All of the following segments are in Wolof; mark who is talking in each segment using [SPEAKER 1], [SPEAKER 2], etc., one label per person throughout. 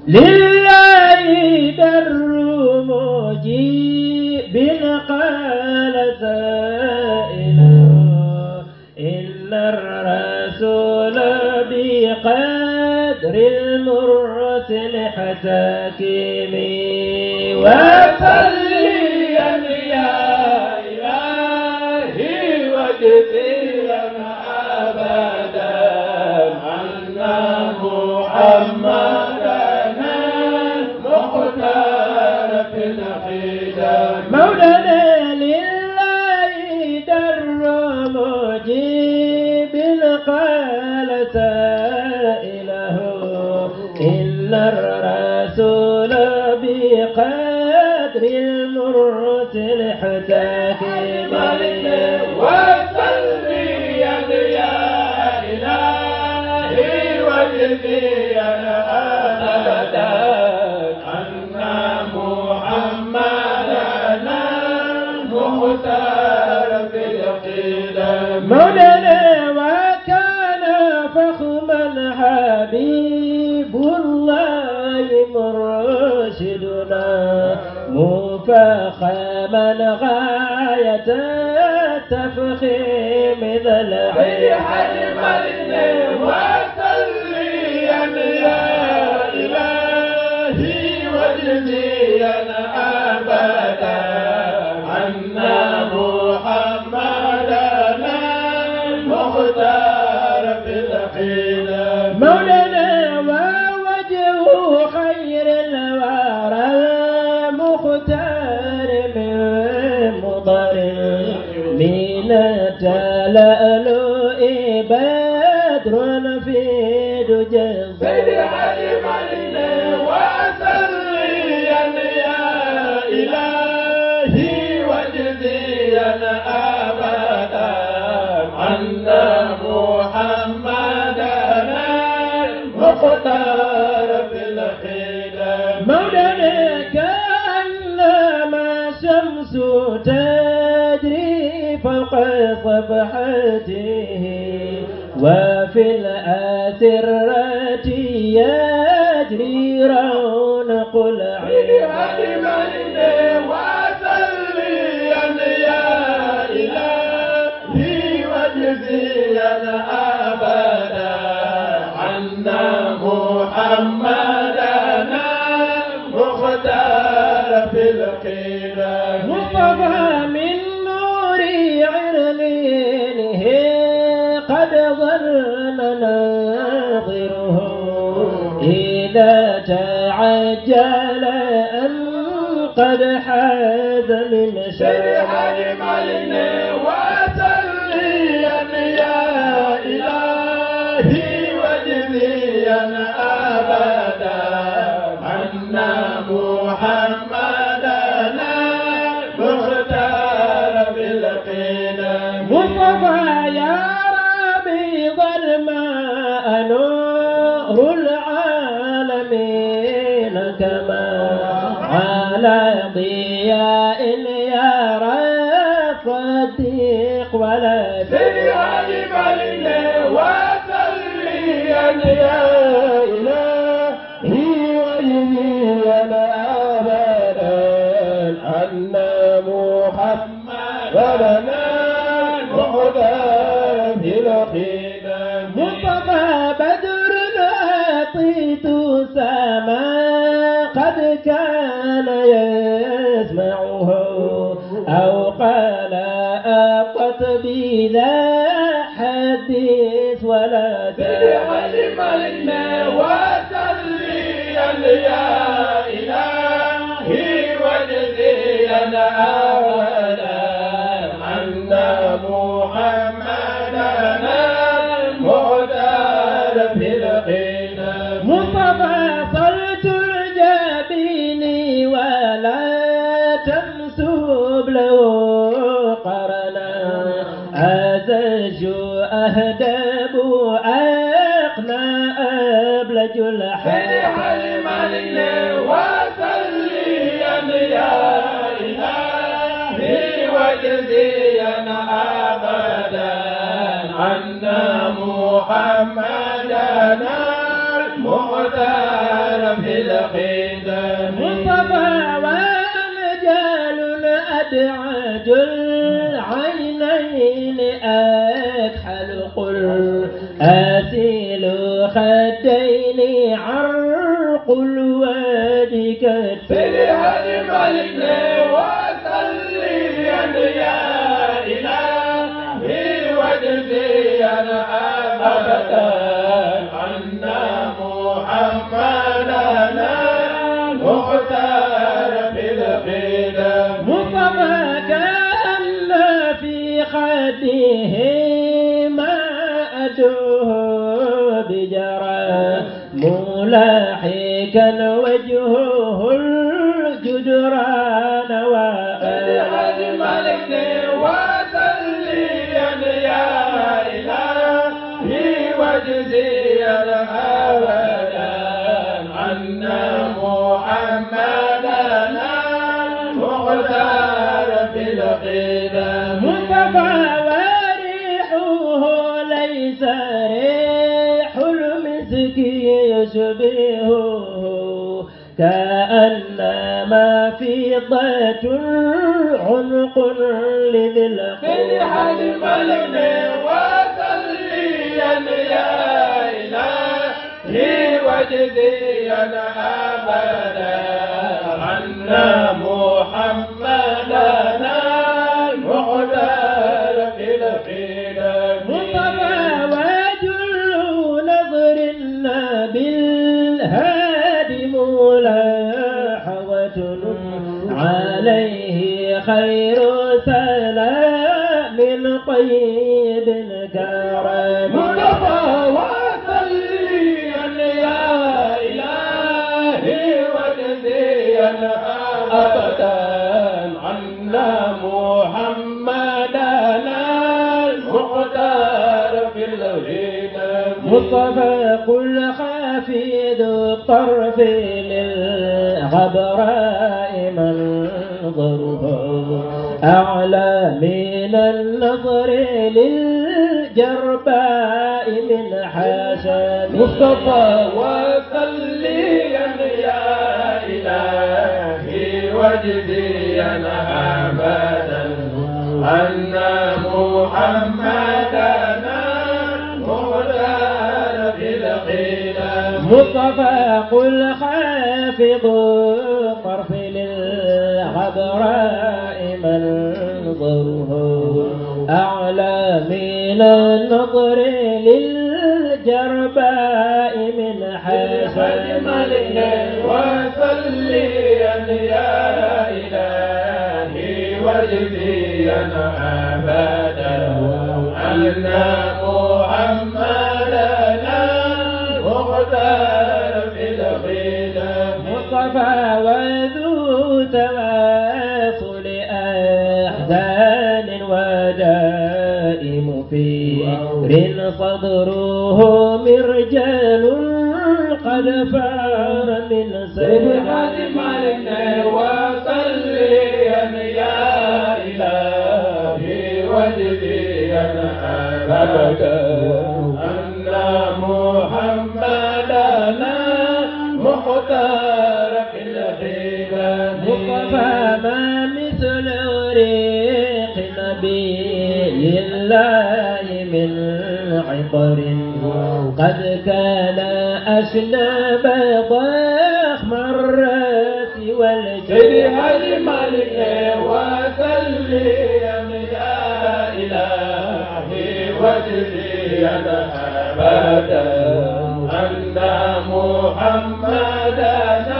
[SPEAKER 1] لله در مجيب قال سائله إن الرسول بقدر المرسل حتاكمي
[SPEAKER 2] وصليا يا إلهي واجزيا أبدا عنا محمدنا المختار في الحجاب
[SPEAKER 1] مولانا لله در مجيب قال سائله إن الرسول بقدر المرسل حتاكمي
[SPEAKER 2] وصليا يا إلهي واجزيا أبدا أن محمدنا المختار في القدم
[SPEAKER 1] مولانا وكان فخما حبيب الله مرشدنا مفخما غاية التفخيم ذا العلم
[SPEAKER 2] وصليا يا إلهي واجزيا أبدا أن محمدنا المختار في القدم
[SPEAKER 1] مولانا ووجه خير الورى المختار من مضر من تلألؤ بدر في دجى
[SPEAKER 2] وصليا يا إلهي واجزيا أبدا أن محمدنا المختار في القدم
[SPEAKER 1] مولانا كأنما شمس تجري فوق صفحته وفي الأسرة يجري رونق العلم
[SPEAKER 2] وصليا يا إلهي واجزيا أبدا أن محمدنا مختار في القدم
[SPEAKER 1] مصطفى من نور عرلينه قد ظل ناظره إذا تعجل أن قد حاز من شرع
[SPEAKER 2] وصليا يا إلهي واجزيا أبدا أن محمدنا مختار بالقدم
[SPEAKER 1] مصطفى يا ربيض الماء نور العالمين كما على ضياء يرى الصديق ولا
[SPEAKER 2] وصليا يا إلهي واجزيا أبدا أن محمدنا المختار في القدم
[SPEAKER 1] مصطفى بدر أعطيت سما قد كان يسمعه أو قال أقت بذا حديث ولا
[SPEAKER 2] علمنا وصليا يا إلهي واجزيا أبدا أن محمدنا المختار في القدم
[SPEAKER 1] مصطفى صلت الجبين ولا تنسب له قرنا أزج أهدب أقنى أبلج الحياة
[SPEAKER 2] وصليا يا إلهي واجزيا أبدا أن محمدنا المختار في القدم
[SPEAKER 1] مصطفى وأمجال أدعج العينين أكحل قل أسيل خدين عرق الوجه
[SPEAKER 2] سيدي ملك وصليا يا إلهي وجزيا أبدا أن محمدنا المختار بالقدم
[SPEAKER 1] مصطفى كأن في خده ما أدوه بجرى ملاحكا وجهه الجدران
[SPEAKER 2] سيدي ملك وصليا يا إلهي وجزيا أبدا أن محمدنا المختار بالقدم
[SPEAKER 1] مصطفى وريحه ليس ريح المسك يشبهه كأنما فضة عنق لذي
[SPEAKER 2] سيدي حاج ملك وصليا يا إلهي وجزيا أبدا أن محمدنا المختار في القدم
[SPEAKER 1] مصطفى وجل نظر بالهادي ملاحظة عليه خير سلام طيب الكرم
[SPEAKER 2] مصطفى وصليا يا إلهي وجزيا أبدا أن محمدنا المختار في الغنم
[SPEAKER 1] مصطفى قل خافض الطرف للغبراء منظره أعلى من النظر للجرباء من حسن
[SPEAKER 2] مصطفى وصليا يا إلهي وجديا أبدا أن محمدنا مختار في القدم
[SPEAKER 1] مصطفى قل خافض الطرف للغبراء منظره أعلى من النظر للجرباء من حسن
[SPEAKER 2] ملك وصليا يا إلهي وجزيا أبدا أن محمدنا مختار في القدم
[SPEAKER 1] مصطفى وذو تواصل أحزان ودائم فكر صدره مرجال قد فار من
[SPEAKER 2] سيدي
[SPEAKER 1] سير
[SPEAKER 2] حاج مالك وصليا يا إلهي وجزيا أبدا أن محمدنا مختار في الخدم
[SPEAKER 1] مصطفى ما مثل ريق نبي الله من عطر قد كان أشنب ضخم الراس
[SPEAKER 2] سيدي
[SPEAKER 1] والجبين
[SPEAKER 2] حاج مالك وصليا يا إلهي وجزيا أبدا أن محمدنا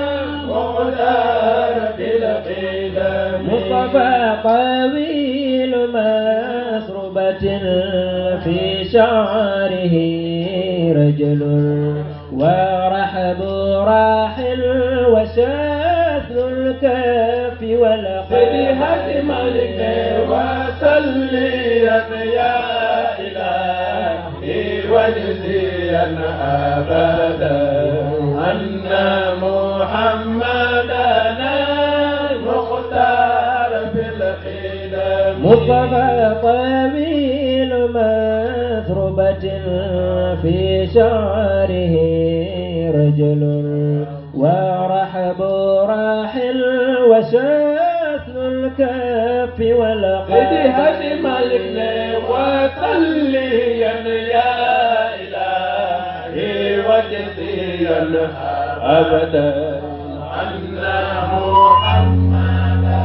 [SPEAKER 2] مختار في القدم
[SPEAKER 1] مصطفى طويل مسربة في شعره رجل ورحب راحل وشاث الكف
[SPEAKER 2] سيدي
[SPEAKER 1] والقلب
[SPEAKER 2] حاج مالك وصليا يا إلهي وجزيا أبدا أن محمدنا المختار في القدم
[SPEAKER 1] مصطفى طويل مسربة في شعره رجل ورحب راحل وشاث الكف
[SPEAKER 2] سيدي
[SPEAKER 1] والقدم
[SPEAKER 2] هاشي مالكنا وصليا يا إلهي وجزيا أبدا عنا محمدا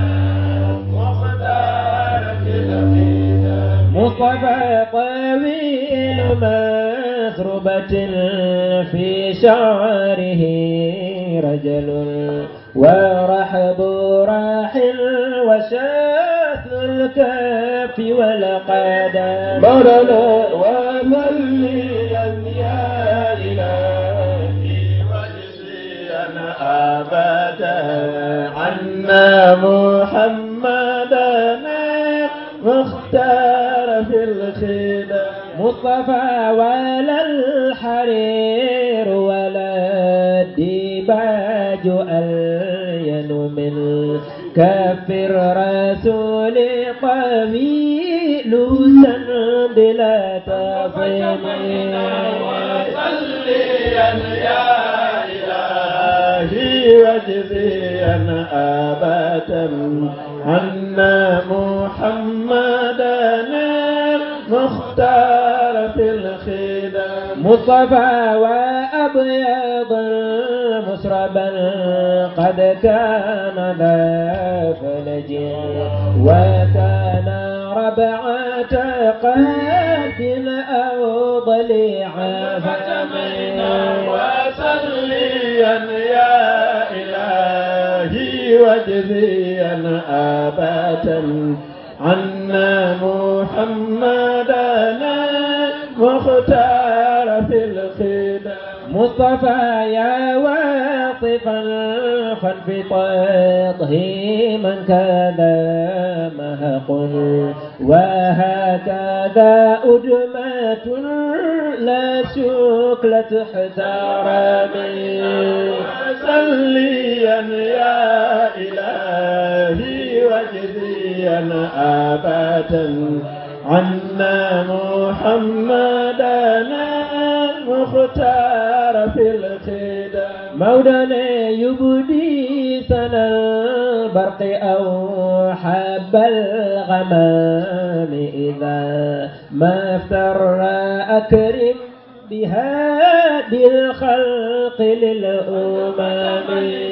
[SPEAKER 2] مختار في القدم
[SPEAKER 1] مصطفى طويل مسربة في شعره رجل ورحب راحل وشاث الكف والقدم
[SPEAKER 2] مولانا وصليا يا إلهي وجزيا أبدا عنا محمدا مختار في الخدم
[SPEAKER 1] مصطفى ولا الحرير ولا الديباج ألين من كف الرسول طويل سند لا تفهم
[SPEAKER 2] وصليا يا إلهي وجزيا أبدا عنا محمدا مختار في الخدم
[SPEAKER 1] مصطفى وأبيض مسربا قد كان ذا فلج وكان ربعة قد أو ضليع
[SPEAKER 2] فتمنا وصليا يا إلهي وجزيا أبدا عنا محمدا مختار في الخدم
[SPEAKER 1] مصطفى يا واصفا فانفطاته من كذا مهق وهكذا أدمة لا شكلة احترامي
[SPEAKER 2] وصليا يا إلهي وجزيا أبدا عنا محمدا مختار في الخدم
[SPEAKER 1] مولانا يبدي سنا البرق أو حب الغمام إذا ما افتر أكرم بهادي الخلق للأمم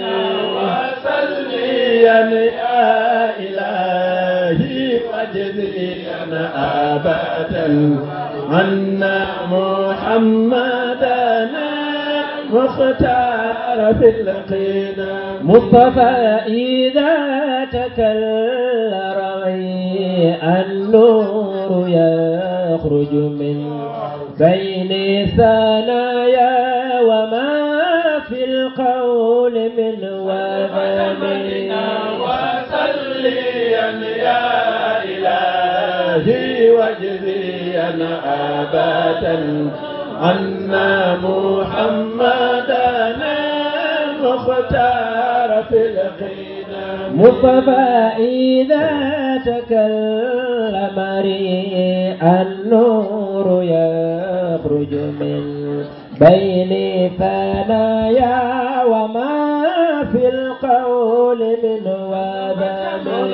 [SPEAKER 2] وصليا يا إلهي وجزيا أبدا عنا محمدا مختار في القدم
[SPEAKER 1] مصطفى إذا تكلم رأي النور يخرج من بين ثنايا وما في القول من وذم
[SPEAKER 2] وصليا يا إلهي وجزيا أبدا عنا محمدا مختار في القدم
[SPEAKER 1] مصطفى إذا تكلم ريء النور يخرج من بين ثنايا وما في القول من وذم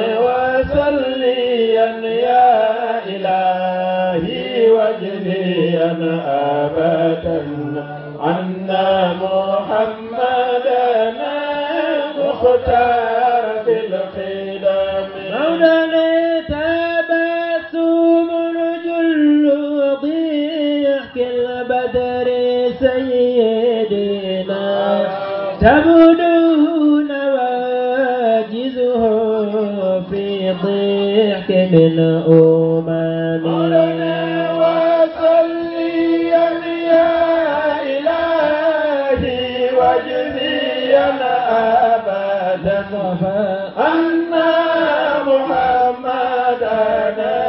[SPEAKER 2] وصليا يا إلهي وجزيا أبدا عنا محمدا مختار في القدم
[SPEAKER 1] مولانا تبسم جل ضحك البدر سيدنا تبدو نواجزه في ضحك من
[SPEAKER 2] مولانا
[SPEAKER 1] أمم
[SPEAKER 2] وصليا يا إلهي وجزيا أبدا أن محمدا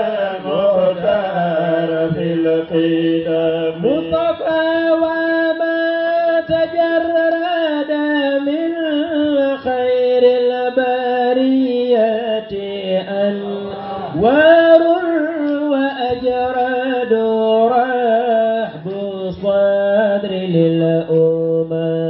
[SPEAKER 2] مختار في القدم
[SPEAKER 1] مصطفى وما تجرد من خير البرية أنوار وأجرد رحب الصدر للأمم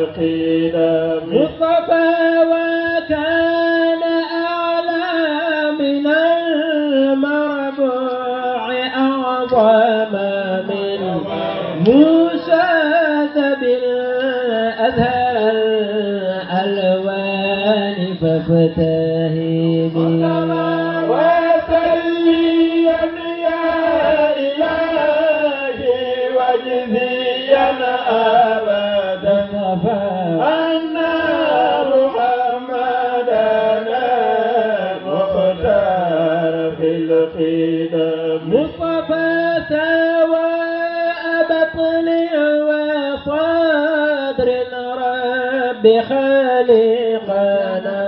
[SPEAKER 2] القدم
[SPEAKER 1] مصطفى وكان أعلى من المربوع أعظم من موسى بالأزهر الألوان فافتهمي
[SPEAKER 2] وسليا يا إلهي واجزيا أبدا أن محمدنا مختار في القدم
[SPEAKER 1] مصطفى سواء بطن وصدر رب خالقنا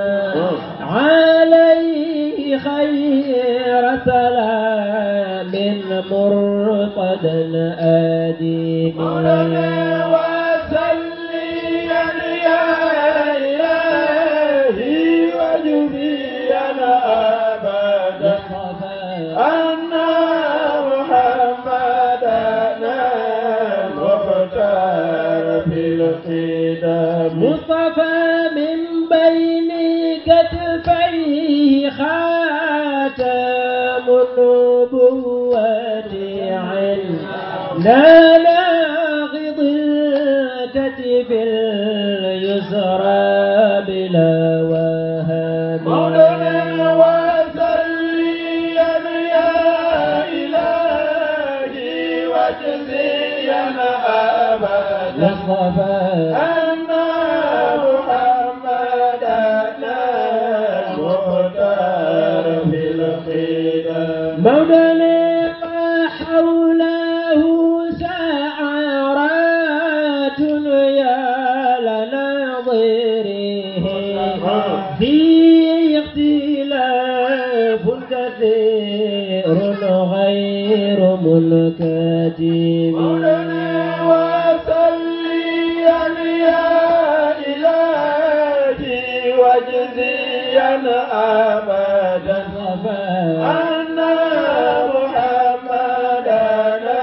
[SPEAKER 1] عليه خير سلام مرصدا آدمي
[SPEAKER 2] مولانا وسليا يا إلهي واجزيا أبدا أن محمدنا مختار في القدم
[SPEAKER 1] مصطفى من بين كتفيه خاتم النبوة عنا ناغض الكتف اليسرى بلا وهاب
[SPEAKER 2] مولانا وسليا يا إلهي واجزيا أبدا
[SPEAKER 1] مصطفى
[SPEAKER 2] أن محمدنا مختار في القدم
[SPEAKER 1] مولانا ما حوله سعرات يا لناظره في اختلاف كثير غير منكتب
[SPEAKER 2] مولانا وسليا يا إلهي واجزيا أبدا أن محمدنا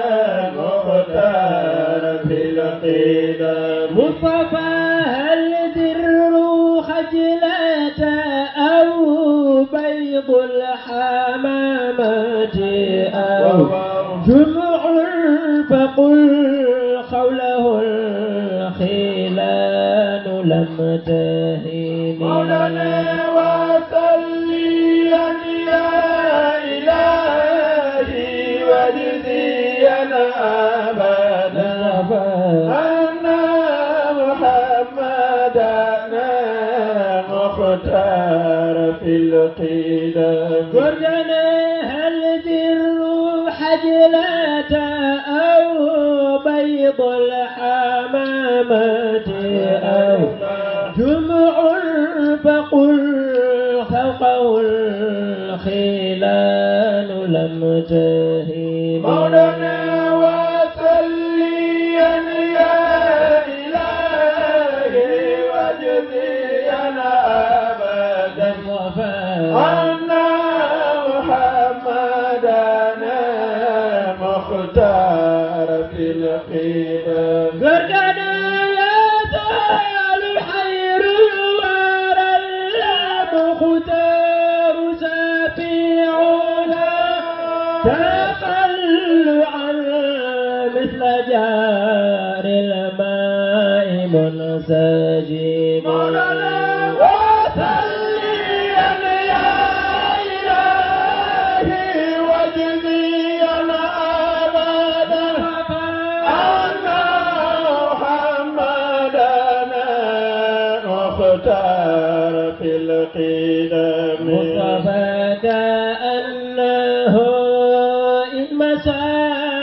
[SPEAKER 2] مختار في القدم
[SPEAKER 1] مصطفى هل در خجلة أو بيض الحمامة أو جمع فقل خوله الخلان لم تهن
[SPEAKER 2] مولانا وسليا يا إلهي واجزيا أبدا أن محمدنا مختار في القدم
[SPEAKER 1] قرنا هل در حجلة أو بيض الحمامة أو جمع فقل فوقه الخلان لم تهن
[SPEAKER 2] مولانا وسليا يا إلهي واجزيا أبدا أن محمدنا مختار في القدم
[SPEAKER 1] قرنا يا زال حير الورى المختار سفيعنا تقلعا مثل جار الماء منسجم
[SPEAKER 2] مولانا وسليا يا إلهي واجزيا أبدا أن محمدنا مختار في القدم
[SPEAKER 1] مصطفى كأنه إن مسى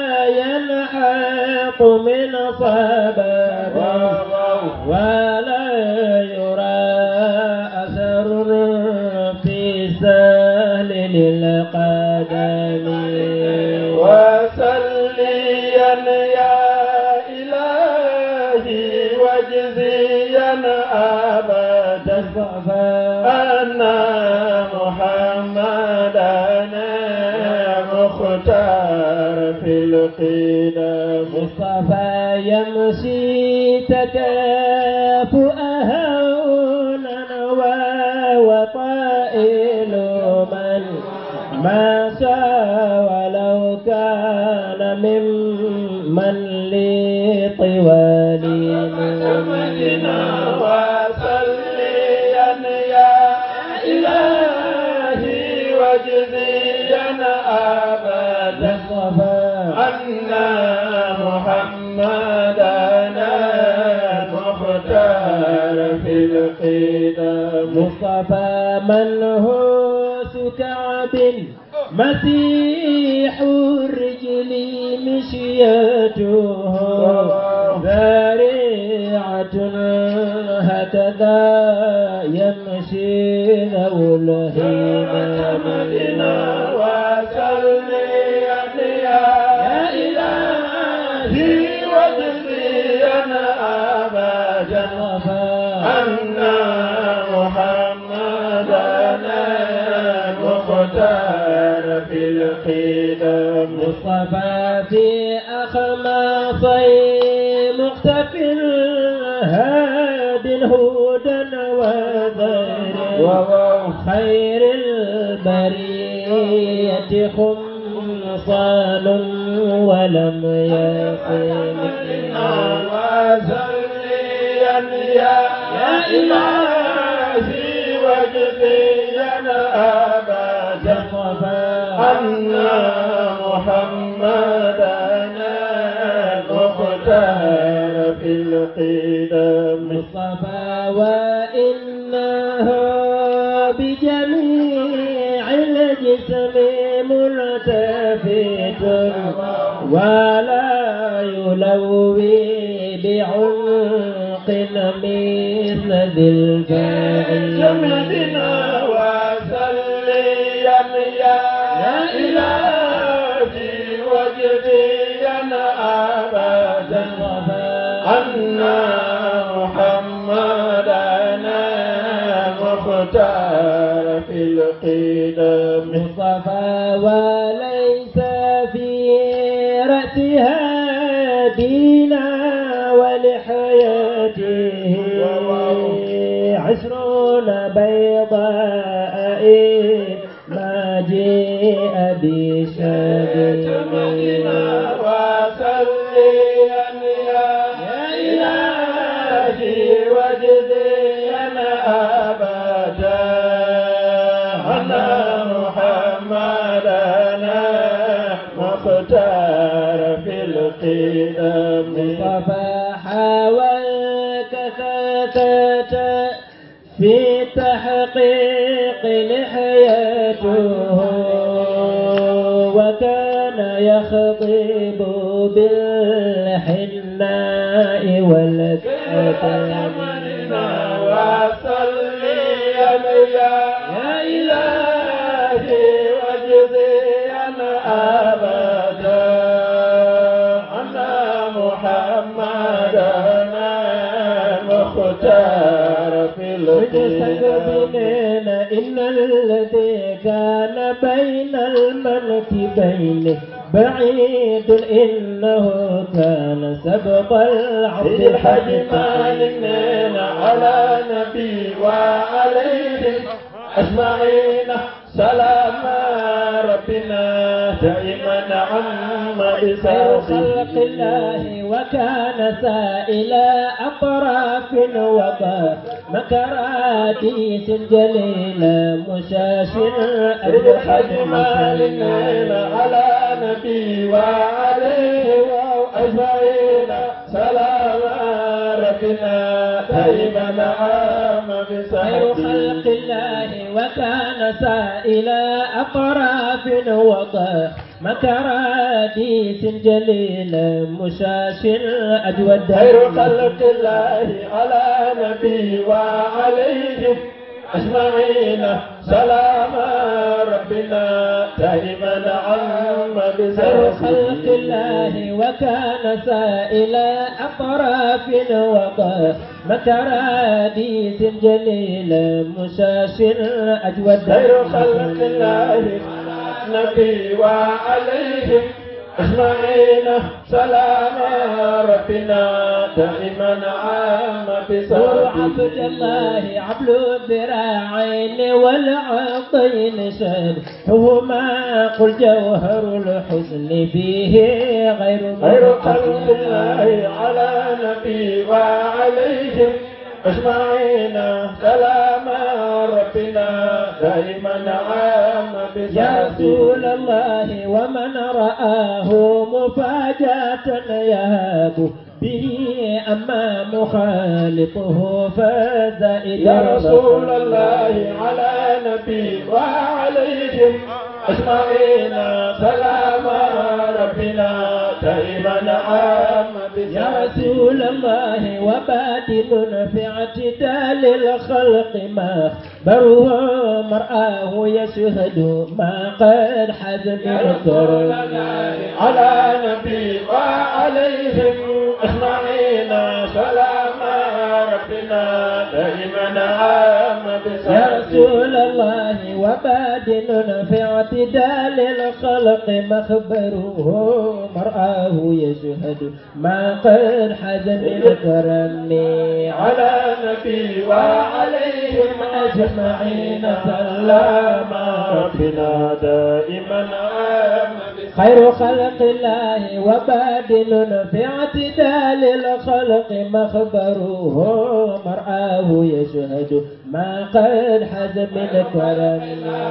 [SPEAKER 1] ينحق من صبب ولا يرى أثر في سهل للقدم
[SPEAKER 2] وسليا يا إلهي واجزيا أبدا أن محمدنا مختار في القدم
[SPEAKER 1] مصطفى يمشي تكاد طوال
[SPEAKER 2] محمدنا وصليا يا إلهي واجزيا أبدا أن محمدنا المختار في القدم
[SPEAKER 1] مصطفى من هو كعب مسيح الرجل مشيته ذريعة هكذا يمشي ذو
[SPEAKER 2] محمدنا
[SPEAKER 1] الهمم
[SPEAKER 2] وصليا يا إلهي واجزيا أبدا أن محمدنا المختار في القدم
[SPEAKER 1] مصطفى في أخماصي مختف هاد هدى وذر خير البرية خمصان ولم
[SPEAKER 2] محمدنا
[SPEAKER 1] يصل
[SPEAKER 2] وصليا يا إلهي واجزيا أبدا أن محمدنا المختار في القدم
[SPEAKER 1] مصطفى وإنه بجميع الجسم ملتفت ولا يلوي بعمق مثل ذي الفاعل
[SPEAKER 2] جمدنا وسليا يا إلهي وجديا أبدا أن محمدنا مختار في القدم
[SPEAKER 1] مصطفى وليس في رأسها دينا ولحياته عشرون بيضاء ما جيء
[SPEAKER 2] جمدنا
[SPEAKER 1] بشبيه
[SPEAKER 2] وسليا يا إلهي وجديا أبدا أن محمدنا مختار في القدم
[SPEAKER 1] مصطفى حاولك ثلاثة في تحقيق لحياته وكان يخطب بالحناء والكتم
[SPEAKER 2] وصليا يا إلهي وجزيا أبدا أن محمدنا مختار في القدم
[SPEAKER 1] مستقبلين إن الذي كان بين المنكبين بعيد إنه كان سبق العبد
[SPEAKER 2] سيد الحاج مالك على نبي وعليهم أجمعين سلام ربنا دائما عم
[SPEAKER 1] خير خلق
[SPEAKER 2] بساطه
[SPEAKER 1] الله وكان سائل أطراف وقى مكراتيس جليل مشاش
[SPEAKER 2] سيد الحاج مالك على نبي وعليه أجمعين سلام ربنا دائما عام
[SPEAKER 1] خير خلق
[SPEAKER 2] بساطه
[SPEAKER 1] الله وكان سائل أطراف وقى مكراتيس جليل مشاش أجود
[SPEAKER 2] خير خلق الله على نبي وعليهم أجمعين سلام ربنا دائما عم
[SPEAKER 1] خير خلق
[SPEAKER 2] بسرعه
[SPEAKER 1] الله وكان سائل أطراف وقى مكراديس جليل مشاش أجود
[SPEAKER 2] خير خلق الله نبي وعليهم أجمعين سلام ربنا دائما عام
[SPEAKER 1] نور عبد
[SPEAKER 2] بصحبه
[SPEAKER 1] الله عبل الذراعين والعقين شبههما قل جوهر الحسن فيه غير
[SPEAKER 2] خير خلق
[SPEAKER 1] منقسم.
[SPEAKER 2] الله على نبي وعليهم أجمعين سلام ربنا دائما عام
[SPEAKER 1] يا رسول
[SPEAKER 2] بصحبه
[SPEAKER 1] الله ومن رآه مفاجأة يهاب به أما مخالطه فزائد
[SPEAKER 2] يا رسول الله على نبي وعليهم أجمعين سلام ربنا دائما عام
[SPEAKER 1] يا رسول الله وبادل في اعتدال الخلق ما بره مرآه يشهد ما قد حز من
[SPEAKER 2] رسول
[SPEAKER 1] كرم
[SPEAKER 2] الله على نبي وعليهم أجمعين سلام ربنا دائما عام
[SPEAKER 1] يا
[SPEAKER 2] بصحبه
[SPEAKER 1] رسول الله وبادل في اعتدال الخلق مخبره مرآه يشهد ما قد حز من كرم
[SPEAKER 2] على نبي وعليهم أجمعين سلام ربنا دائما عام
[SPEAKER 1] خير خلق الله وبادل في اعتدال الخلق مخبره مرآه يشهد ما قد حز من كرم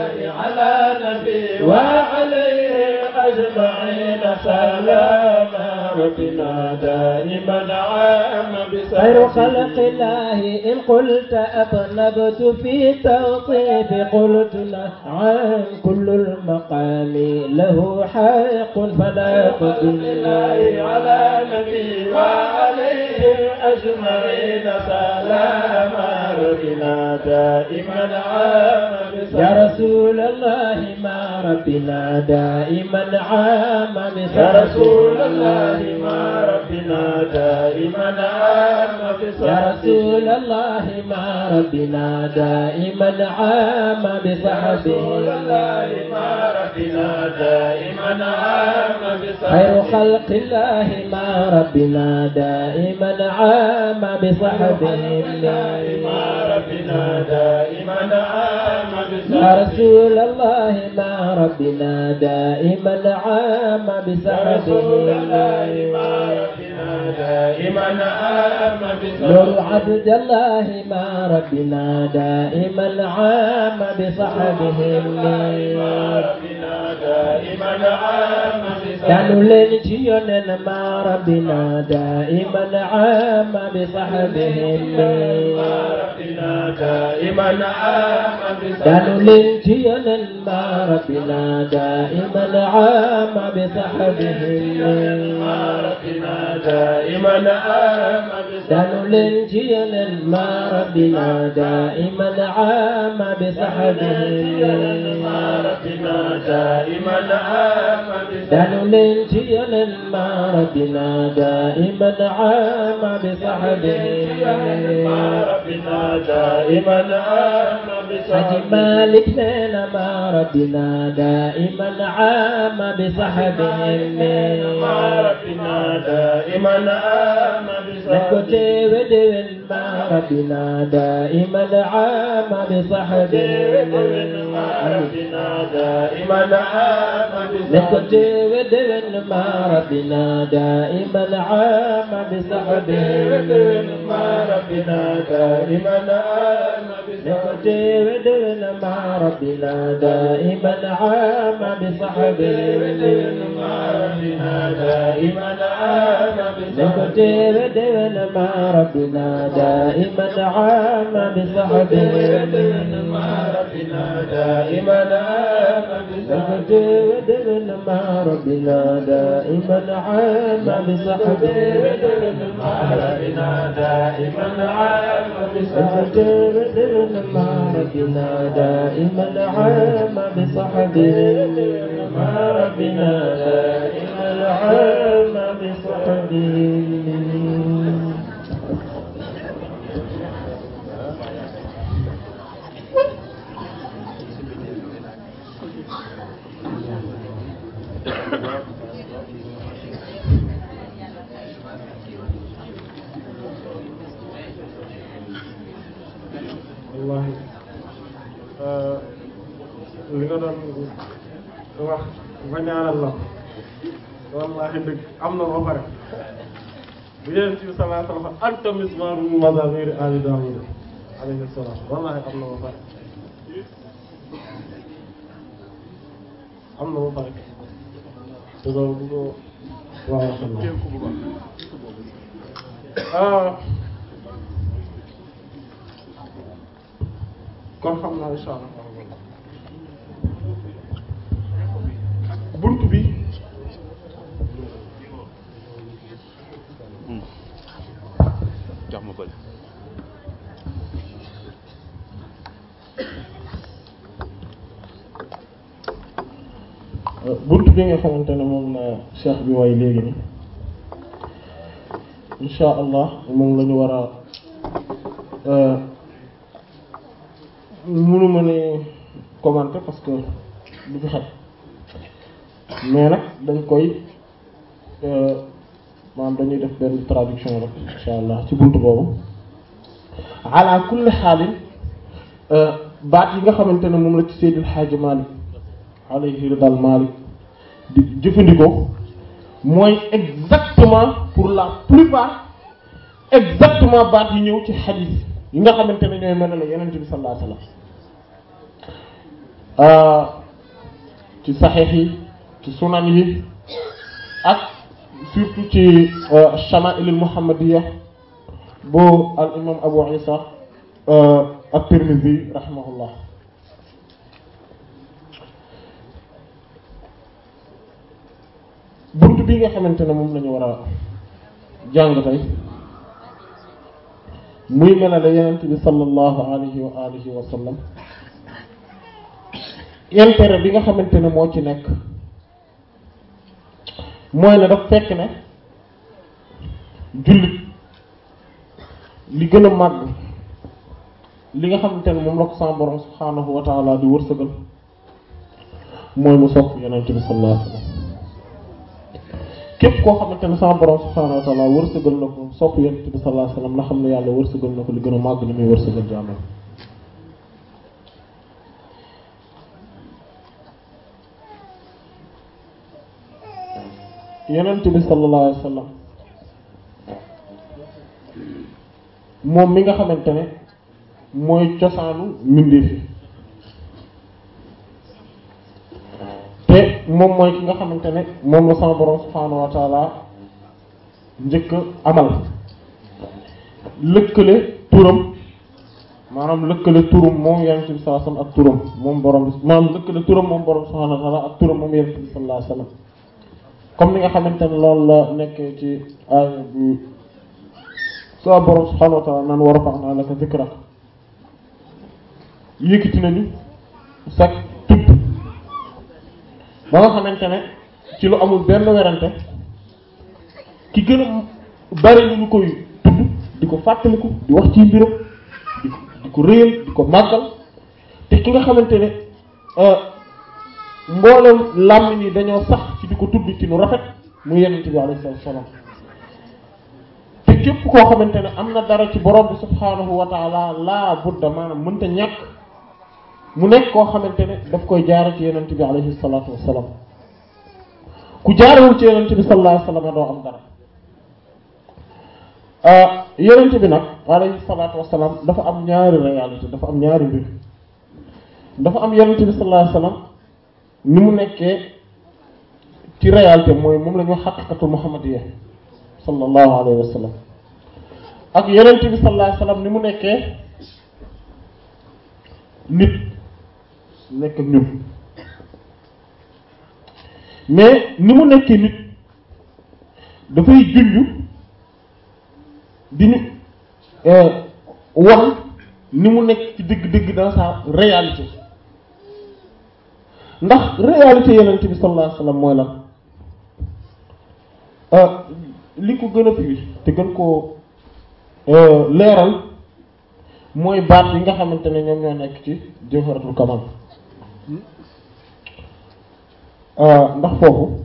[SPEAKER 2] على نبي وعليه أجمعين سلام ربنا دائما عام
[SPEAKER 1] خير خلق الله إن قلت أطنبت في توصيف قلت نعم كل المقام له حق فلا تضل
[SPEAKER 2] الله على نبي وعليه أجمعين سلام ربنا دائما عام
[SPEAKER 1] يا رسول الله ما ربنا دائما عام
[SPEAKER 2] يا رسول الله ما ربنا دائما عام
[SPEAKER 1] يا رسول الله ما ربنا دائما عام
[SPEAKER 2] رسول الله
[SPEAKER 1] بصحبه
[SPEAKER 2] ما ربنا دائما عام
[SPEAKER 1] خير خلق الله ما ربنا دائما عام بصحبه
[SPEAKER 2] ما ربنا دائما عام
[SPEAKER 1] يا رسول الله ما ربنا دائما عام
[SPEAKER 2] يا رسول الله
[SPEAKER 1] بصحبه
[SPEAKER 2] ما ربنا دائما عام
[SPEAKER 1] نور عبد الله ما ربنا دائما عام بصحبه
[SPEAKER 2] ما ربنا دائما عام
[SPEAKER 1] كانوا لين جيونا ما ربنا دائما عام بصحبه
[SPEAKER 2] ما ربنا دائما عام
[SPEAKER 1] كانوا لين جيونا ما ربنا دائما عام بصحبه
[SPEAKER 2] ما ربنا دائما عام
[SPEAKER 1] كانوا لين جيونا ما ربنا دائما عام بصحبه
[SPEAKER 2] ما ربنا دائما عام
[SPEAKER 1] دانو لين جيونا ما ربنا دائما عام بصحبه
[SPEAKER 2] ما ربنا دائما عام
[SPEAKER 1] حج مالك لنا ما ربنا دائما عام بصحبه
[SPEAKER 2] ما ربنا دائما عام
[SPEAKER 1] نكوتي ودون ما ربنا دائما عام بصحبه
[SPEAKER 2] ما ربنا دائما عام
[SPEAKER 1] نكوتي ودون ما ربنا دائما عام بصحبه
[SPEAKER 2] ما ربنا دائما عام
[SPEAKER 1] نكوتي ودون ما ربنا دائما عام بصحبه
[SPEAKER 2] ما ربنا دائما عام
[SPEAKER 1] نكوتي ودون ما ربنا دائما عام بصحبه
[SPEAKER 2] ما ربنا دائما عام
[SPEAKER 1] نكوتي ودون ما ربنا دائما عام بصحبه
[SPEAKER 2] ما ربنا دائما عام
[SPEAKER 1] نكوتي ودون ما ربنا دائما عام بصحبه ما ربنا دائما عام بصحبه
[SPEAKER 3] wallahi li nga doon wax ba ñaanal la wallahi dëgg am na ba pare bu yéen ci sallallahu alayhi wa sallam anta mismaru mazamiri ali Daawud alayhi salaam wallahi am na ba pare am na ba pare te loolu bu ko waaw xam naa kon xam naa insha allah buntu bi
[SPEAKER 4] jox ma bële
[SPEAKER 3] buntu bi nga xamante ne moom la cheikh bi way léegi ni insha allah moom la ñu war a mënuma ne commenter parce que du fi xaj mais nag dañ koy maanaam dañuy def benn traduction rek insha allah ci buntu boobu ala kulli xaalin baat yi nga xamante ne moom la ci Seydil Hadji Malick alayhi ridal Malick di jëfandikoo mooy exactement pour la plupart exactement baat yi ñëw ci xadiis yi nga xamante ne ñooy mel ne Yonent bi sallallahu alayhi wasallam ci saxiix yi ci sunan yi ak surtout ci chamail al muhammadiya bu al imam Abu Isa at-Tirmidhi rahimahullah buntu bi nga xamante ne moom la ñu war a jàng tey muy melale yenent bi sallallahu alayhi wa alihi wa sallam intérêt bi nga xamante ne moo ci nekk mooy ne daf fekk ne jullit li gën a màgg li nga xamante ne moom la ko sama borom subhaanahu wa taala di wërsëgal mooy mu sopp yenent bi sallallahu alayhi wa sallam képp koo xamante ne sama borom subhaanahu wa taala wërsëgal na ko sopp yonent bi sallallahu alayhi wasallam na xam ne yàlla wërsëgal na ko li gën a màgg li muy wërsëgal jaamam yonent bi sallallahu alayhi wasallam moom mi nga xamante ne mooy cosaanu mbindeef yi te moom mooy ki nga xamante ne moom la sama borom subhaanahu wa taala njëkk amal lëkkale turam maanaam lëkkale turam moom yonent bi sallallahu alayhi wasallam ak turam moom borom bi maanaam lëkkale turam moom borom subhaanahu wa taala ak turam moom yonent bi sallallahu alayhi wasallam comme ni nga xamante ne loolu la nekkee ci aaya bi sama borom subhaanahu wa taala naan wa rafa'naa laka dhikrak yëkkati nañu sax tudd ba nga xamante ne ci lu amul benn werante ki gën a bari lu ñu koy tudd di ko fàttaliku di wax ci mbiram di ko di ko réyal di ko màggal te ki nga xamante ne mboolem làmmiñ yi dañoo sax ci di ko tudd ci nu rafet mu yenent bi alayhi salaatu wasallam te képp koo xamante ne am na dara ci borom bi subhaanahu wa taala laa budda maanaam mënta ñàkk mu nekk koo xamante ne daf koy jaare ci yenent bi alayhi salaatu wasalaam ku jaarewul ci yenent bi sallallahu alayhi wasallam doo am dara yenent bi nag alayhi salaatu wasalaam dafa am ñaari réalité dafa am ñaari mbir dafa am yenent bi sallallahu alayhi wasallam ni mu nekkee ci réalité mooy moom la ñu xaqiqatu muhammadiyya sallallahu alayhi wasallam ak yenent bi sallallahu alayhi wasallam ni mu nekkee nit nekk ak ñun mais ni mu nekkee nit dafay junju di ñu wan ni mu nekk ci dëgg-dëgg dans sa réalité ndax réalité yonent bi sallallahu alayhi wasallam mooy lan li ko gën a firi te gën koo leeral mooy baat yi nga xamante ne ñoom ñoo nekk ci jawharatul kamal ndax foofu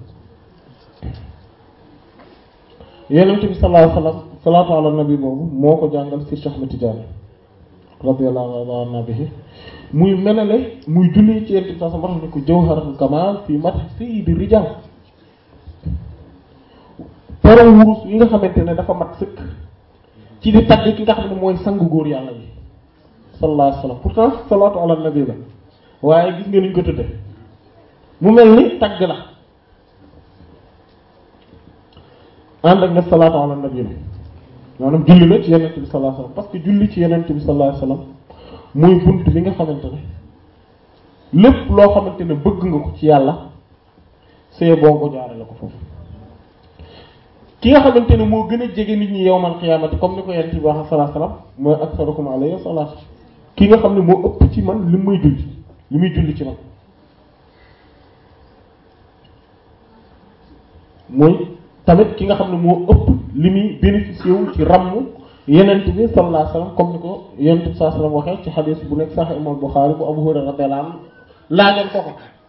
[SPEAKER 3] yonent bi sallallahu alayhi wasallam salaatu ala nabi boobu moo ko jàngal si Cheikh Ahmed Tidiane radiyallahu anhu bihi muy melale muy julli ci yenent bi sallallahu alayhi wasallam ko jawharatul kamal fi madh sayyidi rijal pero wurus yi nga xamante ne dafa mat sëkk ci di tagg ki nga xam ne mooy sangu góor yàlla yi sallallahu alayhi wasallam pourtant salatu ala nabi la waaye gis nga niñ ko tudde mu mel ni tagg la ànd ak ne salatu ala nabi la maanaam julli la ci yenent bi sallallahu alayhi wasallam parce que julli ci yenent bi sallallahu alayhi wasallam mooy bunt bi nga xamante ne lépp loo xamante ne bëgg nga ko ci yàlla see boo ko jaarale ko foofu ki nga xamante ne moo gën a jege nit ñi yowmal xiyaamati comme ni ko yenent bi wax sallallahu alayhi wasallam mooy aksarukum alayhi salaatu ki nga xam ne moo ëpp ci man li muy julli li muy julli ci man mooy tamit ki nga xam ne moo ëpp li muy bénéficié wu ci ramm yenent bi sallallahu alayhi wasallam comme ni ko yenent bi sallallahu alayhi wasallam waxee ci xadiis bu nekk Sahih Imam Bukhari bu Abu Hurayra radiyallahu anhu laajal ko ko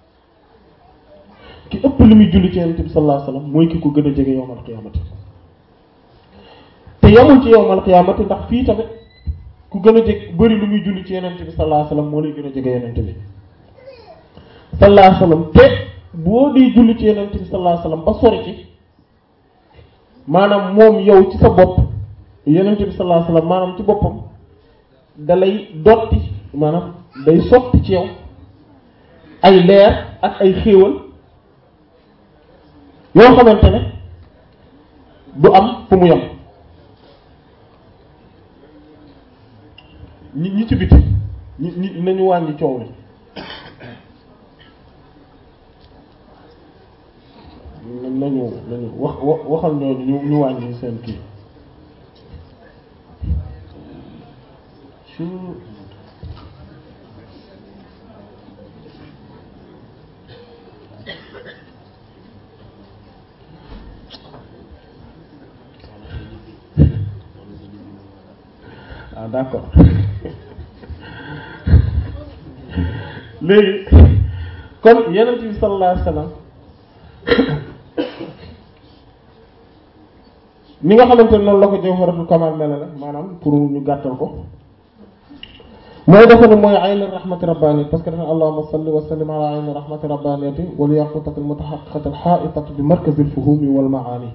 [SPEAKER 3] ki ëpp li muy julli ci yenent bi sallallahu alayhi wasallam mooy ki ko gën a jege yowmal qiyaamati te yamul ci yowmal qiyaamati ndax fii tamit ku gën a jege bëri lu muy julli ci yenent bi sallallahu alayhi wasallam moo lay gën a jege yenent bi sallallahu alayhi wasallam te boo di julli ci yenent bi sallallahu alayhi wasallam ba sori ci maanaam moom yow ci sa bopp yenent bi sallallahu alayhi wasallam maanaam ci boppam dalay dotti maanaam day sotti ci yow ay leer ak ay xéewal yoo xamante ne du am fu mu yem ñi ñi ci biti ñi ñi nañu wàññi coow li nañu nañu wax waxal ñooñu ñu ñu wàññi seen kii su ah d'accord léegi kon yenent bi sallallahu alayhi wasallam ni nga xamante ne noonu la ko jawharatul kamal mel la maanaam pour ñu gàttal ko mooy dafa ne mooy ayni rahmati rabbaniyati parce que dafa allahumma salli wa sallim ala ayni rahmati rabbaniyati wal yaqutati al mutahaqqiqati al ha'itati bi markazi al fuhumi wal ma'ani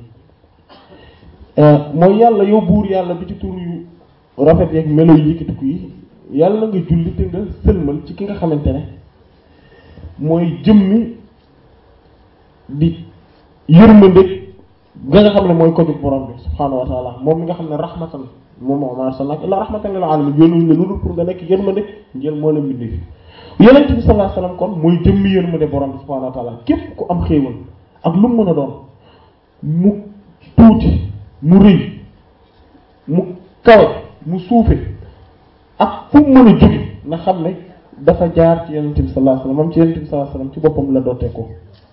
[SPEAKER 3] mooy yàlla yow buur yàlla bi ci tur yu rafet yeeg melo yu yëkkatiku yi yàlla na nga julli te nga sëlmal ci ki nga xamante ne mooy jëmmi di yërmande ga nga xam ne mooy ko jóg borom bi subhaanahu wa taala moom mi nga xam ne rahmatan moom moo ma arsalnaaka illaa rahmatan lil alamin yónnuñ la lu dul pour nga nekk yërmande njël moo la mbindi fi yonent bi sallallahu alayhi wasallam kon mooy jëmmi yërmande borom bi subhaanahu wa taala képp ku am xéewal ak lu mu mën a doon mu tuuti mu rëy mu kawe mu suufe ak fu mu mën a jóge na xam ne dafa jaar ci yonent bi sallallahu alayhi wasallam moom ci yonent bi sallallahu alayhi wasallam ci boppam la dootee ko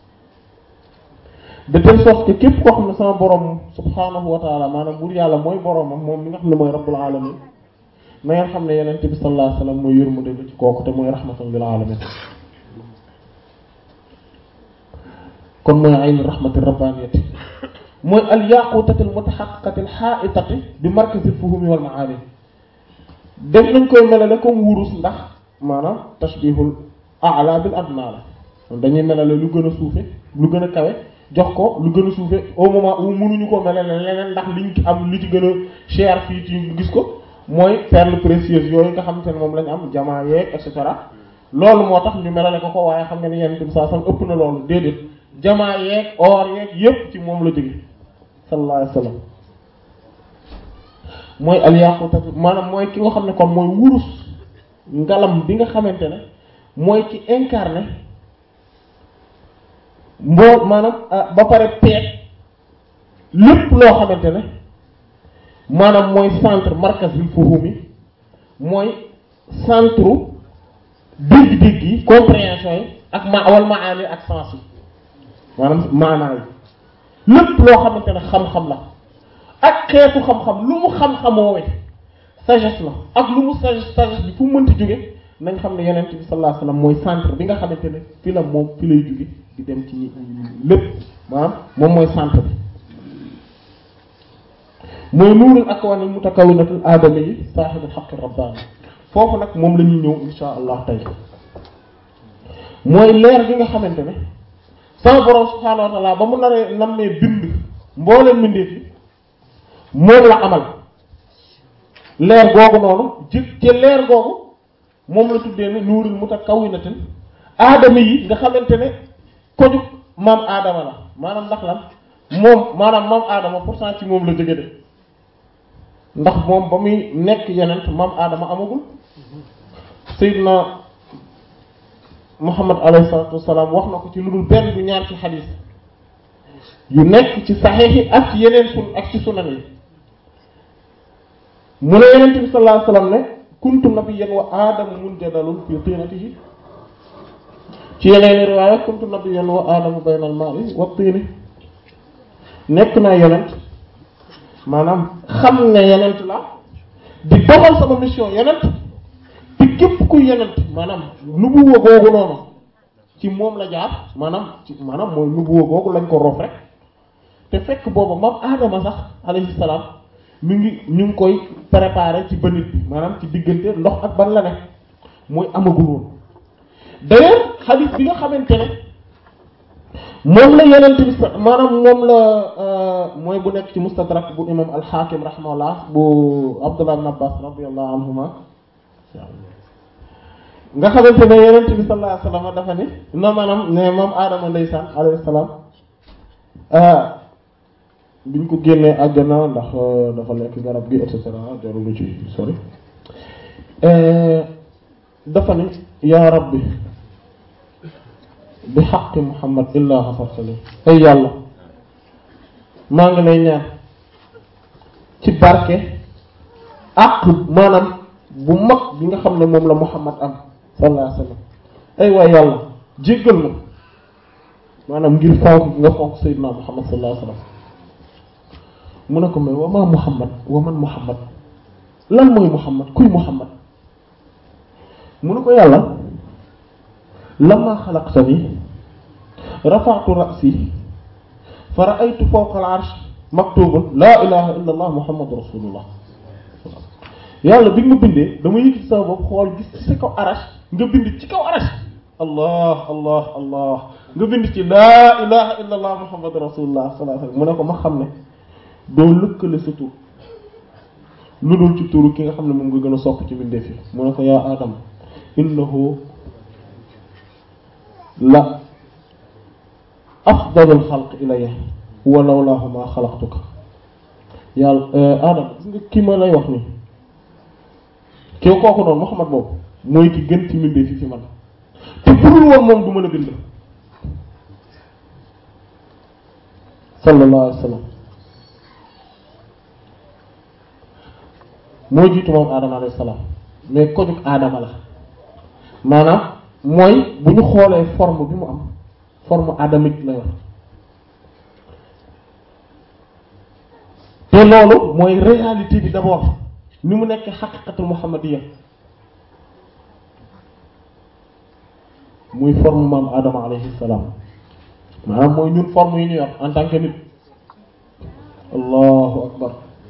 [SPEAKER 3] de telle sorte que képp koo xam ne sama borom subhanahu wa taala maanaam buur yàlla mooy boromam moom mi nga xam ne mooy rabbul alamin na ngeen xam ne yonent bi sallallahu alayhi wasallam mooy yërmande la ci kooku te mooy rahmatan lil alamin kon mooy ayni rahmati rabbaniyati mooy al yaqutati al mutahaqqiqati al ha'itati bi markazi al fuhumi wal ma'ani def nañ koy melale comme wurus ndax maanaam tashbihul a'la bil adna la dañuy melale lu gën a suufe lu gën a kawe jox ko lu gën a suufe au moment où mënuñu ko melale leneen ndax liñ am li ci gën a cher fii ci gis ko mooy perles précieuses yooyu nga xamante ne moom lañ am jamaa yeeg et cetera loolu moo tax ñu melale ko ko waaye xam nga ne yenn bi saa sam ëpp na loolu déedéet jamaa yeeg or yeeg yépp ci moom la jóge sallallahu alayhi wasallam mooy alyaqutat maanaam mooy ki nga xam ne kon mooy wurus ngalam bi nga xamante ne mooy ci incarné mboo maanaam ba pare peeg lépp loo xamante ne maanaam mooy centre markaz bil fuhumi mooy centre dégg-dégg yi compréhension yi ak ma wal maani ak sens yi maanaam maanaa yi lépp loo xamante ne xam-xam la ak xeetu xam-xam lu mu xam-xamoowe sagesse la ak lu mu sagesse sagesse bi fu mu mënti jóge nañ xam ne yonent bi sallallahu alayhi wasallam mooy centre bi nga xamante ne fi la moom fi lay jóge di dem ci ñi lépp maanaam moom mooy centre bi mooy nuurul akwaan al mutakawwinatul aadami yi saaxibul xaqi rabbaani foofu nag moom la ñuy ñëw insha allah tey mooy leer gi nga xamante ne sama borom subhaanahu wa ta'ala ba mu naree nammee bind mbooleen mbindeef yi moom la amal leer googu noonu ci ci leer googu moom la tuddee ne nuuril mutakawwinatin aadama yi nga xamante ne koju maam aadama la maanaam ndax lan moom maanaam maam aadama pourtant ci moom la jóge de ndax moom ba muy nekk yenent maam aadama amagul Seydina Muhammad alayhi salaatu wassalaam wax na ko ci lu dul benn du ñaar ci xadiis yu nekk ci saxiix yi ak ci yeneen sun ak ci sunan yi mu ne yenent bi sallallahu alayhi wasallam ne kuntu nabiyyan wa aadamu munjadalun fi tinatihi ci yeneen riwaaya kuntu nabiyyan wa aadamu baynal maa'i wa tiini nekk naa yenent maanaam xam ne yenent la di doxal sama mission yenent te képp ku yenent maanaam nubuwa googu noonu ci moom la jaar maanaam ci maanaam mooy nubuwa googu lañ ko roof rek te fekk booba moom aadama sax alayhi salaam mi ngi ñu ngi koy préparer ci bënit bi maanaam ci diggante ndox ak ban la ne mooy amagul woon d'ailleurs hadith bi nga xamante ne moom la yenent bi sa maanaam moom la mooy bu nekk ci mustadrak bu imam al-Hakim rahimahullah bu Abdullah ibn Abbas radiyallahu anhuma nga xamante ne yenent bi sallallahu alayhi wasallam dafa ne no maanaam ne moom aadama ndeysaan alayhi salaam biñ ko génnee àjjana ndax dafa lekk garab gi et cetera jarul ci sori dafa ne yaa rabbi bi xaqi muhammad illaa xafartali ay yàlla maa ngi lay ñaan ci barke àq maanaam bu mag bi nga xam ne moom la muhammad am sallallahu alayhi wasallam ay waay yàlla jéggal ma maanaam ngir fonk nga fonk sayyidina muhammad sallallahu alayhi wasallam mu ne ko mais wa ma muhammad wa man muhammad lan mooy muhammad kuy muhammad mu ne ko yàlla lamma xalaqtani rafa'tu ra'si fa ra'aytu fawqa al-'arsh maktubun laa ilaha illa allah muhammadu rasulullah yàlla bi nga ma bindee dama yëkkati sama bopp xool gis ci sa kaw arash nga bind ci kaw arash allah allah allah nga bind ci laa ilaha illa allah muhammadu rasulullah sallallahu alayhi wasallam mu ne ko ma xam ne doo lëkkale sa tur lu dul ci turu ki nga xam ne moom nga gën a sopp ci mbindeef yi mu ne ko yaa adam innahu la afdalul xalq ilayya wa lawlaahu ma xalaqtuka yàlla adam gis nga ki ma lay wax nii kii kooku noonu Muhammad boobu mooy ki gën ci mbindeef yi fi man te budul woon moom du mën a bind sallallahu alayhi wa sallam moo jiitu moom aadama alayhi salaam mais kojug aadama la maanaam mooy bu ñu xoolee forme bi mu am forme adamique la yor te loolu mooy réalité bi d'abord ni mu nekk xaqiqatul muhammadiyya muy forme maam aadama alayhi salaam maanaam mooy ñun forme yi ñu yor en tant que nit allahu akbar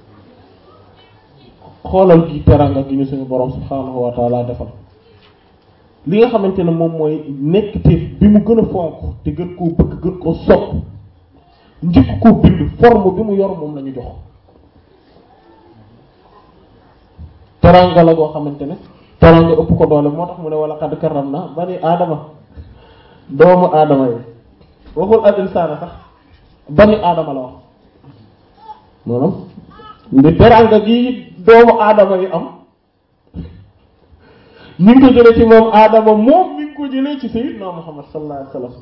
[SPEAKER 3] xoolal gi teranga gi ñu suñu borom subhaanahu wa taala defal li nga xamante ne moom mooy nekk te bi mu gën a fonk te gën koo bëgg gën koo sopp njëkk koo bind forme bi mu yor moom la ñu jox teranga la goo xamante ne teranga ëpp ko doole moo tax mu ne wala xad karam na bani aadama doomu aadama yi waxul al insaana sax bani aadama la wax maanaam ndi teranga gi doomu aadama yi am ñu ngi ko jëlee ci moom aadama moom mi ngi ko jëlee ci sayyidna Muhammad sallallahu alayhi wasallam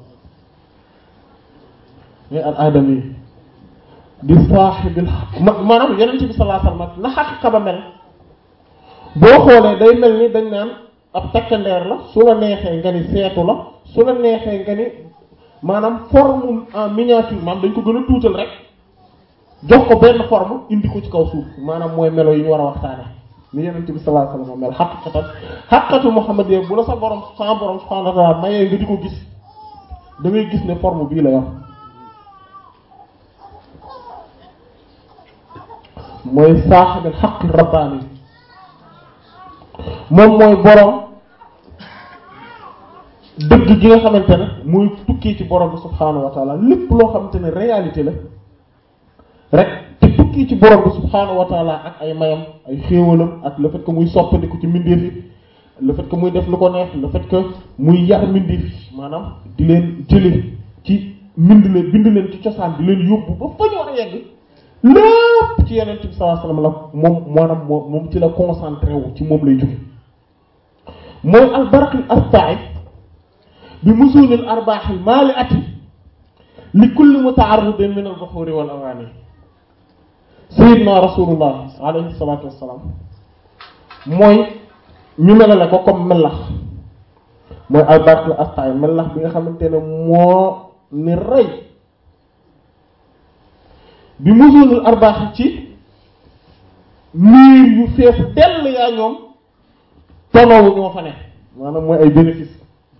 [SPEAKER 3] mais al aadama yi di saaxibil maanaam yeneen ci bi sallallahu alayhi wasallam na xaqiqa ba mel boo xoolee day mel ni dañ naan ab takkandeer la su la neexee nga ni seetu la su la neexee nga ni maanaam forme en miniature maanaam dañ ko gën a tuutal rek jox ko benn forme indi ko ci kaw suuf maanaam mooy melo yi ñu war a waxtaane ni yenente bi sallallahu alayhi wasallam mel xaqiqatan xaqiqatu Muhammad yee bu la sa borom sa borom subhanahu wa ta'ala mayee nga di ko gis da ngay gis ne forme bii la yor mooy saaxibil xaqi rabbaani moom mooy borom dëgg gi nga xamante ne muy tukkee ci borom bi subhaanahu wa taala lépp loo xamante ne réalité la rek te tukkee ci borom bi subhaanahu wa taala ak ay mayam ay xéewalam ak le fait que muy soppandiku ci mbindeef yi le fait que muy def lu ko neex le fait que muy yar mbindeef yi maanaam di leen jële ci mbind leen bind leen ci cosaan di leen yóbbu ba fa ñu war a yegg lépp ci yeneen bi sallallahu alayhi wasallam la moom maanaam moom moom ci la concentré wu ci moom lay jóge mooy albaraqil astai bi musulil arbaaxil maali ati li kulli muta'arridin min al-buhuri wal awani sayyidna rasulullah alayhi salatu wassalam mooy ñu melale ko comme melax mooy albaraqil astai melax bi nga xamante ne moo ni rey bi musulil arbaax ci miir yu fees dell yaa ñoom tonowu ñoo fa ne maanaam mooy ay bénéfice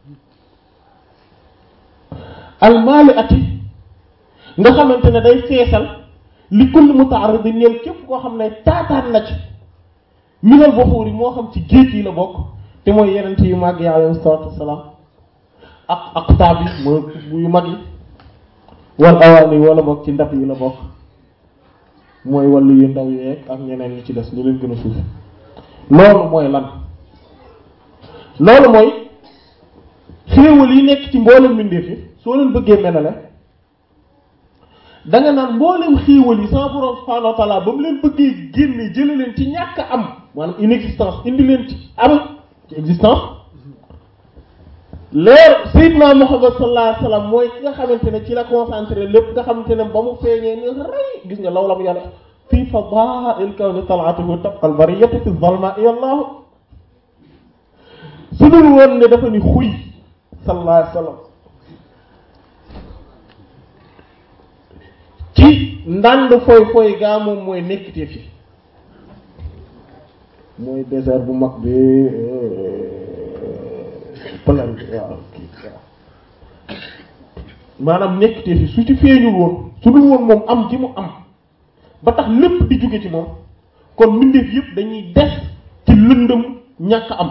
[SPEAKER 3] almaali ati nga xamante ne day feesal li kulli muta'arrid ñeel képp koo xam ne taataan na ci minal buxuur yi moo xam ci géej yi la bokk te mooy yenent yu màgg yi alayhi salaatu wassalaam ak aqtaab yi mooy yu mag yi wal awaani wala bokk ci ndab yi la bokk mooy wàllu yu ndaw yeeg ak ñeneen ñi ci des ñu leen gën a suuf loolu mooy lan loolu mooy xéewal yi nekk ci mboolem mbindeef yi soo leen bëggee melale da nga naan mboolem xéewal yi sama borom subhanahu wa ta'ala ba mu leen bëggee génne jële leen ci ñàkk am maanaam inexistence indi leen ci am ci existence leer Seydina Muhammad sallallahu alayhi wasallam mooy ki nga xamante ne ci la concentré lépp nga xamante ne ba mu feeñee ni rëy gis nga law lam yàlla fii fadaa'il kawni tal'atuhu tabqa al-bariyyatu fi adh-dhulma'i wallahu su dul woon ne dafa ni xuy sallallahu alayhi wasallam ci ndànd foy foy gaa moom mooy nekkite fi mooy désert bu mag bi plaine bi waaw kii waaw maanaam nekkite fi su ci feeñul woon su dul woon moom am gi mu am ba tax lépp di jóge ci moom kon mbindeef yépp dañuy des ci lëndëm ñàkk am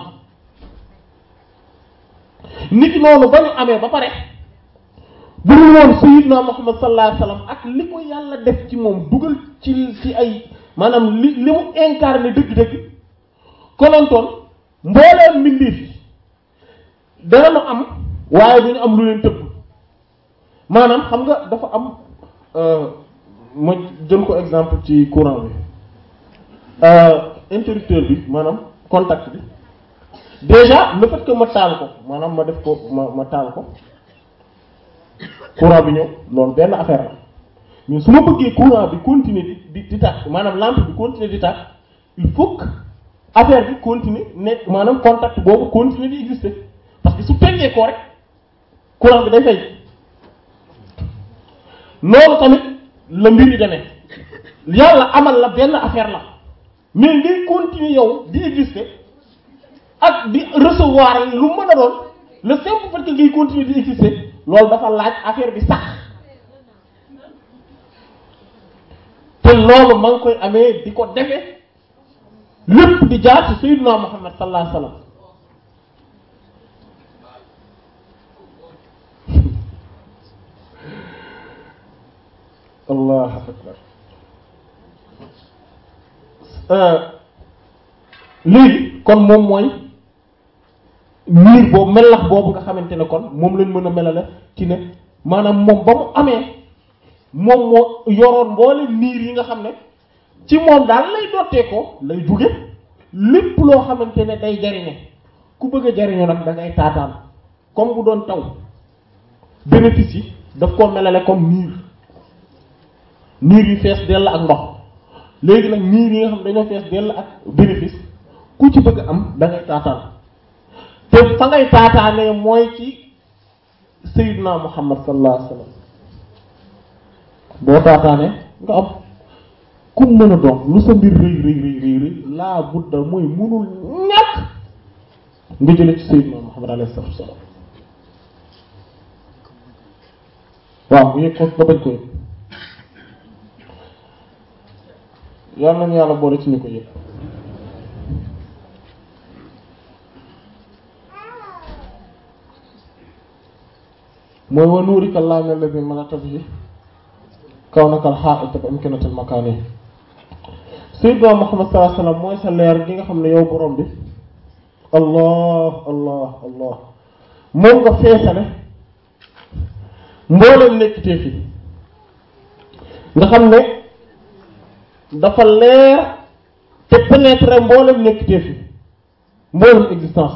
[SPEAKER 3] nit noonu ba ñu amee ba pare bu dul woon sayyidna Muhammad sallallahu alayhi wasallam ak li ko yàlla def ci moom dugal ci ci ay maanaam li li mu incarné dëgg-dëgg konontoon mbooleem mbindeef yi danañu am waaye duñu am lu leen tëbb maanaam xam nga dafa am ma jël ko exemple ci courant bi interrupteur bi maanaam contact bi déjà le fait que ma taal ko maanaam ma def ko ma ma taal ko courant bi ñëw loolu benn affaire la mais su ma bëggee courant bi continuer di di di tàkk maanaam lampe bi continuer di tàkk il faut que affaire bi continuer nekk maanaam contact boobu continuer di exister parce que su teggee ko rek courant bi day fay loolu tamit la mbir yi demee yàlla amal la benn affaire la mais ngay continuer yow di exister ak di recevoir lu mën a doon le simple fait que ngay continuer di exister loolu dafa laaj affaire bi sax te loolu ma ngi koy amee di ko defee lépp di jaar ci sayyidina Muhammad sallallahu alayhi wasallam allah akbar léegi kon moom mooy miir boobu melax boobu nga xamante ne kon moom lañ mën a melale ci ne maanaam moom ba mu amee moom moo yoroon mboole miir yi nga xam ne ci moom daal lay dottee ko lay jóge lépp loo xamante ne day jariñe ku bëgg a jariñu nag da ngay taataan comme bu doon taw bénéfice yi daf koo melale comme miir miir yu fees dell ak ndox léegi nag miir yi nga xam dañoo fees dell ak bénéfice ku ci bëgg am da ngay taataan te fa ngay taataanee mooy ci sayyidina muhammad sallallahu alayhi wasallam boo taataanee nga am ku mën a doon lu sa mbir rëy rëy rëy rëy rëy laa budda mooy munul ñàkk nga jële ci sayyidina muhammad alayhi wasallam waaw mu yëg ko nga bañ ko yëg yàlla nañu yàlla boole ci ñu ko yëg mooy wa nuurika llahi alladhi malata bihi kawnaka al-ha'ita bi imkanatil makani sayyidina Muhammad sallallahu alayhi wasallam mooy sa leer gi nga xam ne yow borom bi allah allah allah moom nga feesale mboolem nekkitee fi nga xam ne dafa leer te pénétrer mboolem nekkitee fi mboolem existence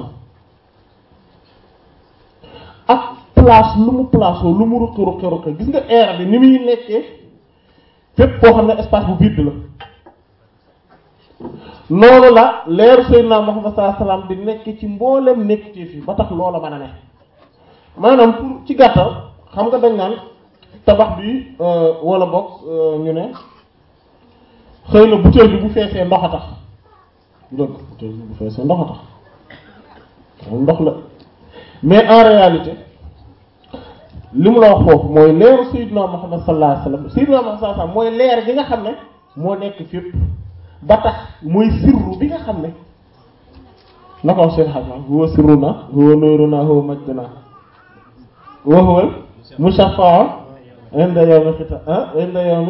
[SPEAKER 3] ak place lu mu place lu mu ruqi ruqi ruqi gis nga air bi ni muy nekkee fépp koo xam ne espace bu vide la noonu la leeru Seydina Muhammad sallallahu alayhi wasallam di nekk ci mboolem nekkitee fi ba tax loola mën a ne maanaam pour ci gàttal xam nga dañ naan tabax bi wala boog ñu ne xëy na butéel bi bu feesee ndox a tax dëgg butéel bi bu feesee ndox a tax moom ndox la mais en réalité li mu la wax foofu mooy leeru Seydina Muhammad sallallahu alayhi wasallam Seydina Muhammad sallallahu alayhi wasallam mooy leer gi nga xam ne moo nekk fépp ba tax mooy sirru bi nga xam ne na ko wax seen xam naa huwa sirruna huwa nuuruna huwa majduna wa huwa mushaffa inda yawmi xita ah inda yawmi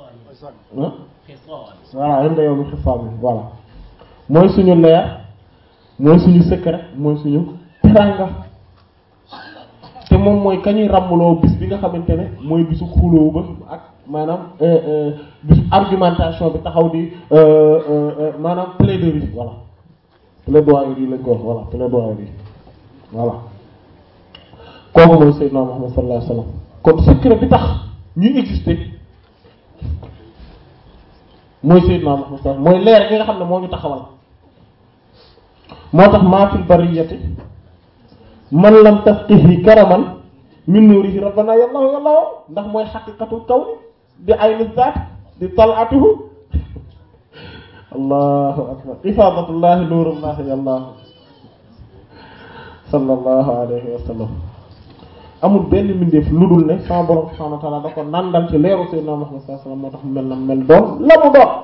[SPEAKER 3] voilà inda yawmi xisaab voilà mooy suñu leer mooy suñu secret mooy suñu teranga te moom mooy kañuy ràmmuloo bis bi nga xamante ne mooy bisu xuloo ba ak maanaam bisu argumentation bi taxaw di maanaam plaidoirie voilà plaidoirie lañ ko wax voilà plaidoirie voilà kooku mooy Seydina Muhammad sallallahu alayhi wasallam kon secret bi tax ñuy exister mooy Seydina Muhammad sallallahu mooy leer gi nga xam ne moo ñu taxawal moo tax maa fil bariyati man lam tasqihi karaman min nuurihi rabbana yallahu yallahu ndax mooy xaqiqatul kawni di aynu zaat di talatuhu allahu akbar ifadatullahi nuurullahi yallahu sallallahu alayhi wa sallam amul benn mbindeef lu dul ne sama borom subhanahu wa ta'ala da ko nandal ci leeru sayyidina Muhammad sallallahu alayhi wa sallam moo tax mu mel na mel doon la mu doon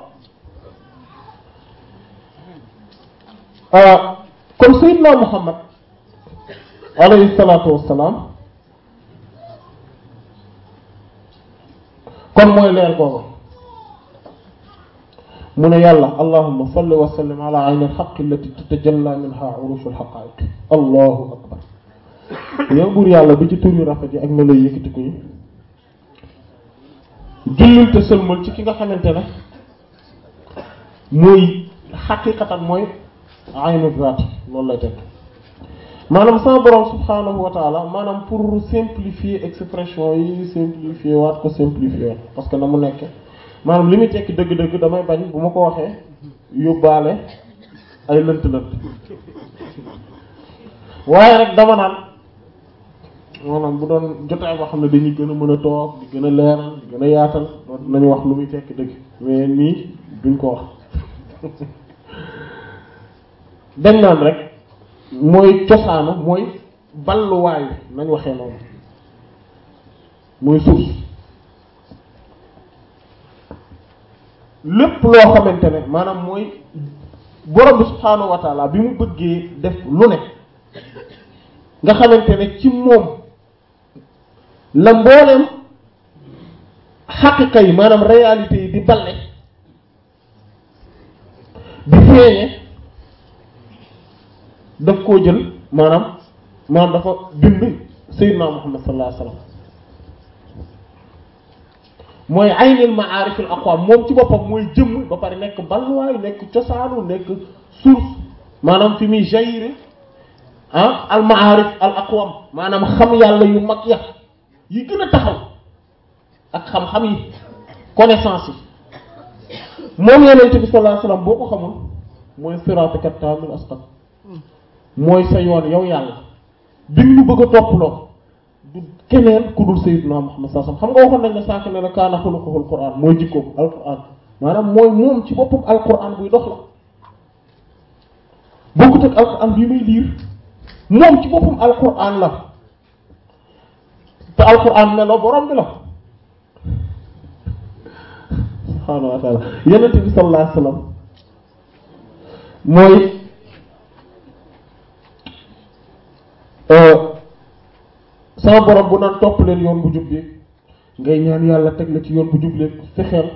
[SPEAKER 3] kon sayyidina Muhammad alayhi salaatu wassalaam kon mooy leer googu mu ne yàlla allahumma salli wa sallim ala ayni alxaq allati tatajalla minha urushu alxaqaiq allahu akbar yow buur yàlla bi ci tur yu rafet yi ak melo yëkkati ko yi jullil te sëlmal ci ki nga xamante ne mooy xaqiqatan mooy aynu zaat loolu lay teg maanaam sama borom subhanahu wa taala maanaam pour simplifier expression yi simplifier waat ko simplifier waat parce que na mu nekke maanaam li muy tekki dëgg-dëgg damay bañ bu ma ko waxee yóbbaale ay lënt-lënt waaye rek dama naan maanaam bu doon jotaay boo xam ne dañuy gën a mën a toog di gën a leeral di gën a yaatal nañu wax lu muy tekki dëgg mais nii duñ ko wax dañ naan rek mooy cosaanu mooy balluwaay nañ waxee noonu mooy suuf lépp loo xamante ne maanaam mooy borom bi subhaanahu wa taala bi mu bëggee def lu ne nga xamante ne ci moom la mbooleem xaqiqa yi maanaam réalité yi di balle di feeñe daf koo jël maanaam maanaam dafa bind sayyidina Muhammad sallallahu alayhi wasallam mooy aynil ma'arif al aqwam moom ci boppam mooy jëmm ba pare nekk balluwaay nekk cosaanu nekk source maanaam fi muy jaillir ah al ma'arif al aqwam maanaam xam yàlla yu mag ya yi gën a taxaw ak xam-xam yi connaissance yi moom yonent bi sallallahu alayhi wasallam boo ko xamul mooy siratika tamil asqat mooy sa yoon yow yàlla bi ñu bëgg a topploo du keneen ku dul sayyidina Muhammad sallallahu alayhi wasallam xam nga waxoon nañ ne sànq ne la kaana xuluquhul Qur'an mooy jikkoom alquran maanaam mooy moom ci boppam alquran buy dox la bokkut ak alquran bii muy liir moom ci boppam alquran la te alquran melo borom bi la subhaanahu wa ta'ala yonent bi sallallahu alayhi wasallam mooy sama borom bu naan topp leen yoon bu jub bi ngay ñaan yàlla teg la ci yoon bu jub leen fexeel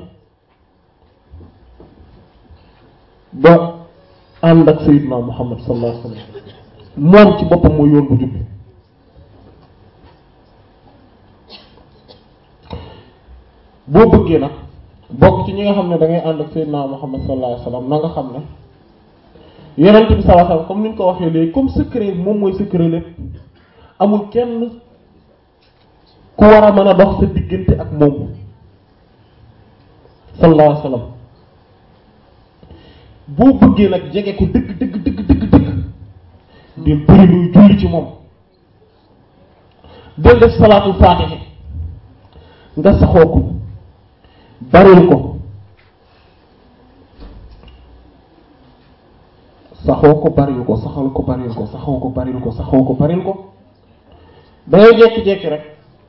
[SPEAKER 3] ba ànd ak Seydina Muhammad sallallahu alayhi wasallam moom ci boppam mooy yoon bu jub bi boo bëggee nag bokk ci ñi nga xam ne da ngay ànd ak Seydina Muhammad sallallahu alayhi wasallam na nga xam ne yonent bi sallallahu alayhi wasallam comme ni ñu ko waxee léegi comme secret moom mooy secret lépp amul kenn ku war a mën a dox sa diggante ak moom sallallahu alayhi wasallam boo bëggee nag jege ko dëgg dëgg dëgg dëgg dëgg del bëri luy julli ci moom del def salaatul faatiha nga saxoo ko baril ko saxoo ko baril ko saxal ko baril ko saxoo ko baril ko saxoo ko baril ko dangay jekki-jekki rek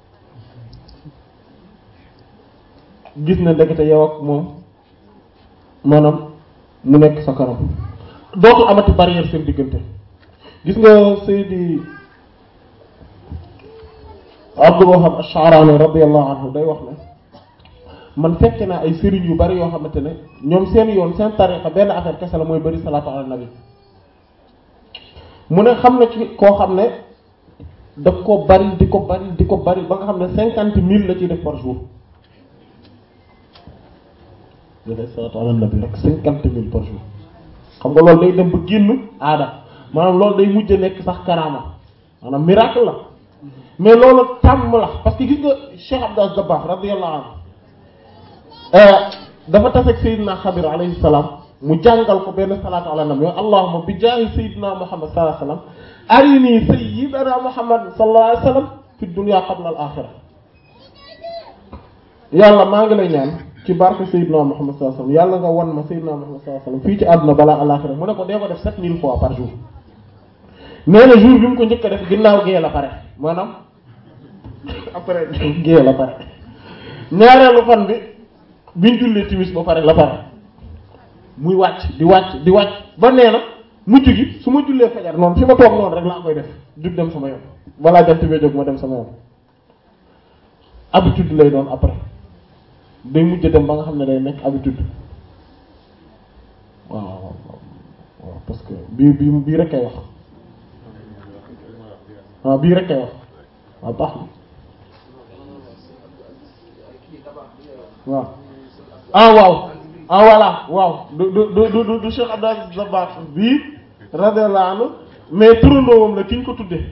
[SPEAKER 3] gis na ndekete yow ak moom maanaam mu nekk sa kanam dootul amati barrière seen diggante gis nga Seydi Abdul Wahab Ash-Sha'rani radiyallahu anhu day wax ne man fekke naa ay sëriñ yu bari yoo xamante ne ñoom seen yoon seen tariqa benn affaire kese la mooy bari salaatu ala nabi mu ne xam na ci koo xam ne daf ko bari di ko bari di ko bari ba nga xam ne cinquante mille la ciy def par jour dafay salaatu ala nabi rek cinquante mille par jour xam nga loolu day dem ba génn aada maanaam loolu day mujj nekk sax karaama maanaam miracle la mais loolu tàmm la parce que gis nga Cheikh Abdou Dabakh radiyallahu anhu dafa tase ak Seydina Xadir alayhi salaam mu jàngal ko benn salaatu ala nabi allahumma bi jaahi Seydina Muhammad sallallahu alayhi wasallam arini Sayyidina Muhammad sallallahu alayhi wasallam fi dunya qabla al axira yàlla maa ngi lay ñaan ci barke Seydina Muhammad sallallahu alayhi wasallam yàlla nga wan ma Seydina Muhammad sallallahu alayhi wasallam fii ci àdduna balaa alaxira mu ne ko dee ko def sept mille fois par jour nee na jour bi mu ko njëkk a def ginnaaw gee la pare maanaam après gee la pare ñaareelu fan bi biñ jullee timis ba pare la pare muy wàcc di wàcc di wàcc ba nee na mujj gi su ma jullee fajar noonu fi ma toog noonu rek laa koy def jug dem sama yoon balaa jant bee jóg ma dem sama yoon habitude lay doon après day mujj dem ba nga xam ne day nekk habitude waaw waaw waaw parce que bii bii bii rek kay wax waaw bii rek kay wax waaw baax na waaw ah waaw ah voilà waaw du du du du du Cheikh Abdou Dabakh bii radiyallahu anhu mais turandoowam la ki ñu ko tuddee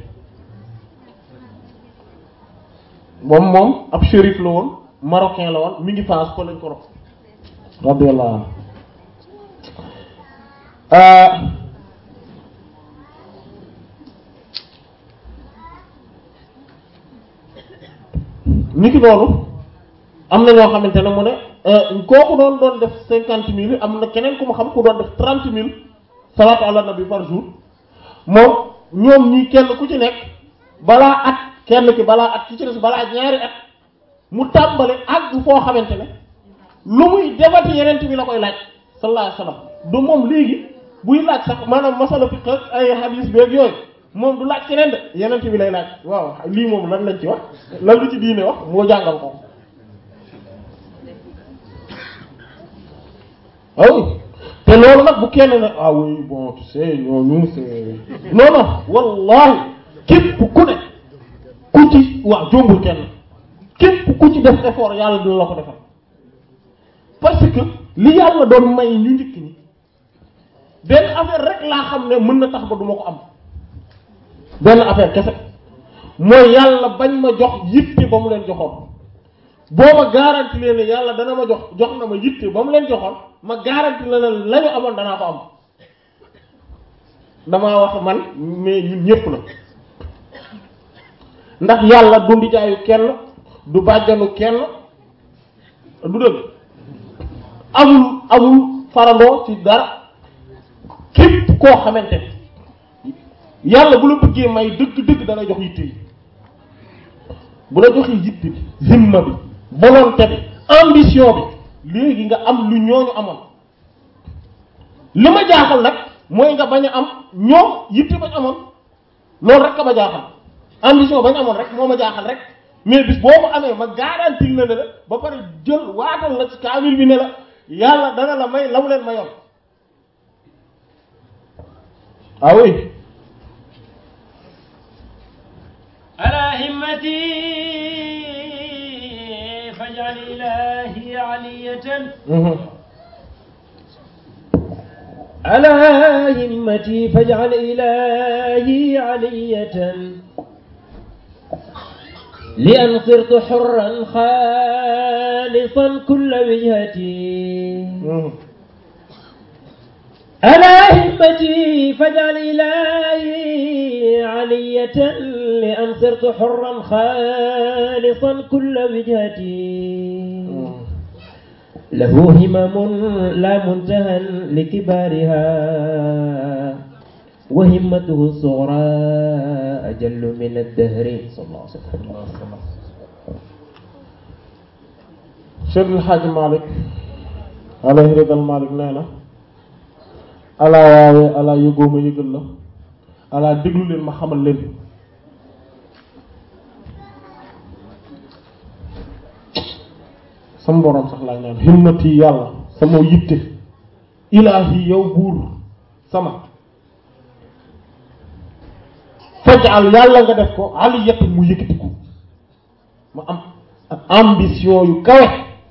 [SPEAKER 3] moom moom ab shérif la woon marocain la woon mi ngi France ko lañ ko rox radiyallahu anhu ni ki noonu am na ñoo xamante ne mu ne kooku doon doon def cinquante mille am na keneen ku ma xam ku doon def trente mille salaatu ala nabi par jour moom ñoom ñii kenn ku ci nekk balaa at kenn ki balaa at ki ci des balaa ñaari at mu tàmbali àgg foo xamante ne lu muy defati yeneen bi la koy laaj sallallahu alayhi wasallam du moom léegi buy laaj sax maanaam masala fiqh ak ay hadis beeg yooyu moom du laaj keneen de yeneen bi lay laaj waaw lii moom lan lañ ci wax lan lu ci diine wax moo jàngal ko ah oui te loolu nag bu kenn ne ah oui bon tu sais ñooñu c'est non non wallahi képp ku ne ku ci waaw jombul kenn képp ku ci def effort yàlla dina la ko defal parce que li yàlla doon may ñu njëkk ñi benn affaire rek laa xam ne mën na tax ba duma ko am benn affaire kese mooy yàlla bañ ma jox yitte ba mu leen joxoon boo ma garanti leen ne yàlla dana ma jox jox na ma yitte ba mu leen joxoon ma garanti la ne la ñu amoon danaa ko am damaa wax man mais ñun ñépp la ndax yàlla du ndijaayu kenn du bàjjanu kenn du dëgg amul amul farandoo ci dara képp koo xamante yàlla bu la bëggee may dëgg-dëgg da lay jox yitte yi bu la joxee yitte bi zimma bi volonté bi ambition bi léegi nga am lu ñooñu amoon li ma jaaxal nag mooy nga bañ a am ñoom yitte bañ amoon loolu rek ka ma jaaxal ambition bañ amoon rek moo ma jaaxal rek mais bis boo ko amee ma garantie la ne la ba pare jël waatal la ci kaamil bi ne la yàlla dana la may la mu leen mayoon ah oui
[SPEAKER 1] على همتي فاجعل إلهي علية
[SPEAKER 3] Mhm.
[SPEAKER 1] على همتي فاجعل إلهي علية لأن صرت حرا خالصا كل وجهتي
[SPEAKER 3] Mhm.
[SPEAKER 1] على همتي فاجعل إلهي علية لأن صرت حرا خالصا كل وجهتي
[SPEAKER 3] Mhm.
[SPEAKER 1] له همم لا منتهى لكبارها وهمته الصغرى أجل من الدهر صلى الله عليه وسلم
[SPEAKER 3] Cheikh El Hadj Malick alayhi ridal Malick nee na alaa waawee alaa yëgoo ma yëgal la alaa déglu leen ma xamal leen sama borom sax laa ñaan himmati yàlla sama yitte ilaahi yow buur sama fajal yàlla nga def ko aliyatan mu yëkkatiku ma am ambition yu kawe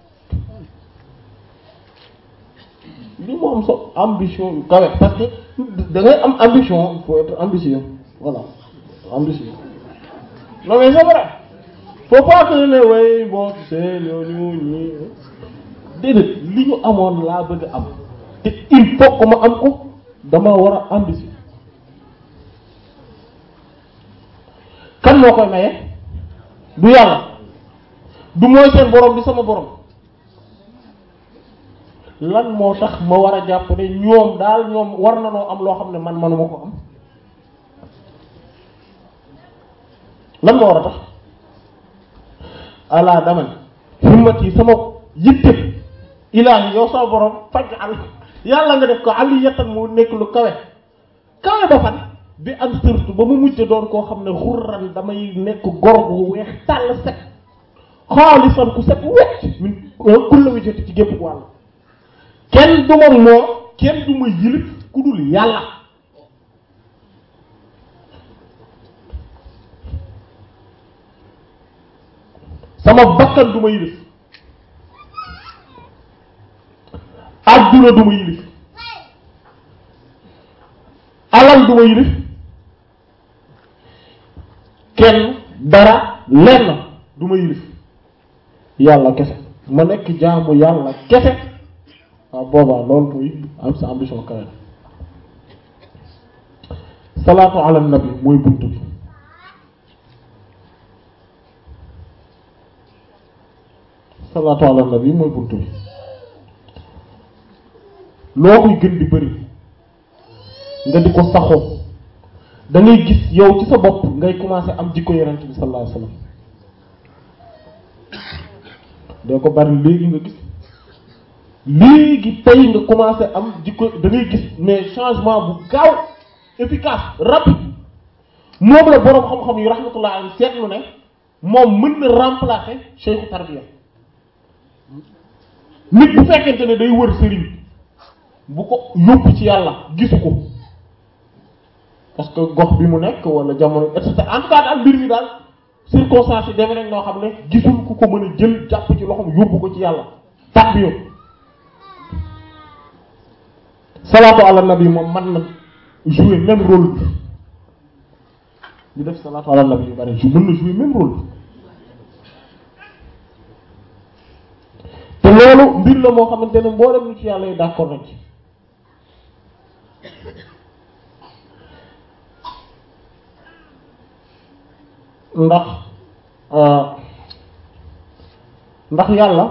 [SPEAKER 3] li mu am so ambition yu kawe parce que da ngay am ambition il faut être ambitieux voilà ambitieux non mais c'est vrai faut pas que ne way bon tu sais ñooñu ñi déedéet li ñu amoon laa bëgg a am te il faut que ma am ko dama war a ambitieux kan moo koy maye du yàlla du mooy seen borom di sama borom lan moo tax ma war a jàpp ne ñoom daal ñoom war na noo am loo xam ne man manuma ko am lan moo war a tax ala dama ne himmat yi sama yitte ilaahi yow sama borom faj al yàlla nga def ko aliyatan mu nekk lu kawe kawe ba fan bi am surtout ba mu mujj doon koo xam ne xurran damay nekk gor gu weex tàll set xaalisan ku set wecc min kulla wijjati ci gépp wàll kenn du ma moo kenn du ma yilif ku dul yàlla sama bakkan du ma yilif adduna du ma yilif alal du ma yilif kenn dara lenn du ma yilif yàlla kese ma nekk jaamu yàlla kese waaw boobaa loolu muy am sa ambition kawe salaatu ala nabi mooy buntu bi salaatu ala nabi mooy buntu bi loo koy gën di bëri nga di ko saxoo da ngay gis yow ci sa bopp ngay commencer am jikko yonent bi sallallahu alayhi wasallam doo ko bari léegi nga gis léegi tey nga commencé am jikko da ngay gis mais changement bu gaaw efficace rapide moom la boroom xam-xam yu rahmatullah alayhi seetlu ne moom mën na remplacer cheikhu tarbiya nit bu fekkente ne day wër sëriñ bu ko yóbbu ci yàlla gisu ko parce que gox bi mu nekk wala jamono et cetera en tout cas daal mbir mi daal circonstance yi demee nañ noo xam ne gisul ku ko mën a jël jàpp ci loxoom yóbbu ko ci yàlla tax bi yow salaatu ala nabi moom man na jouer même rôle bi ñu def salaatu ala nabi yu bari mën na jouer même rôle bi te loolu mbir la moo xamante ne mboolem ñu ci yàlla yi d'accord nañ ci ndax ndax yàlla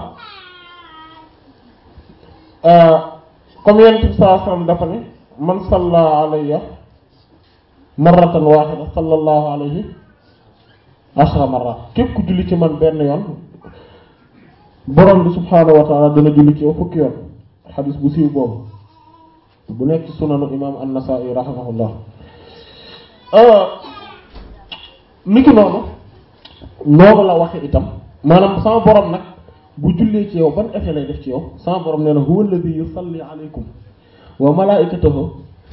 [SPEAKER 3] comme yonent bi sallallahu alayhi wasallam dafa ne man salla alayya marratan wahida sallallahu alayhi ashra marrat képp ku julli ci man benn yoon borom bi subhaanahu wa taala dana julli ci yow fukki yoon xadis bu siiw boobu bu nekk ci sunanu imam an-Nasa'i rahimahullah niki noonu noonu la waxe itam maanaam sama borom nag bu jullee ci yow ban effet lay def ci yow sama borom nee na huwa alladhi yusalli alaykum wa malaikatahu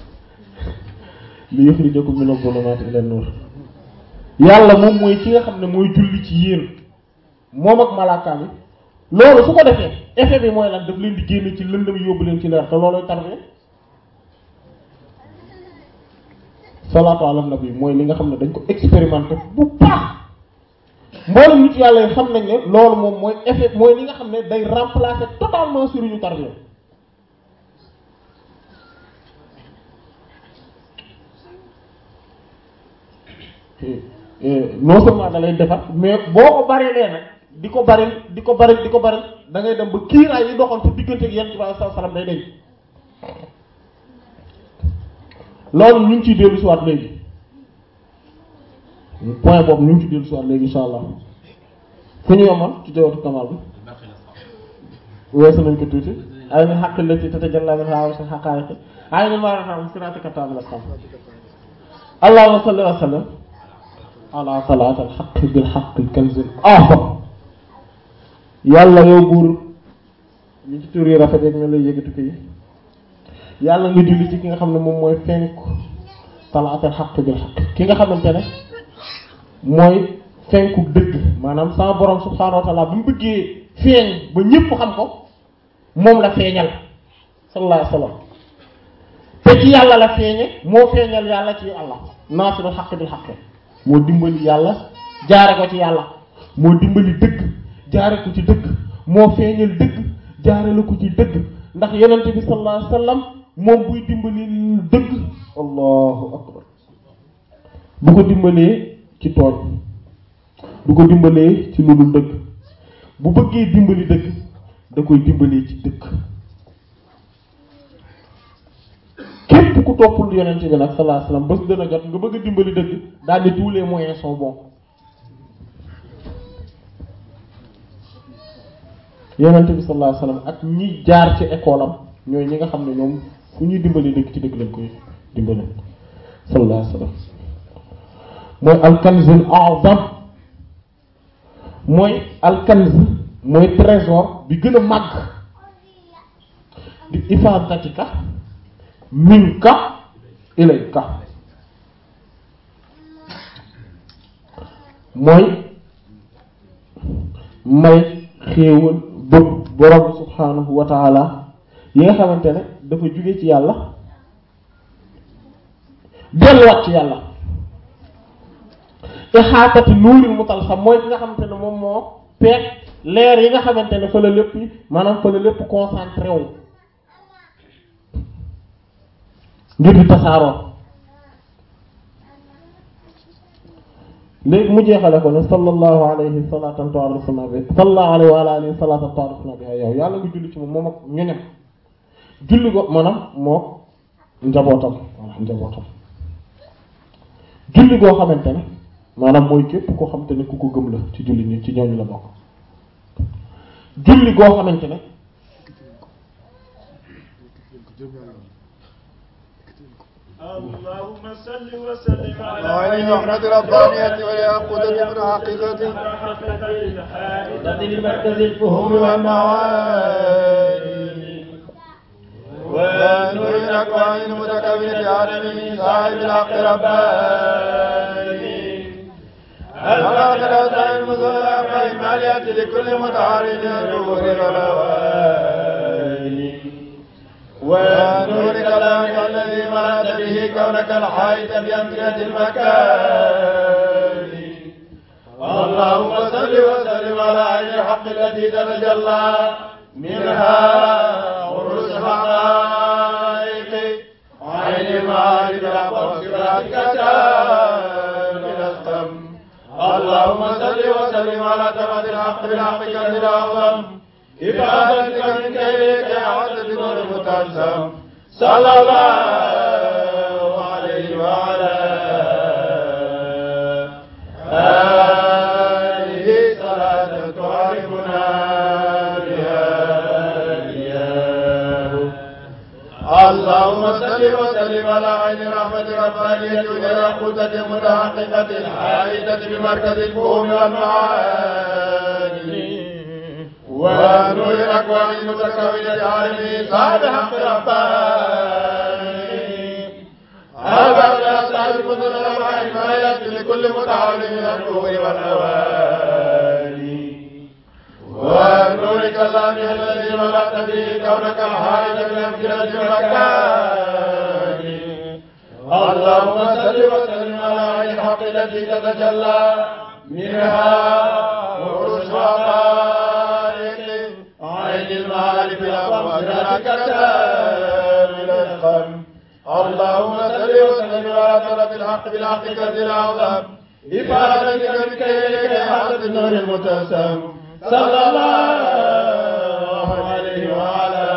[SPEAKER 3] li yukhrijakum min adh-dhulumati ila an-nur yàlla moom mooy ki nga xam ne mooy julli ci yéen moom ak malaakaam yi loolu su ko defee effet bi mooy lan daf leen di génne ci lëndëm yóbbu leen ci leer te looloy tarbiya salaatu ala nabi mooy li nga xam ne dañ ko expérimenté bu baax mboolem nit yàlla yi xam nañ ne loolu moom mooy effet mooy li nga xam ne day remplacer totalement sëriñu tarbiya non seulement da lay defar mais boo ko bari lee nag di ko bari di ko bari di ko bari da ngay dem ba kiiraay yi doxoon sa diggante ak yonent bi sallallahu alayhi wasallam day deñ loolu ñu ngi ciy dellu si waat léegi point boobu ñu ngi ciy dellu si waat léegi insha allah fu ñu yomal ci jawatu kamal bi weesu nañ ko tuuti ay na xaq la ci tatajalla min hawa sa xaqaariqi ay na maanaam siratika tabil asqam allahumma salli wa sallam ala salaat al xaq bil xaq al kanz al ahbar yàlla yow buur ñu ci tur yi rafet rek ñu lay yëgatu ko yi yàlla nga julli ci ki nga xam ne moom mooy fenk salaat al xaq bil xaq ki nga xamante ne mooy fenku dëgg maanaam sama borom subhaanahu wa taala bi mu bëggee feeñ ba ñëpp xam ko moom la feeñal sallallahu alayhi wa sallam te ci yàlla la feeñe moo feeñal yàlla ci Allah naasirul xaq bil xaq moo dimbali yàlla jaare ko ci yàlla moo dimbali dëgg jaare ko ci dëgg moo feeñal dëgg jaare la ko ci dëgg ndax yonent bi sallallahu alayhi wasallam moom buy dimbali dëgg allahu akbar du ko dimbalee ci tooñ du ko dimbalee ci lu dul dëgg bu bëggee dimbali dëgg da koy dimbalee ci dëgg képp ku toppul yonent bi nag sallallahu alayhi wasallam bés dana jot nga bëgg a dimbali dëgg daal di tous les moyens sont bons yonent bi sallallahu alayhi wasallam ak ñi jaar ci école am ñooy ñi nga xam ne ñoom fu ñuy dimbali dëgg ci dëgg lañ koy dimbali sallallahu alayhi wasallam mooy alkanzul a'zam mooy alkanz mooy trésor bi gën a màgg di ifadatika minka ilayka mooy may xéewal bëgg borom subhanahu wa taala yi nga xamante ne dafa jóge ci yàlla delluwaat ci yàlla ixaatati nuuril mutalsam mooy ki nga xamante ne moom moo peeg leer yi nga xamante ne fa la lépp maanaam fa la lépp concentré wu ngir di tasaaroo léegi mu jeexale ko ne sallallahu alayhi salatan ta'rifuna bi sallallahu alayhi wa alihi salatan ta'rifuna bi yow yàlla nga julli ci moom moom ak ñoñam julli ko maanaam moo njabootam walla njabootam julli goo xamante ne maanaam mooy képp koo xamante ne ku ko gëm la ci julli ñi ci ñooñu la bokk julli goo xamante ne
[SPEAKER 2] اللهم صل وسلم على
[SPEAKER 5] وعليه رحمة ربانية وليأخذ من حقيقته
[SPEAKER 2] الحائطة لمركز الفهوم والمعاني
[SPEAKER 5] ونور الأكوان المتكونة عالمي صاحب الحق رباني الآخرة وسائل المزرعة المالية لكل متعارض الظهور والأواني ونور كلامك الذي ملأت به كونك الحائط بأمكنة المكان اللهم صل وسلم على عين الحق التي تتجلى منها عروس الحقائق عين المعارف الأقوى صراطك من السم اللهم صل وسلم على تمد الحق بالحق كنز الأعظم إفادتك من كيدك يا عدد نور المتلزم صلى الله عليه وعلى آله صلاة تعرفنا بها إياه الله اللهم صل وسلم على عين رحمة ربانية والياقوتة المتحققة الحائطة بمركز الفهوم والمعاني ونور الأكوان المتكونة عالمي صاحب حق رباني هذا من أصحاب كتب الأربع الآيات لكل متعاون من النور والأواني ونورك الله الذي ملأت به كونك الحائط من أمكنة المكان اللهم صل وسلم على عين الحق التي تتجلى منها وعرش حقائق عين المعارف الأقوام صراطك من القلب اللهم صل وسلم على طرف الحق بالحق كذي الأعظم إفادتك بك إليك إحاطة النور المتسم صلى الله عليه وعلى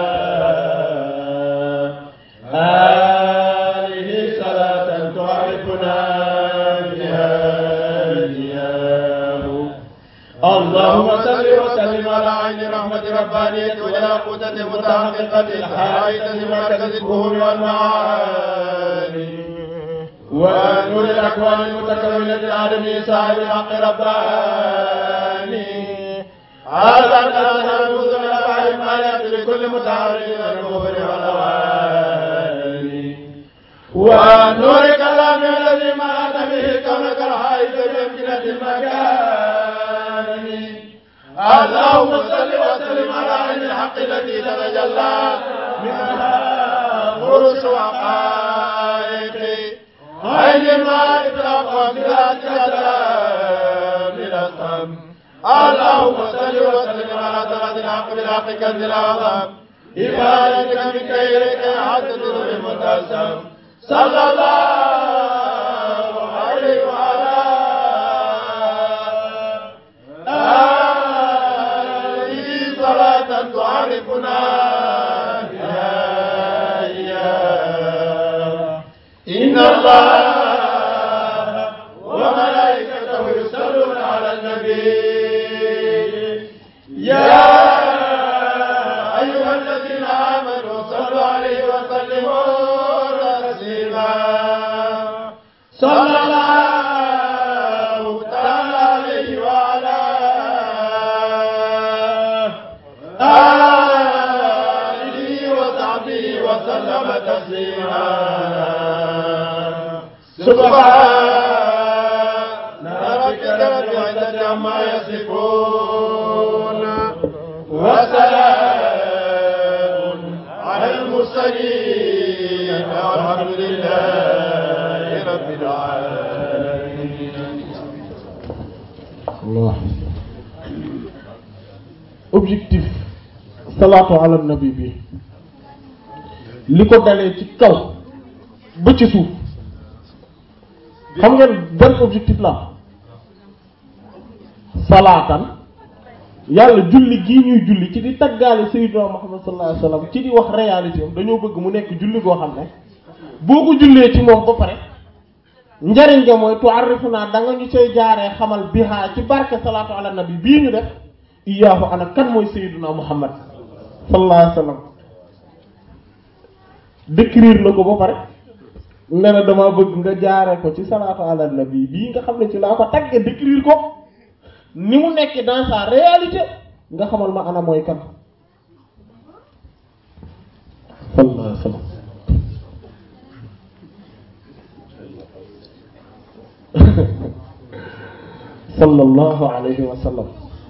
[SPEAKER 5] آله صلاة تعرفنا بها إياه اللهم صل وسلم على عين رحمة ربانية والياقوتة المتحققة الحائطة مركز الفهوم والمعاني ونور الأكوان المتكونة العالمي صاحب الحق رباني هذا الأثر المذن الأربع المالات لكل متعرض من الكفر والأواني ونور كلام الذي مات به كونك الحائط بأمكنة المكان اللهم صل وسلم على عين الحق التي تتجلى منها غرس وحقائق عين المعارف الأقوام ذاتك من الصم اللهم صل وسلم على طلعة الحق بالحق كنز الأعظم إبادتك من كيرك حتى نور المتسم صلى الله عليه وعلى آله صلاة تعرفنا بها إياه إن الله وملائكته يصلون على النبي يا أيها الذين آمنوا صلوا عليه وسلموا تسليما صلى الله تعالى عليه وعلى آله وصحبه وسلم تسليما سبحان ربك رب العزة عما يصفون وسلام على المرسلين والحمد لله رب العالمين
[SPEAKER 3] Allah objectif salaatu ala nabi bi li ko dalee ci kaw ba ci suuf xam ngeen ban objectif la salaatan yàlla julli gii ñuy julli ci di taggaale sayyidina Muhammad sallallahu alayhi wasallam ci di wax réalité am dañoo bëgg mu nekk julli goo xam ne boo ko jullee ci moom ba pare njariñ nga mooy tu'arrifuna da nga ñu cay jaaree xamal bihaa ci barke salaatu ala nabi bii ñu def iyaahu ana kan mooy sayyiduna muhammad sallallahu alayhi wasallam décrire na ko ba pare ne na dama bëgg nga jaaree ko ci salaatu ala nabi bii nga xam ne ci laa ko tagge décrire ko ni mu nekk dans sa réalité nga xamal ma ana mooy kan sallallahu alayhi wasallam sallallahu alayhi wa sallam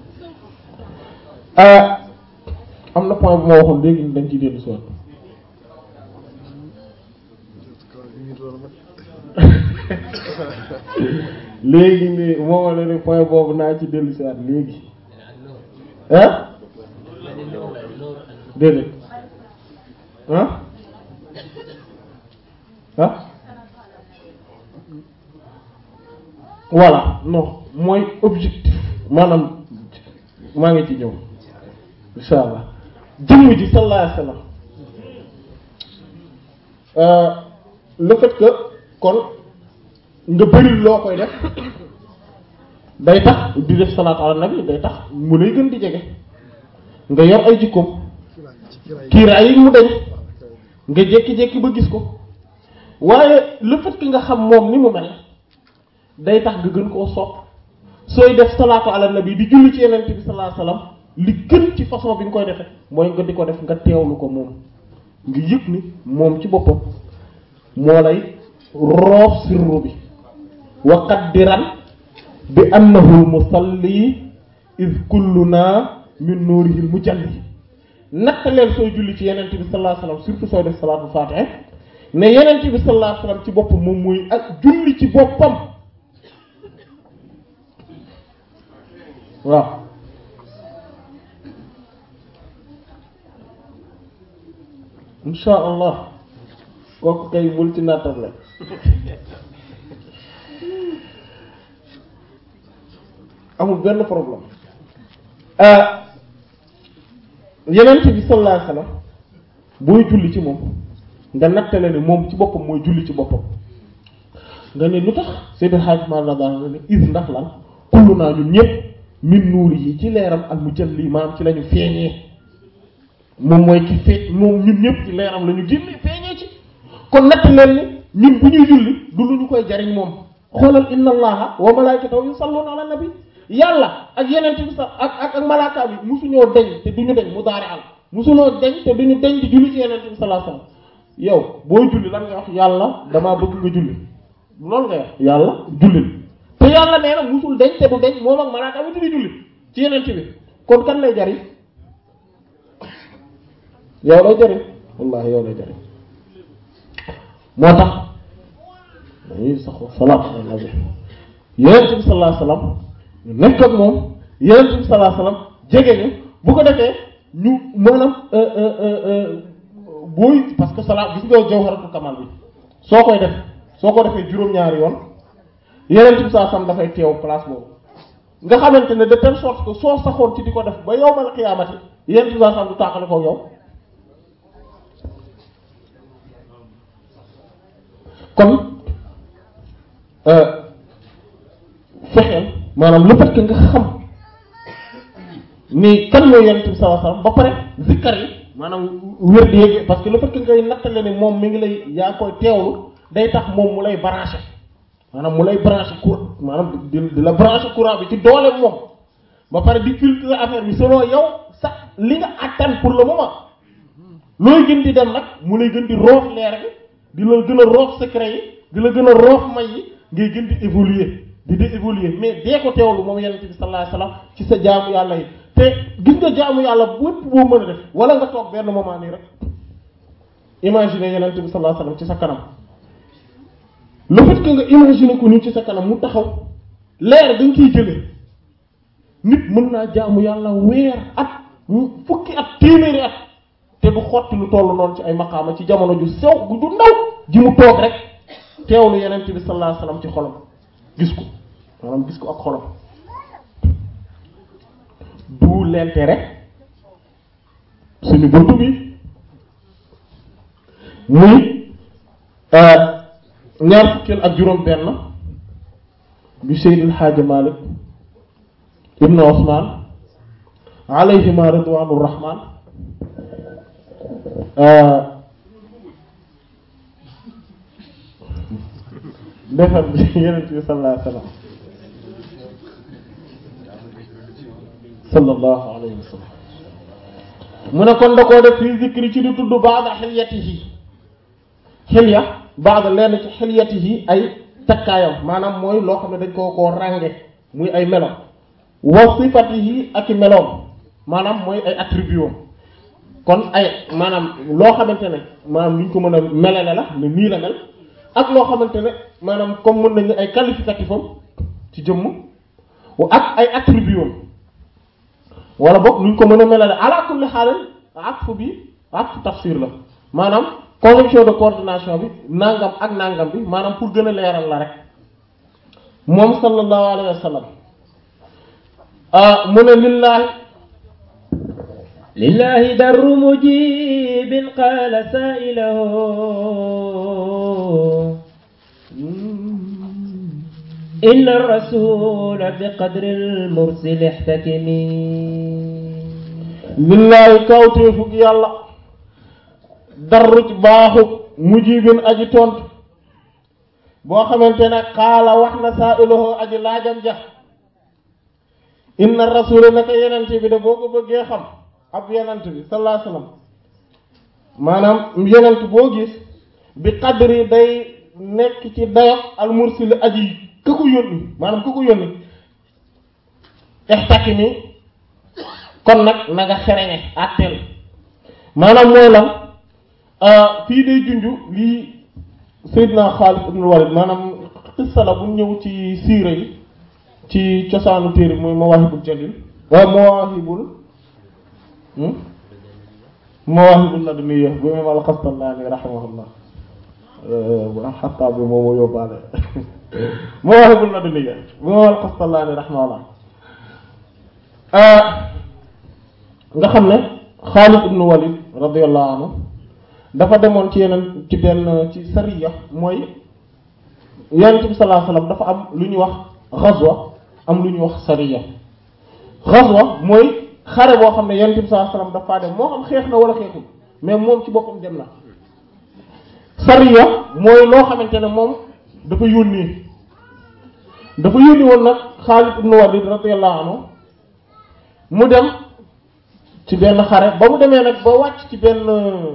[SPEAKER 3] am na point bu ma waxoon léegi dañ ciy dellu si waat léegi nii moo ma ne point boobu naa ci dellu si waat léegi ah déedéet ah ah voilà non mooy objectif maanaam maa ngi ci ñëw insha allah jëmm ji sallallahu alayhi wasallam euh, le fait que kon nga bëri loo koy def day tax di def salaatu ala nabi day tax mu lay gën di jege nga yor ay jikkoom kiiraay yi mu dañ nga jékki-jékki ba gis ko waaye le fait que nga xam moom ni mu mel day tax nga gën koo sopp sooy def salaatu ala nabi di julli ci yeneen bi sallallahu alayhi wasallam li gën ci façon bi nga koy defee mooy nga di ko def nga teewlu ko moom nga yëg ni moom ci boppam moo lay roof sirru bi wa qaddiran bi annahu musalli iz kulluna min nuurihil mujalli nattaleel sooy julli ci yeneen bi sallallahu alayhi wasallam surtout sooy def salaatu fatiha ne yeneen bi sallallahu alayhi wasallam ci boppam moom mooy ak julli ci boppam waaw insha allah kooku kay bul ci nattable amul benn problème yeneen bi sallallahu alayhi wasallam booy julli ci moom nga nattale ne moom ci boppam mooy julli ci boppam nga ne lu tax Seydou Hadj Malick daal ne is ndax lan kullu naa ñun ñëpp min nuuri yi ci leeram ak mu jël lii maanaam ci la ñu feeñee moom mooy ki feeñ moom ñun ñëpp ci leeram la ñu génne feeñee ci kon natt leen ni ñun bu ñuy julli du lu ñu koy jariñ moom xoolal inna allaha wa malaikatahu yusalluna ala nabi yàlla ak yeneen bi sax ak ak ak malaaka bi musuñoo deñ te duñu deñ mu daari al musuñoo deñ te duñu deñ di julli ci yeneen bi sallallahu alayhi wasallam yow booy julli lan nga wax yàlla damaa bëgg nga julli loolu nga wax yàlla jullil te yàlla nee na musul deñ te du deñ moom ak malaaka bi di julli ci yeneen bi kon kan lay jariñ yow lay jariñ wallahi yow lay jariñ moo tax dañuy saxoo salaat ala nabi yeneen bi sallallahu alayhi wasallam ñu nekk ak moom yeneen bi sallallahu alayhi wasallam jege ñu bu ko defee ñu maanaam booy parce que salaat gis nga jawharatul kamal bi soo koy def soo ko defee juróom-ñaari yoon yeneen bi sallallahu alayhi wasallam dafay teew place boobu nga xamante ne de telle sorte que soo saxoon ci di ko def ba yowmal xiyaamati yeneen bi sallallahu alayhi wasallam du tàqale ko yow kon fexeel maanaam le fait que nga xam ni kan mooy yonent bi sallallahu alayhi wasallam ba pare zikkar yi maanaam wér di yéege parce que le fait que ngay nattale ne moom mi ngi lay yaa koy teewlu day tax moom mu lay branché maanaam mu lay branché courant maanaam di di la branché courant bi ci doole moom ba pare di filtrer affaire bi selon yow sax li nga attan pour le moment looy gën di dem nag mu lay gën di roof leer gi di la gën a roof secret yi di la gën a roof may yi ngay gën di évoluer di di évoluer mais dee ko teewlu moom yonent bi sallallahu alayhi wasallam ci sa jaamu yàlla yi te gis nga jaamu yàlla bépp boo mën a def wala nga toog benn moment nii rek imaginer yonent bi sallallahu alayhi wasallam ci sa kanam le fait que nga imaginer ko nii ci sa kanam mu taxaw leer dañ ciy jëlee nit mën naa jaamu yàlla weer at fukki at téeméeri at te du xotti lu tollu noonu ci ay maqaama ci jamono ju sew gu ju ndaw ji mu toog rek teewlu yeneen bi sallallahu alayhi wasallam ci xolam gis ko maanaam gis ko ak xolam d'où l'intérêt suñu buntu bi muy ñaar fukkeel ak juróom benn bi Seydil Hadji Malick ibn Ousmane alayhima ridwanur rahman defar bi yeneen bi sallallahu alayhi wa sallam sallallahu alayhi wa sallam mu ne kon da koo def fii zikri ci di tudd baada xilyatihi xilya baada lenn ci xilyatihi ay takkaayam maanaam mooy loo xam ne dañ koo koo rànge muy ay melo wa sifatihi ak i meloom maanaam mooy ay attributs kon ay maanaam loo xamante ne maanaam lu ñu ko mën a melale la ne nii la mel ak loo xamante ne maanaam comme mën nañu ay qualificatif am ci jëmm ak ay attributs am wala boog lu ñu ko mën a melale ala kulli xaalal atfu bi atfu tafsir la maanaam conjonction de coordination bi nangam ak nangam bi maanaam pour gën a leeral la rek moom sallallahu alayhi wa sallam mu ne lillaahi
[SPEAKER 1] لله در مجيب قال سائله إن الرسول بقدر المرسل احتكمي
[SPEAKER 3] lillaahi kawteefug yàlla darru ci baaxu mujibin aji tontu boo xamante ne xaala wax na saa iluhu aji laajam ja inna rasula naka yenente bi de boo ko bëggee xam ab yenent bi sallallahu alayhi wasallam maanaam yenent boo gis bi qadri day nekk ci dayok al mursili aji ka ko yónni maanaam ka ko yónni ixtakimi kon nag na nga xereñe àtteel maanaam mooy lan fii day junju lii Seydina Xaalid ibn Walid maanaam xissa la bu ñëw ci siira yi ci cosaanu téere mooy Mawaahibul Jalil waaw Mawaahibul Mawaahibul Laduniyya bu imam al-Qastallaani rahimahullah xataa bi moom yóbbaale Mawaahibul Laduniyya bu imam al-Qastallaani rahimahullah nga xam ne Xaalid ibn Walid radiyallahu anhu dafa demoon ci yeneen ci benn ci sariya mooy yonent bi sallallahu alayhi wasallam dafa am lu ñuy wax ghazwa am lu ñuy wax sariya ghazwa mooy xare boo xam ne yonent bi sallallahu alayhi wasallam dafa dem moo xam xeex na wala xeexul mais moom ci boppam dem na sariya mooy loo xamante ne moom dafa yónnee dafa yónni woon nag Xaalid ibn Walid radiyallahu anhu mu dem ci benn xare ba mu demee nag ba wàcc ci benn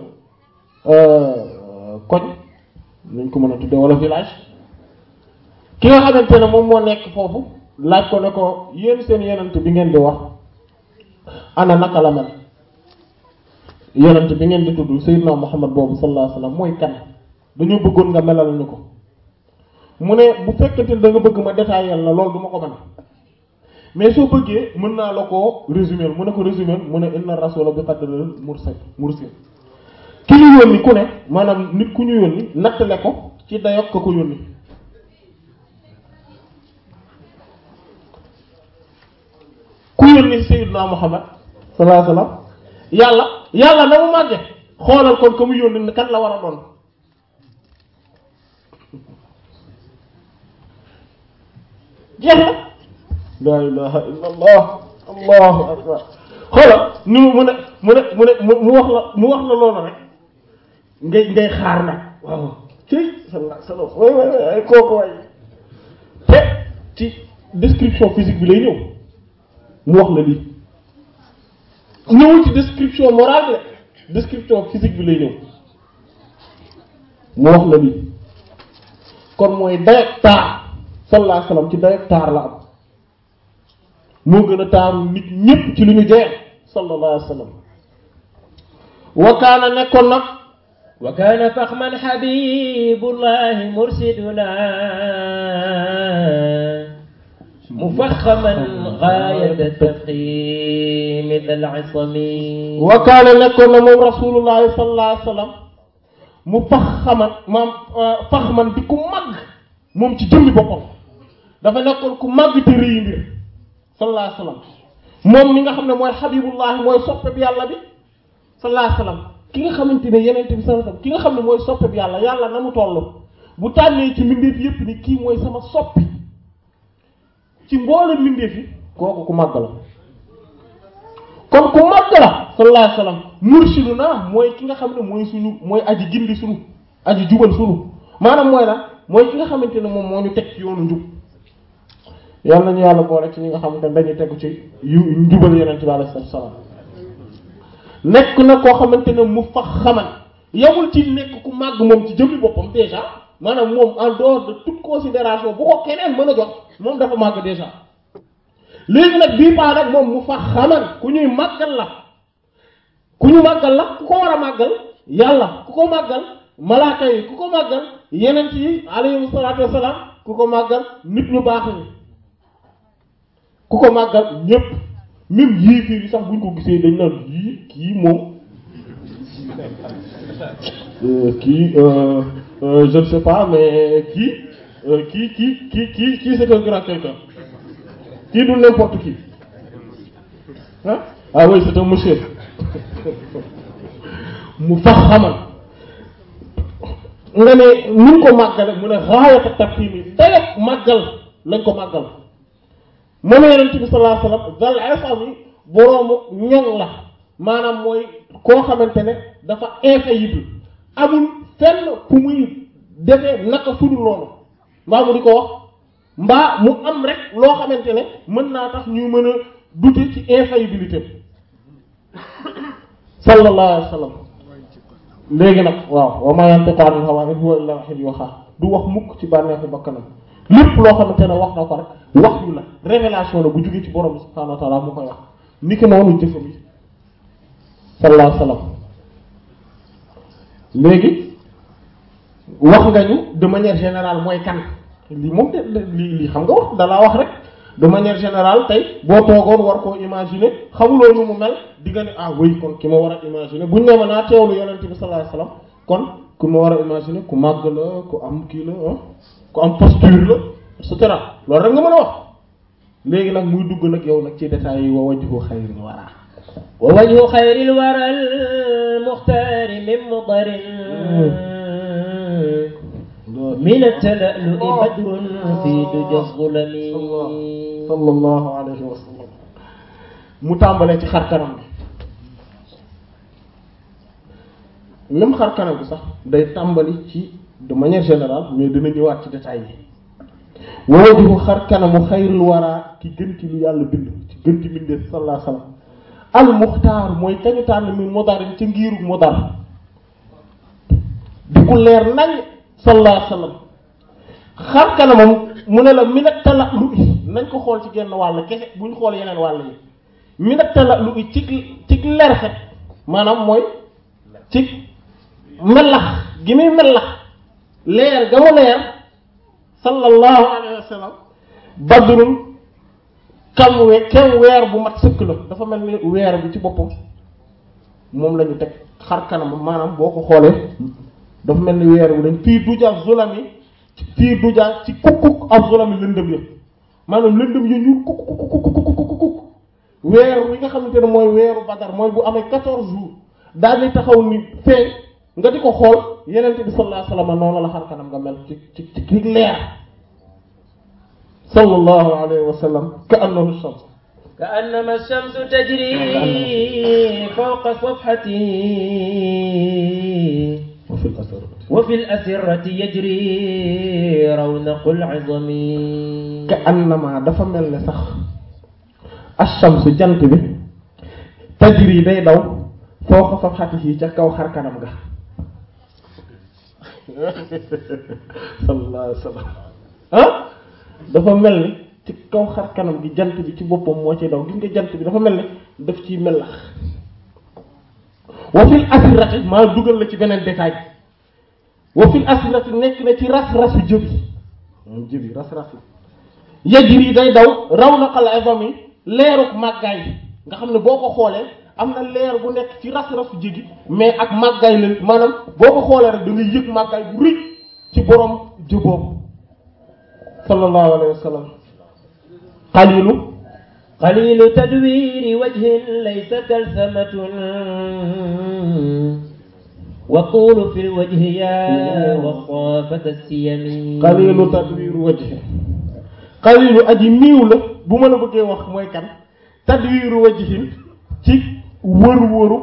[SPEAKER 3] koñ nuñ ko mën a tuddee wala village ki nga xamante ne moom moo nekk foofu laaj ko ne ko yéen seen yenent bi ngeen di wax ana naka la mel yenent bi ngeen di tudd Seydina Muhammad boobu sallallahu alayhi wasallam mooy kan dañoo bëggoon nga melal ñu ko mu ne bu fekkente ne da nga bëgg ma détailler la loolu du ma ko mën mais soo bëggee mën naa la koo résumer mu ne ko résumer mu ne inna rasula bi qadril mursal mursil ki ñu yónni ku ne maanaam nit ku ñu yónni nattale ko ci dayok ka ko yónni ku yónni Seydina Muhammad sallallahu alayhi wasallam yàlla yàlla na mu màgge xoolal kon ka mu yónni kan la war a doon jeex na la ilaha illa allah allahu akbar xoolal ni mu ne mu ne mu ne mu wax la mu wax la loolu rek ngay ngay xaar nag waaw ci sallallahu alayhi wasallam way way way ay kooku way te ci description physique bi lay ñëw mu wax la lii ñëwul ci description morale la description physique bi lay ñëw mu wax la lii kon mooy dayak taar sallallahu alayhi wasallam ci dayak taar la am moo gën a taaru nit ñépp ci lu ñu joxe sallallahu alayhi wasallam wa kaana nekkoon nag
[SPEAKER 1] وكان فخما حبيب الله مرشدنا مفخما غاية التفخيم ذا العصم
[SPEAKER 3] wa kaana nekkoon na moom rasulullahi sallallahu alayhi wasallam mu faxaman maam faxman di ku màgg moom ci jëmmi boppam dafa nekkoon ku màgg te rëy mbir sallallahu alayhi wasallam moom mi nga xam ne mooy xabibullahi mooy soppe bi yàlla bi sallallahu alayhi wasallam ki nga xamante ne yeneen bi sallallahu alayhi wasallam ki nga xam ne mooy soppe bi yàlla yàlla na mu toll bu tànnee ci mbindeef yépp ni kii mooy sama soppi ci mboole mbindeef yi kooku ku màgg la kon ku màgg la sallallahu alayhi wasallam murshiduna mooy ki nga xam ne mooy suñu mooy aji gindi suñu aji jubal suñu maanaam mooy lan mooy ki nga xamante ne moom moo ñu teg ci yoonu njub yal nañu yàlla boole ci ñi nga xamante ne dañuy tegu ci yu njubal yeneen ci alayhi salaam nekk na koo xamante ne mu fa xaman yamul ci nekk ku màgg moom ci jëmmi boppam déjà maanaam moom en dehors de toute considération bu ko keneen mën a jox moom dafa màgg déjà léegi nag bii paa nag moom mu fa xaman ku ñuy màggal la ku ñu màggal la ku ko war a màggal yàlla ku ko màggal malaaka yi ku ko màggal yeneen yi alayhi salaatu wassalaam ku ko màggal nit ñu baax ñi ku ko màggal ñépp même yéeféer yi sax buñ ko gisee dañ naan yii kii moom kii je ne sais pas mais kii kii kii kii kii kii c'est un grand quelqu'un kii du n'importe qui ah ah oui c'est un monsieur mu fax xamal nga ne nuñ ko màggale mu ne raayata tafhim yi dayeg màggal lañ ko màggal moom yonent bi sallallahu alayhi wasallam dal isam yi boroomu ñoŋ la maanaam mooy koo xamante ne dafa infaillible amul fenn fu muy defee naka sudul loolu mbaa mu di ko wax mbaa mu am rek loo xamante ne mën naa tax ñu mën a douter ci infaillibilité sallallahu alayhi wa sallam léegi nag waaw wa ma yantiqu anil hawa in huwa illa wahyun yuha du wax mukk ci bànneexu bakkanam lépp loo xamante ne wax na ko rek wax yu la révélation la bu jógee ci borom bi subhanahu wa ta'ala mu koy wax ni ki noonu jëfam yi sallallahu alayhi wa sallam léegi wax nga ñu de manière générale mooy kan lii moom de lii lii xam nga wax dalaa wax rek de manière générale tey boo toogoon war koo imaginer xamuloo nu mu mel di nga ne ah oui kon ki ma war a imaginer buñ ne ma naa teewlu yonent bi sallallahu alayhi wasallam kon ku ma war a imaginer ku màgg la ku am kii la ah ku am posture la et cetera loolu rek nga mën a wax léegi nag muy dugg nag yow nag ci détails yi wa wajhu xayril wara
[SPEAKER 1] ووجه خير الورى المختار من مطر من التلألؤ بدر في دجى الظلم
[SPEAKER 3] sallallahu alayhi wa sallam mu tàmbalee ci xar kanam bi même xar kanam bi sax day tàmbali ci de manière générale mais dina ñëwaat ci détails yi wajhu xar kanamu xayrul wara ki gën ci lu yàlla bind ci gën ci bindee sallallahu alayhi wa sallam al muxtaar mooy kañu tànn mi modarin ci ngiiru modar di ku leer nañ sallallahu alayhi wa sallam xar kanamam mu ne la minat tala lu i nañ ko xool ci genn wàll kese buñ xool yeneen wàll yi minat tala lu i ci ci lerxet maanaam mooy ci melax gi muy melax leer ga mu leer sallallahu alayhi wa sallam badrun kam we kem weer bu mat sëkk la dafa mel ni weer bi ci boppam moom la ñu teg xar kanam maanaam boo ko xoolee dafa mel ni weer bu dañ fii duja zulami fii duja ci kukkuk ak zulami lëndëm yëpp maanaam lëndëm yi ñuul kuk kuk kuk kuk kuk kuk weer wi nga xamante ne mooy weeru badar mooy bu amee quatorze jours daal di taxaw ni feeñ nga di ko xool yenente bi sallallahu alayhi wasallam noonu la xar kanam nga mel ci ci ci leer sallallahu alayhi wa sallam ka annahu shams
[SPEAKER 1] كأنما الشمس تجري فوق صفحته
[SPEAKER 3] وفي الأثر
[SPEAKER 1] وفي الأسرة يجري رونق العظم
[SPEAKER 3] ka annama dafa mel ne sax ash-shams jant bi tajri day daw fawqa safhatihi ca kaw xar kanam ga sallallahu alayhi wa sallam ah dafa mel ni ci kaw xar kanam gi jant bi ci boppam moo ci daw gis nga jant bi dafa mel ni daf ciy melax wa fil asirati maa dugal la ci beneen détail wa fil asirati nekk na ci ras-rasu jëbi moom jëbi ras-ras yi yajri day daw raw na xal azami leeruk màggaay nga xam ne boo ko xoolee am na leer bu nekk ci ras-rasu jëgi mais ak màggaay la maanaam boo ko xoolee rek da ngay yëg màggaay bu rëy ci borom jë boobu sallallahu alayhi wa sallam qalilu
[SPEAKER 1] قليل تدوير وجه ليس كلثمة والطول في الوجه يا وصافة السيم
[SPEAKER 3] qalilu tadwiru wajhi qalilu aji niiw la bu ma la bëggee wax mooy kan tadwiru wajhin ci wër-wëru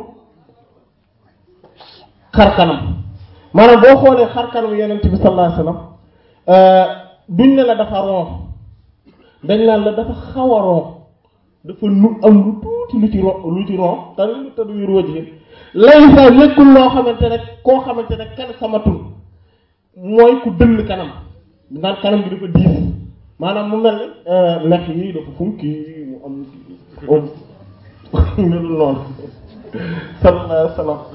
[SPEAKER 3] xar kanam maanaam boo xoolee xar kanam yonent bi sallallahu alayhi wasallam duñ ne la dafa ron dañ naan la dafa xaw a ron dafa nu am lu tuuti lu ci ron lu ci ron qalilu tadwiru wajhin laysa nekkul loo xamante ne koo xamante ne kenn samatul mooy ku dëll kanam naan kanam bi dafa diis maanaam mu mel ne lex yi dafa funki mu am am melul noonu sallallahu alayhi wa sallam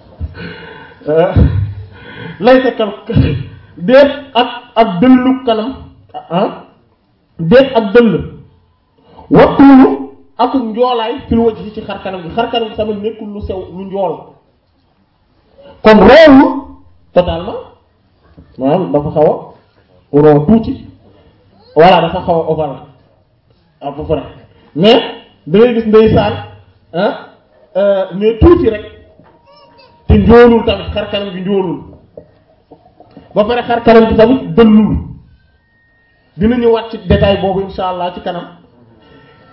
[SPEAKER 3] laysa kal déet ak ak dëllu kanam ah déet ak dëll wattuulu ak njoolaay fil wajh ci xar kanam gi xar kanam gi tamit nekkul lu sew lu njool kon reewu totalement maanaam dafa xaw a rond tuuti voilà dafa xaw a ovale à peu près mais da ngay gis ndeysaan ah mais tuuti rek te njoolul tamit xar kanam gi njoolul ba pare xar kanam gi tamit dëllul dinañu wàcc ci détail boobu insha allah ci kanam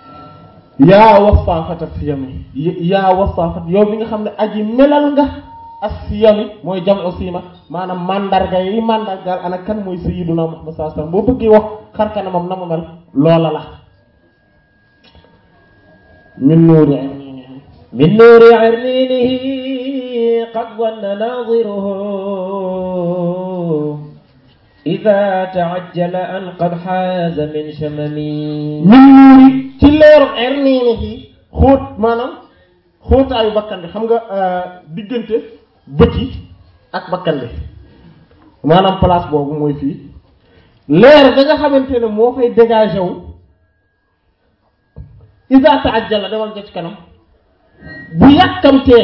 [SPEAKER 3] yaa wasaafata fi yami yaa wasaafat yow bi nga xam ne aji melal nga as-siyami mooy jam'u siima maanaam mandarga yi mandargaal ana kan mooy sayyiduna Muhammad sallallahu alayhi wasallam boo bëggee wax xar kanamam na mu mel loola la min nuuri aynihi
[SPEAKER 1] من نور عرنينه قد ظن ناظره إذا تعجل أن قد حاز من شممي
[SPEAKER 3] min nuuri ci leeru erniinihi xóot maanaam xóotaayu bakkan bi xam nga diggante bët yi ak bakkan bi maanaam place boobu mooy fii leer da nga xamante ne moo fay dégagé wu iza ta'ajjala demal nga ci kanam bu yàkkamtee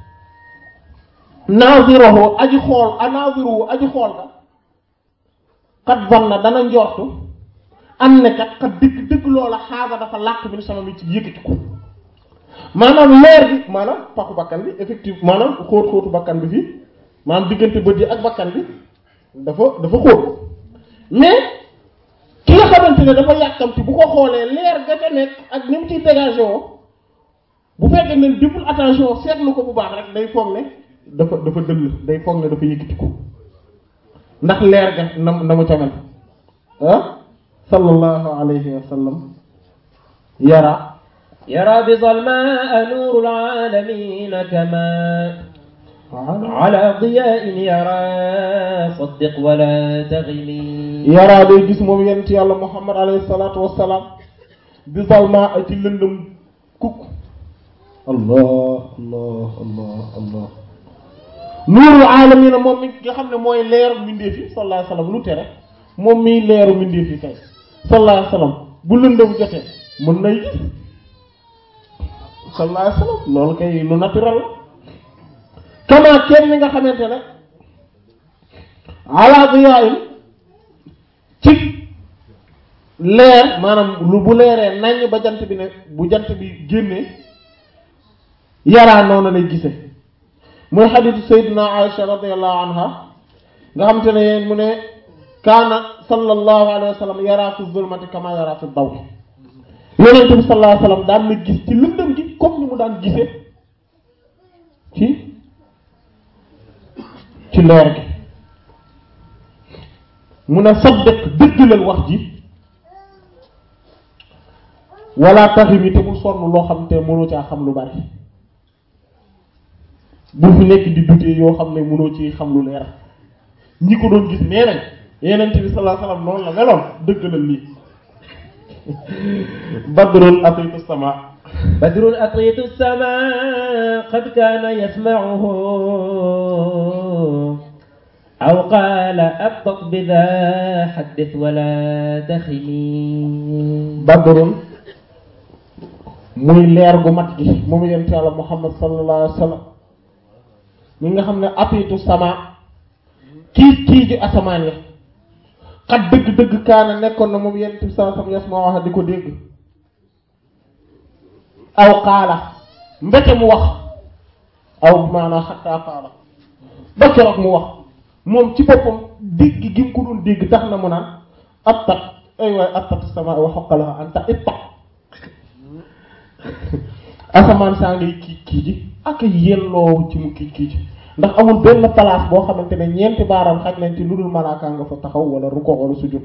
[SPEAKER 3] naziruhu aji xool a naziruhu aji xool ka kat vanna dana njortu am ne kat kat dëgg dëgg loola xaaga dafa làq bi sama mi ci yëkkati ko maanaam leer bi maanaam paxu bakkan bi effectivement maanaam xóot xóotu bakkan bi fii maanaam diggante bët yi ak bakkan bi dafa dafa xóot mais ki nga xamante ne dafa yàkkamti bu ko xoolee leer ga ca nekk ak ni mu ciy dégagé woo bu fekkee ne deful attention seetlu ko bu baax rek day foog ne dafa dafa dëll day foog ne dafa yëkkati ko ndax leer ga na na mu ca mel ah sallallahu alayhi wa sallam yara
[SPEAKER 1] يرى بظلماء نور العالمين كما على ضياء يرى صدق ولا تغمي
[SPEAKER 3] yaraa day gis moom yent yàlla muhammad alayhi salaatu wassalaam bi zalma ay ci lëndëm kukk allah allah allah allah nuurul aalamiina moom mi nga xam ne mooy leeru mbindeef yi sallallahu alayhi wasallam lu tere moom miy leeru mbindeef yi kay sallallahu alayhi wasallam bu lëndëm jotee mën nay gis sallallahu alayhi wasallam loolu kay lu naturel la kama kenn mi nga xamante ne ala diyaa'in ci leer maanaam lu bu leeree naññ ba jant bi ne bu jant bi génnee yaraa noonu lay gise mooy xadiisu sayyidina Aisha radiyallahu anha nga xam te ne yéen mu ne kaana sallallahu alayhi wa sallam yaraa fi zulmati kama yaraa fi daw yonent bi sallallahu alayhi wa sallam daan na gis ci lëndëm gi comme ni mu daan gisee ci ci leer gi mu ne saddiq dëggalal wax ji wala taximi te bul sonn loo xam te mënoo caa xam lu bari bu fi nekk di dutee yoo xam ne mënoo ci xam lu leer ñi ko doon gis nee nañ yeneen bi sallallahu alayhi wasallam noonu la meloon dëggalal lii badrun atitu sama
[SPEAKER 1] بدر أطيت السماء قد كان يسمعه أو قال أبطأ بذا حدث ولا تخمي
[SPEAKER 3] badrun muy leer gu mat gi moom yent yàlla muhammad sallallahu alayhi wasallam mi nga xam ne atitu sama kii kii ji asamaan ya xat dëgg-dëgg kaana nekkoon na moom yent bi sallallahu alayhi wasallam yas ma wax di ko dégg aw xaala mbete mu wax aw maanaam xattaa xaala ba keroog mu wax moom ci boppam dégg gi mu ko doon dégg tax na mu naan attat ay waay attat sama wa xoqalaha anta itta asamaan saa ngay kiij kiiji ak yelloo ci mu kiij kiiji ndax amul benn place boo xamante ne ñeenti baaram xaj nañ ci lu dul malaaka nga fa taxaw wala ruko wala sujud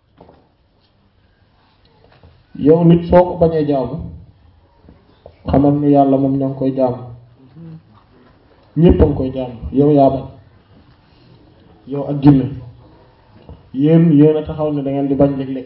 [SPEAKER 3] yow nit soo ko bañee jaamu xamal ni yàlla moom ña ngi koy jaamu ñépp a ngi koy jaamu yow yaa bañ yow ak jinne yéen yéen a taxaw ne da ngeen di bañ léeg-léeg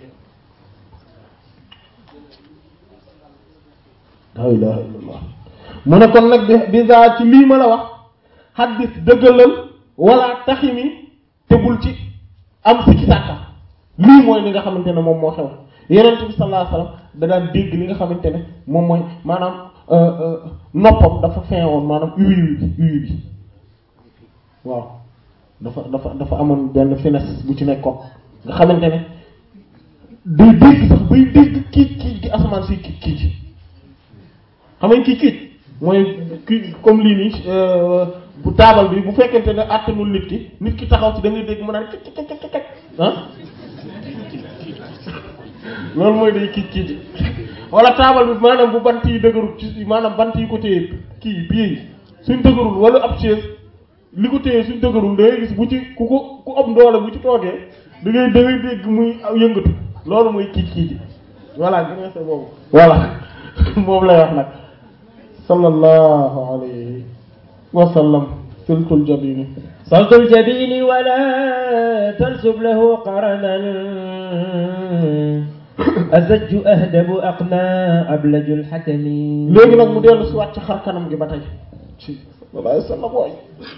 [SPEAKER 3] la ilaha illallah mu ne kon nag bi bisa ci lii ma la wax xaddis dëggalal wala taximi te bul ci am si ci sàkka lii mooy li nga xamante ne moom moo xew yenent bi sallallahu alayhi wasallam da daan dégg li nga xamante ne moom mooy maanaam noppam dafa feewoon maanaam uwi bi uwi bi waaw dafa dafa dafa amoon benn finesse bu ci nekkoon nga xamante ne day dégg sax bay dégg kiij kiij gi asamaan si kiij kiij xam nga kiij kiij mooy kii comme lii nii bu taabal bi bu fekkente ne àttanul nit ki nit ki taxaw ci da ngay dégg mu naan kek kek kek kek ah loolu mooy day kiij kiij wala taabal bi maanaam bu bant yi dëgërul ci maanaam bant yi ko téye kii pieds yi suñ dëgërul wala ab chaise li ko téye suñ dëgërul da ngay gis bu ci ku ko ku am doole bu ci toogee da ngay da ngay dégg muy aw yëngatu loolu mooy kiic kiici voilà gënee sa boobu voilà moom lay wax nag sallallahu alayhi wa sallam siltul jabini
[SPEAKER 1] صلت الجبين ولا تنسب له قرنا أزج أهدب أقنى أبلج الحكم
[SPEAKER 3] léegi nag mu dellu si waat ci xar kanam gi ba tey ci sallallahu alayhi wa sallam waay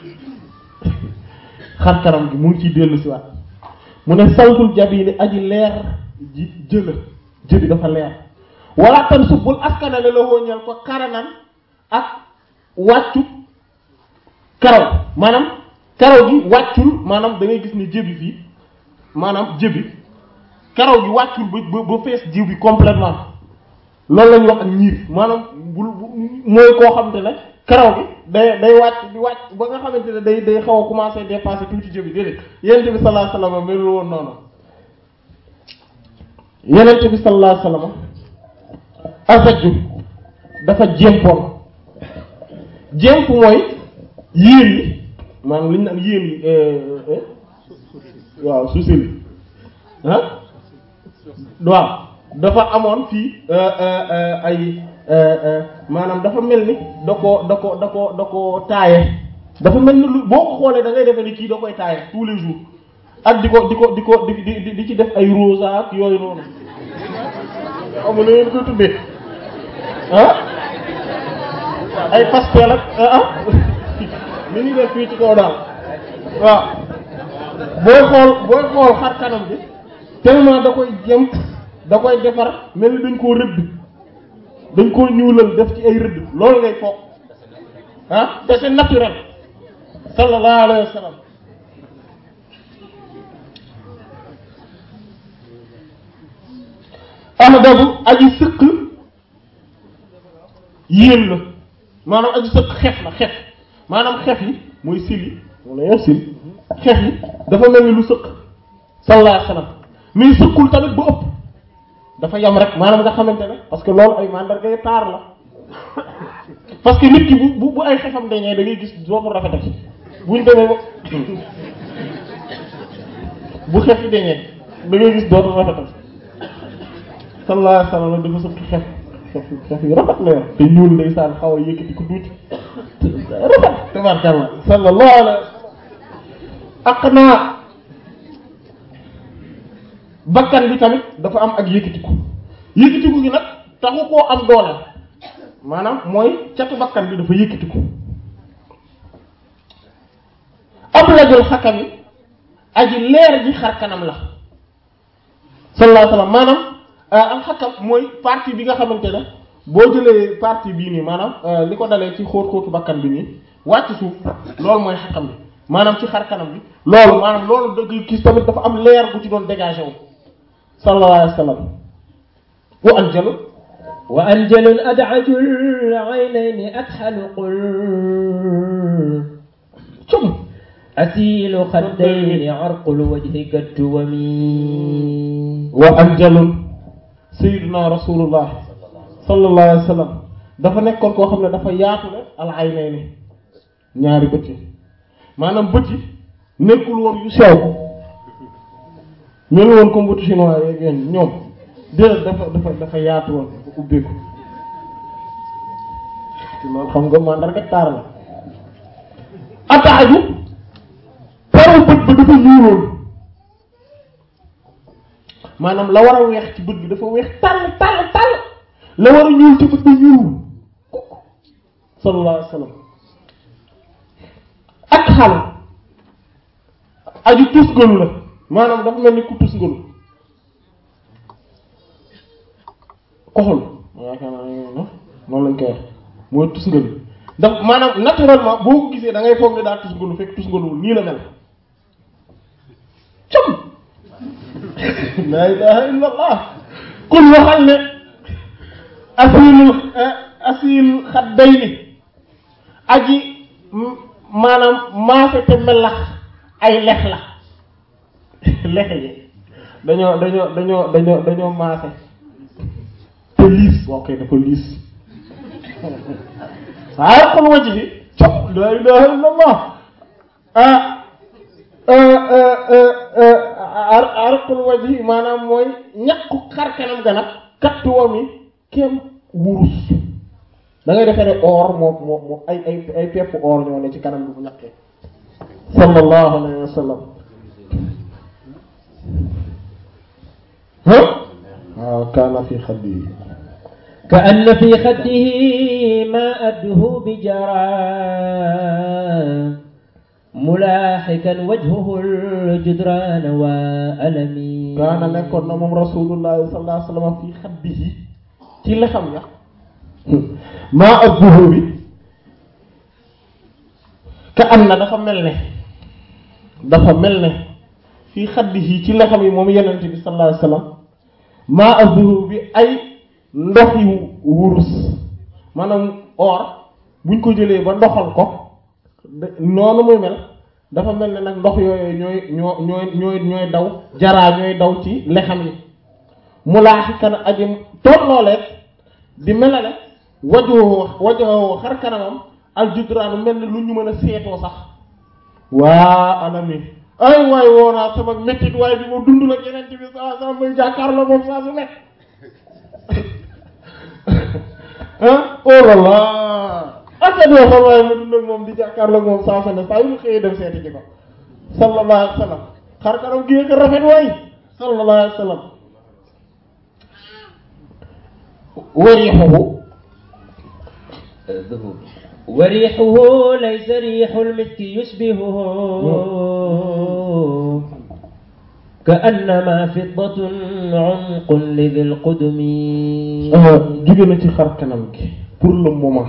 [SPEAKER 3] xar kanam gi mu ngi ciy dellu si waat mu ne sawtul jabini aji leer ji jëla jëbi dafa leer wala tan subbul askanale la wóññal ko karanan ak wàccu karaw maanaam karaw gi wàccul maanaam da ngay gis ne jëbi fii maanaam jëbi karaw gi wàccul ba ba ba fees jiw bi complètement loolu la ñuy wax ak ñiir maanaam bul mooy koo xamante ne karaw gi day day wàcc di wàcc ba nga xamante ne day day xaw a commencer dépasser tuuti jëbi déedéet yonent bi sallallahu alayhi wasallam melul woon noonu yonent bi sallallahu alayhi wasallam asaju dafa jémpoon jémp mooy yéen yi maanaam li ñu naan yéen yi waaw su sili ah waaw dafa amoon fii ay maanaam dafa mel ni da ko da ko da ko da ko taaye dafa mel ni lu boo ko xoolee da ngay defee ni kii da koy taaye tous les jours ak di ko di ko di ko di di di ci def ay rosa ak yooyu noonu amul na ngeen koy tuddee ah ay pastel ak ah ni ñu def fii ci kaw daal waaw booy xool booy xool xar kanam bi tellement da koy jëm da koy defar mel ni dañ koo rëdd dañ koo ñuulal def ci ay rëdd loolu ngay foog ah te c'est naturel sallallahu alayhi wa sallam ahdabu aji sëq yéen la maanaam aji sëq xef la xef maanaam xef yi mooy sil yi moom la yor sil xef yi dafa mel ni lu sëq sallallahu alayhi wa sallam mais sëqul tamit bu ëpp dafa yam rek maanaam nga xamante ne parce que loolu ay mandargay taar la parce que nit ki bu bu bu ay xefam dañee da ngay gis dootul rafetati buñ demee ba bu xef yi dañee da ngay gis dootul rafetati sallallahu alayhi wa sallam dafa sëq xef xef xef yu rafet la yor te ñuul ndeysaan xaw a yëkkati ko tuuti rafet tabarkalla sallallahu alayhi wa sallam ak naa bakkan bi tamit dafa am ak yëkkatiku yëkkatiku gi nag taxu koo am doole maanaam mooy catu bakkan bi dafa yëkkatiku ab lajul xakam yi aji leer ji xar kanam la sallallahu alayhi wasallam maanaam al xakam mooy partie bi nga xamante ne boo jëlee partie bii nii maanaam li ko dalee ci xóot xóotu bakkan bi nii wàcc suuf loolu mooy xakam bi maanaam ci xar kanam bi loolu maanaam loolu dëgg gis tamit dafa am leer bu ci doon dégagé wu sallallahu alayhi wa sallam wa anjalu
[SPEAKER 1] وأنجل أدعج العينين أكحل قل
[SPEAKER 3] cum
[SPEAKER 1] أسيل خدين عرق الوجه كالتومي
[SPEAKER 3] wa anjalun sayyiduna rasulullah sallallahu alayhi wa sallam dafa nekkoon koo xam ne dafa yaatu le al aynayni ñaari bët yi maanaam bët yi nekkul woon yu sew mel woon comme bëtu chinois yeeg yéen ñoom déedéet dafa dafa dafa yaatu woon dafa ubbeeku te loolu xam nga mandarga taar la ataaju paru bët ba dafa ñuuloon maanaam la war a weex ci bët bi dafa weex tàll tàll tàll la war a ñuul ci bët bi ñuul kukk sallallahu alayhi wa sallam ak xal aju tusgalu la maanaam dafa mel ni ku tusgalu koxul yaakaar naa ne noonu lañ koy wax mooy tusgalu daf maanaam naturellement boo ko gisee da ngay foog ne daa tusgalu fekk tusgaluwul nii la mel com la ilaha illa allah kun waxal ne asilul asil xaddayni aji maanaam maafe te melax ay lex la lex yi dañoo dañoo dañoo dañoo dañoo maafe te liis ok dafa liis waaye xol wacc fi cop la ilaha illa allah ah ar arqul wajhi maanaam mooy ñaqu xar kanam ga nag kattu wam yi kem wurus da ngay defee ne or moo moo moo ay ay ay pepp or ñoo ne ci kanam bi bu ñaqee sallallahu alayhi wa sallam ah waaw kaana fi xaddi
[SPEAKER 1] كأن في خده ما أده بجرى ملاحكا وجهه الجدران وألمي
[SPEAKER 3] kaana nekkoon na moom rasulullahi sallallahu alayhi wa sallam fi xaddihi ci la xam ya maa adduhu bi ka am na dafa mel ne dafa mel ne fii xaddihi ci la xam yi moom yenente bi sallallahu alayhi wa sallam maa adduhu bi ay ndox yu wurus maanaam or buñ ko jëlee ba ndoxal ko de- noonu muy mel dafa mel ne nag ndox yooyu ñooy ñoo ñooy ñooy ñooy daw jaraa ñooy daw ci lexam yi mu laaxi kan aji tollooleeg di melale wajoo wajoo xar kanamam aljudraanu mel ne lu ñu mën a seetoo sax waa alami ay waay woonaa sama mettit waaye bi ma dund la yeneen bi saa saa muy jàkkaarloo moom saa su nekk ah oh là là aka doo xam waaye ma dund ak moom di jàkkaarloo ak moom saa su ne saa yu ma xëyee dem seeti ji ko sallallahu alayhi wa sallam xar kanam gi ko rafet waay sallallahu alayhi wa sallam wariixuhu
[SPEAKER 1] ذهوب وريحه ليس ريح المسك يشبهه كأنما فضة عمق لذي القدم
[SPEAKER 3] jóge na ci xar kanam gi pour le moment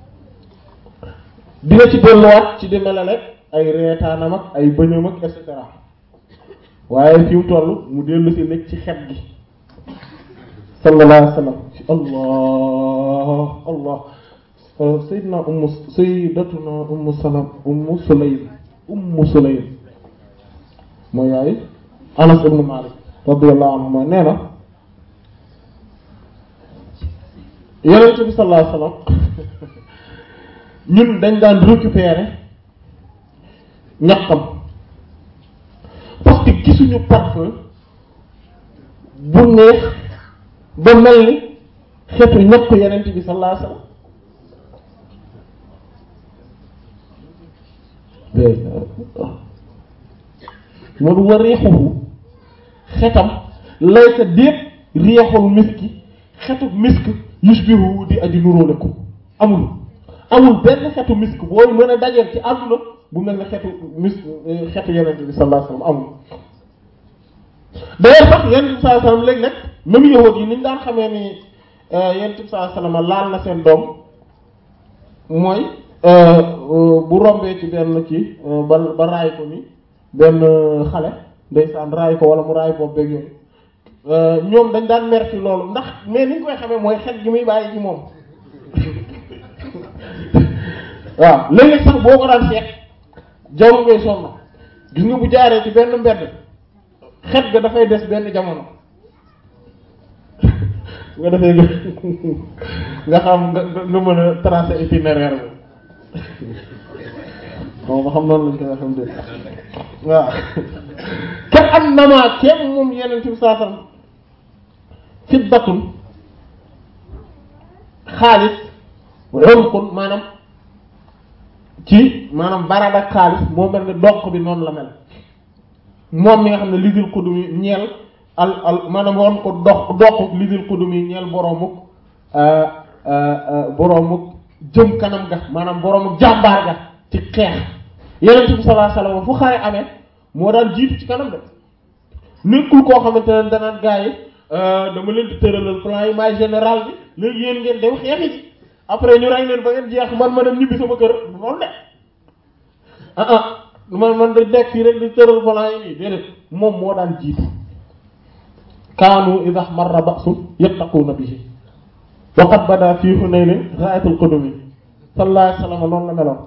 [SPEAKER 3] dina ci delluwaat ci di melale ay reetaanam ak ay bëñam ak et cetera waaye fi mu toll mu dellu si nekk ci xet gi sallallahu alayhi wa sallam ci allah allah sayyidna ummu sayyidatuna ummu salam ummu sulaym ummu sulaym mooy yaay anas ibnu malik radiyallahu anhu mooy nee na yonent bi sallallahu alayhi wasallam ñun dañ daan récupérer ñaqam parce que gisuñu parfum bu neex ba mel ni xeetu ñaq yonent bi sallallahu alayhi wasallam moo du war riixuhu xetam laysa déet riixul miski xetu misk yushbihu di aji nuróole ko amul amul benn xetu misk booy mën a dajeel ci àdduna bu mel ne xetu misk xetu yenente bi sallallahu alayhi wasallam amul d'ailleurs sax yenente bi sallallahu alayhi wasallam léeg-léeg même yahuud yi ni ñu daan xamee ni yenente bi sallallahu alayhi wasallam laal na seen doom mooy bu rombee ci benn kii ba ba raay ko ni benn xale ndeysaan raay ko wala mu raay bopp beeg yooyu ñoom dañ daan mer ci loolu ndax mais ni ñu koy xamee mooy xet gi muy bàyyi ci moom waaw léeg-léeg sax boo ko daan seet jamono ngay sonn gis nga bu jaaree ci benn mbedd xet ga dafay des benn jamono nga defee nga xam nga nga mën a tracer itinéraire bi bon ba xam noonu lañ koy waxee dégg waaw te am na maa kenn moom yeneen ci saa sam fiddatun xaalis xonqun maanaam ci maanaam barab ak xaalis moo mel ne doq bi noonu la mel moom mi nga xam ne lidil xudum yi ñeel al al maanaam woon ko dox doq lidil xudum yi ñeel boroomuk boroomuk jëm kanam ga maanaam boroomuk jàmbaar ga ci xeex yeneen bi sallallahu alayhi wasallam fu xare amee moo daan jiitu ci kanam de nekkul koo xamante ne danaan gaa yi dama leen di tëralal plan yi maay général bi léegi yéen ngeen dem xeexi ci après ñu rey leen ba ngeen jeex man ma dem ñibbi sama kër loolu de ah ah man man da nekk fii rek di tëral plan yi nii déedéet moom moo daan jiitu kaanu idha marra ba'sun yattaquna bihi wa qad bada fi Hunayn ra'atul qudumi sallallahu alayhi wasallam noonu la meloon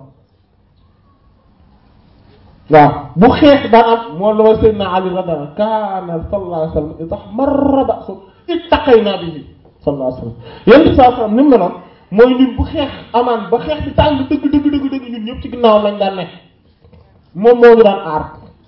[SPEAKER 3] waaw bu xeex daan am moo la wa sayyidina Ali radiyallahu kaana sallallahu alayhi wasallam idha marra ba'sun ittaqayna bihi sallallahu alayhi wasallam yéen sallallahu alayhi wasallam ni mu meloon mooy ñun bu xeex amaan ba xeex bi tàng dëgg dëgg dëgg dëgg ñun ñëpp ci ginnaaw lañ daan nekk moom moo ñu daan aar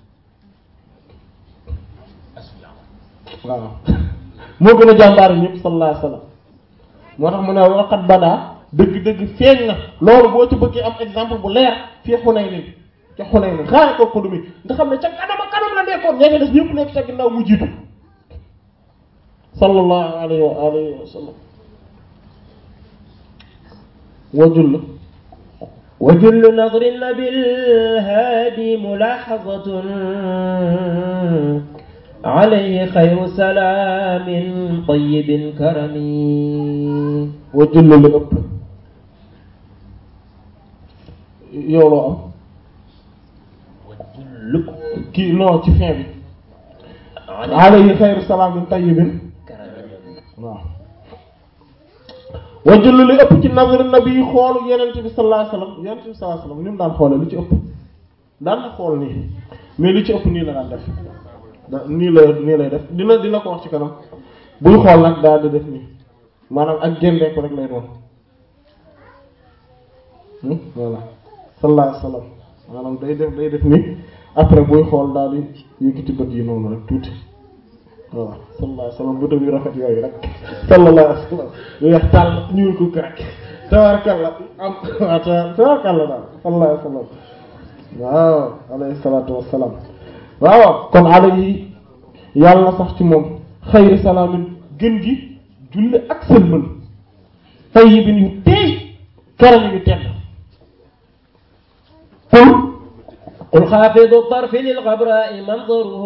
[SPEAKER 3] waaw moo gën a jàmbaar ñëpp sallallahu alayhi wasallam moo tax mu ne waqat badaa dëgg-dëgg feeñ na loolu boo ci bëggee am exemple bu leer fii Hunayn ca Hunayn xaaral ko ko du mi nga xam ne ca kanam ak kanam la nekkoon ña des ñëpp nekk ca ginnaaw mu jiitu sallallahu alayhi wa alihi wa sallam wajul la
[SPEAKER 1] وجل نظر النبي الهادي ملاحظة عليه خير سلام طيب كرم
[SPEAKER 3] wajul la la ëpp yow loo am
[SPEAKER 1] وجل
[SPEAKER 3] kii non ci fin bi alayhi xayru salaamin tayyibin waaw wajul li ëpp ci nazar nabi xoolu yenent bi sallallahu alayhi wasallam yenent bi sallallahu alayhi wasallam ni mu daan xoolee lu ci ëpp daan na xool nii mais lu ci ëpp nii la daan def da nii la nii lay def dina dina ko wax ci kanam buy xool nag daal di def nii maanaam ak géndeeku rek lay doon Hmm, voilà sallallahu alayhi wasallam maanaam day def day def nii après buy xool daal di yëkkati bët yi noonu rek tuuti voilà sallallahu alayhi wasallam bëtam yu rafet yooyu rek sallallahu alayhi wasallam weex tàll ñuul ko rek tabarkalla am waaw tabarkalla daal sallallahu alayhi wasallam waaw alayhi salaatu wassalaam waaw kon alayhi yàlla na sax ci moom xayri salaamin gën gi julli ak sëlmal tayyibin yu teey karam yu tedd pour
[SPEAKER 1] قل خافض الطرف للغبراء منظره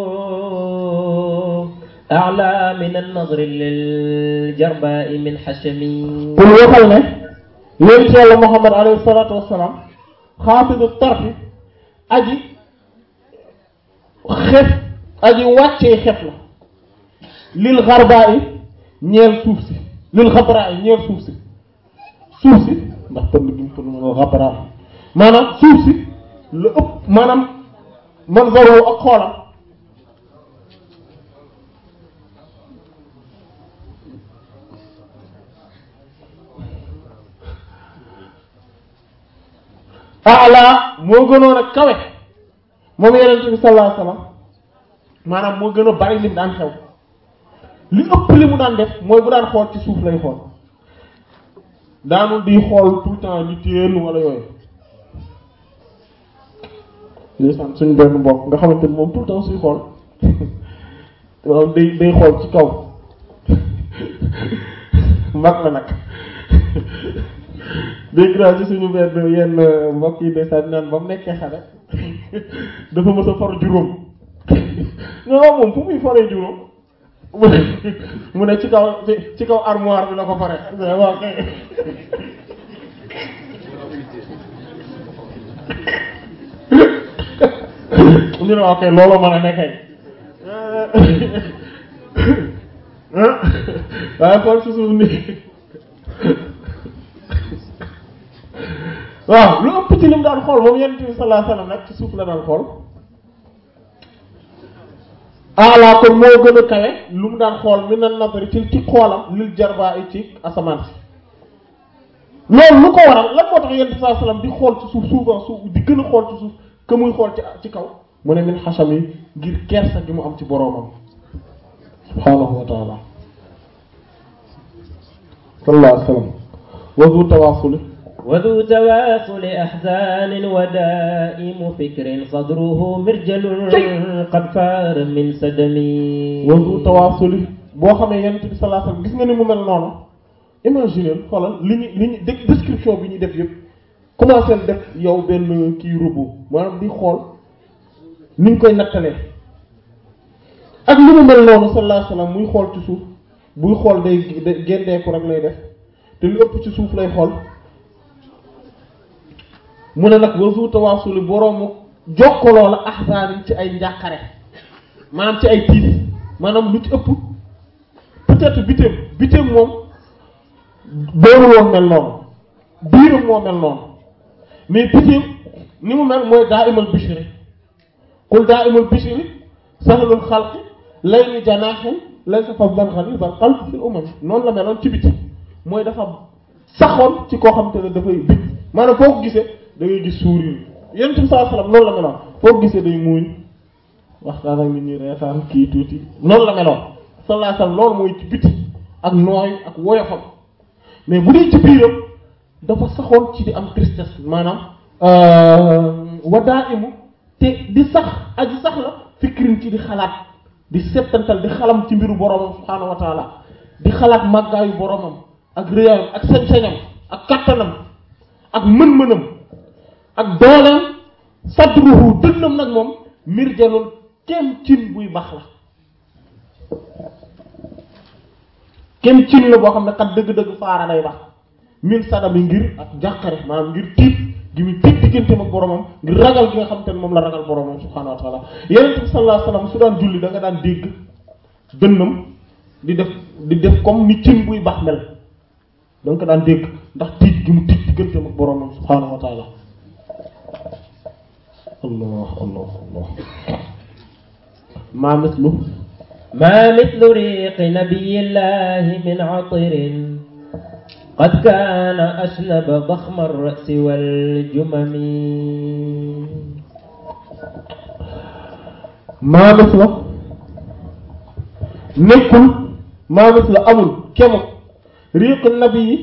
[SPEAKER 1] أعلى من النظر للجرباء من حشم
[SPEAKER 3] pour waxal ne yonent yàlla Muhammad alayhi salaatu wassalaam xaafidu tarfi aji xef aji wàccee xef la lil xarbaa yi ñeel suuf si lil xabraa yi ñeel suuf si suuf si ndax pënd gi mu pënd ma xabraa maanaam suuf si la ëpp maanaam man zaroo ak xoolam ala moo gënoon a kawe moom yenente bi sallallahu alayhi wasallam maanaam moo gën a bari lim daan xew li ëpp li mu daan def mooy bu daan xool ci suuf lay xool daanul di xool tout le temps di téen wala yooyu ndeysaan suñu benn mbokk nga xamante ni moom tout le temps suy xool moom day day xool ci kaw mag la nag dégg naa ci suñu benn yenn mbokk yi ndeysaan naan ba mu nekkee xale dafa mës a for juróom non moom fu muy foree juróom mu ne mu ne ci kaw ci ci kaw armoire bi la ko fare waaw kay ñu ne ok loolu mën a nekkee waaye xool ci suuf nii waaw lu ëpp ci lim daan xool moom yonent bi sallallahu alayhi wasallam nag ci suuf la daan xool ala kon moo gën a kawe lu mu daan xool mi na nazari ci ci xoolam lil jarbaa yi ci asamaan si loolu lu ko waral lan moo tax yonent bi sallallahu alayhi wasallam di xool ci suuf souvent suuf di gën a xool ci suuf que muy xool ci ci kaw mu ne min xasam yi ngir kersa gi mu am ci boroomam subhaanahu wa taala sallallahu alayhi wasallam wa zu tawaasuli
[SPEAKER 1] وذو تواصل أحزان ودائم فكر صدره مرجل قد فار من سدم
[SPEAKER 3] wandu tawaasuli boo xamee yonent bi sallallahu alayhi wasallam gis nga ni mu mel noonu imaginer xoolal li ñu li ñu dé- description bi ñuy def yëpp commencé def yow benn kii robot maanaam di xool ni ñu koy nattalee ak li mu mel noonu sallallahu alayhi wasallam muy xool ci suuf buy xool day day géndeeku rek lay def te lu ëpp ci suuf lay xool mu ne nag wasu tawaasuli boroomu jokkaloo la ahzaanin ci ay njàqare maanaam ci ay tiis maanaam lu ci ëpp peut-être bitéem bitéem moom doonu woon mel noonu biiram moo mel noonu mais bitéem ni mu mel mooy daa imal bishri qul daa imal bishri sahlul xalqi layli janaahin laysa fadlan ghalizal qalbi fil umam noonu la meloon ci biti mooy dafa ci koo xam te ne dafay bit maanaam foo ko gisee da ngay gis sourire yonent bi sallallahu alayhi wasallam noonu la meloon foo gisee day muuñ waxtaan ak nit ñi reetaan kii tuuti noonu la meloon sallallahu alayhi wasallam loolu mooy ci biti ak nooy ak woyofam mais bu dee ci biiram dafa saxoon ci di am tristesse maanaam wadaa imu te di sax aji sax la fikrin ci di xalaat di settantal di xalam ci mbiru boromam subhaanahu wa taala di xalaat màggaayu boromam ak réyaayam ak sañ-sañam ak kattanam ak mën-mënam ak dooleem sadruhu dënnam nag moom mirjalul kem cin buy bax la kem cin la boo xam ne kat dëgg-dëgg faara day bax min sadami ngir ak jàqare maanaam ngir tiit gi muy tiit digganteem ak boromam ngir ragal gi nga xam te ne moom la ragal boromam subhaanahu wa taala yonent bi sallallahu alayhi wasallam su daan julli da nga daan dégg dënnam di def di def comme ni cin buy bax mel da nga ko daan dégg ndax tiit gi mu tiit digganteem ak boromam subhaanahu wa taala allah allah allah maa mislu
[SPEAKER 1] ما مثل ريق نبي الله من عطر قد كان أشنب ضخم الرأس والجمم
[SPEAKER 3] maa misla nekkul maa misla amul kemu riiq nabi yi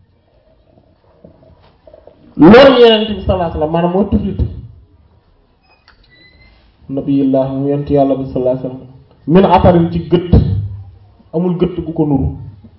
[SPEAKER 3] loolu yenent bi sallallahu alayhi wasallam maanaam mooy tuflit nabiyillah mu yent yàlla bi sallallahu alayhi wasallam min atarin ci gët amul gët gu ko nuru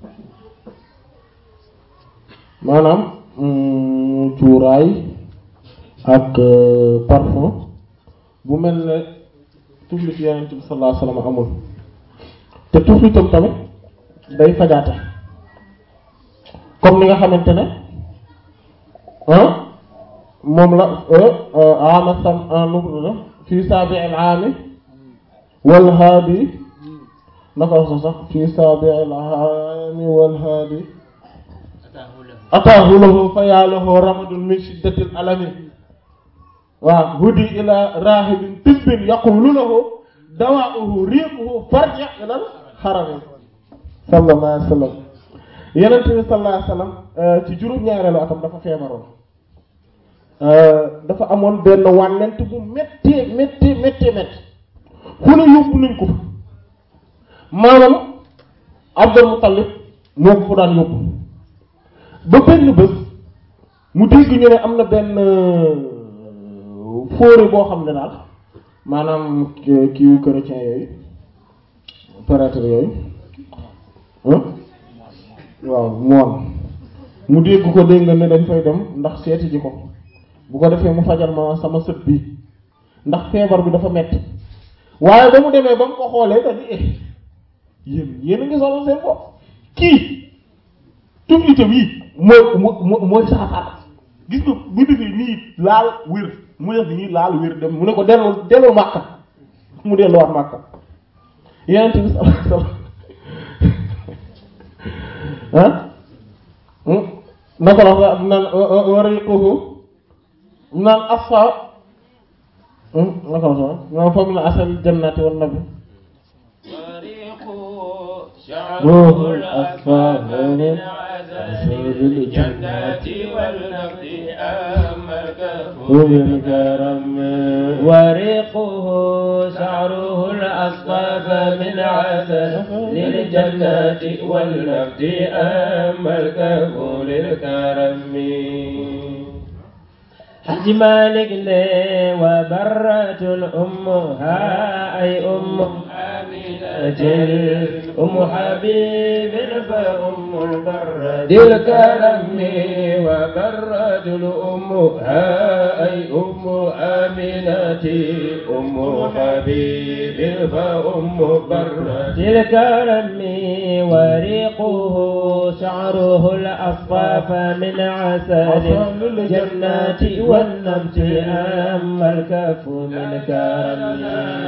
[SPEAKER 3] maanaam mm, cuuraay ak euh, parfum bu mel ne tuflit yenent bi sallallahu alayhi wasallam amul te tuflitam tamit day fajaate comme ni nga xamante ne ah moom la ama sam nu la fi sabi'il aami wal haadi naka wax sax fi sabi'il aami wal haadi ataahu lahu fa yaa lahu ramadun min shiddatil alami waaw hudi ila rahibin tibbin yaqulu lahu dawaa'uhu riiquhu farji ilal harami sallallahu alayhi wa sallam yenent bi sallallahu alayhi wa sallam ci juróom-ñaareelu atam dafa feebaroon dafa amoon benn wànnent bu méttee méttee méttee méttee fu ne yóbbu nañ ko fa maanaam Abdul Muttalib moo ko fa daan yóbbu ba benn bés mu dégg ñu ne am na benn fóore boo xam ne daal maanaam kiiwu chrétien yooyu prêtre yooyu waaw moon mu dégg ko dégg nga ne dañ fay dem ndax seeti ji ko bu ko defee mu fajal ma sama sët bi ndax feebar bi dafa metti waaye ba mu demee ba mu ko xoolee da di eh yéen yéen a ngi solo seen bopp kii tuflite bii mooy mooy mooy saafara gis nga bu defee nii laal wér mu def nii laal wér dem mu ne ko delloo delloo màkka mu delluwaat màkka yeneen bi sallallahu alayhi wasallam ah naka la wax naan wariquhu naan asfa naka la wax naan fa min asal jannati wan nabi
[SPEAKER 2] شعره الأصفر من عسل الجنة والنفس أما الكفور
[SPEAKER 1] من كرم وريقه شعره الأصفر من عسل للجنة والنفس أما الكفور الكرم حج مالك لي وبرة أمها أي أم آمنة أم حبيب فأم البرة الكرم وبرة أمها أي أم آمنة أم حبيب فأم برة الكرم وريقه شعره الأصفاف من عسل الجنات والنبت أما الكف من كرم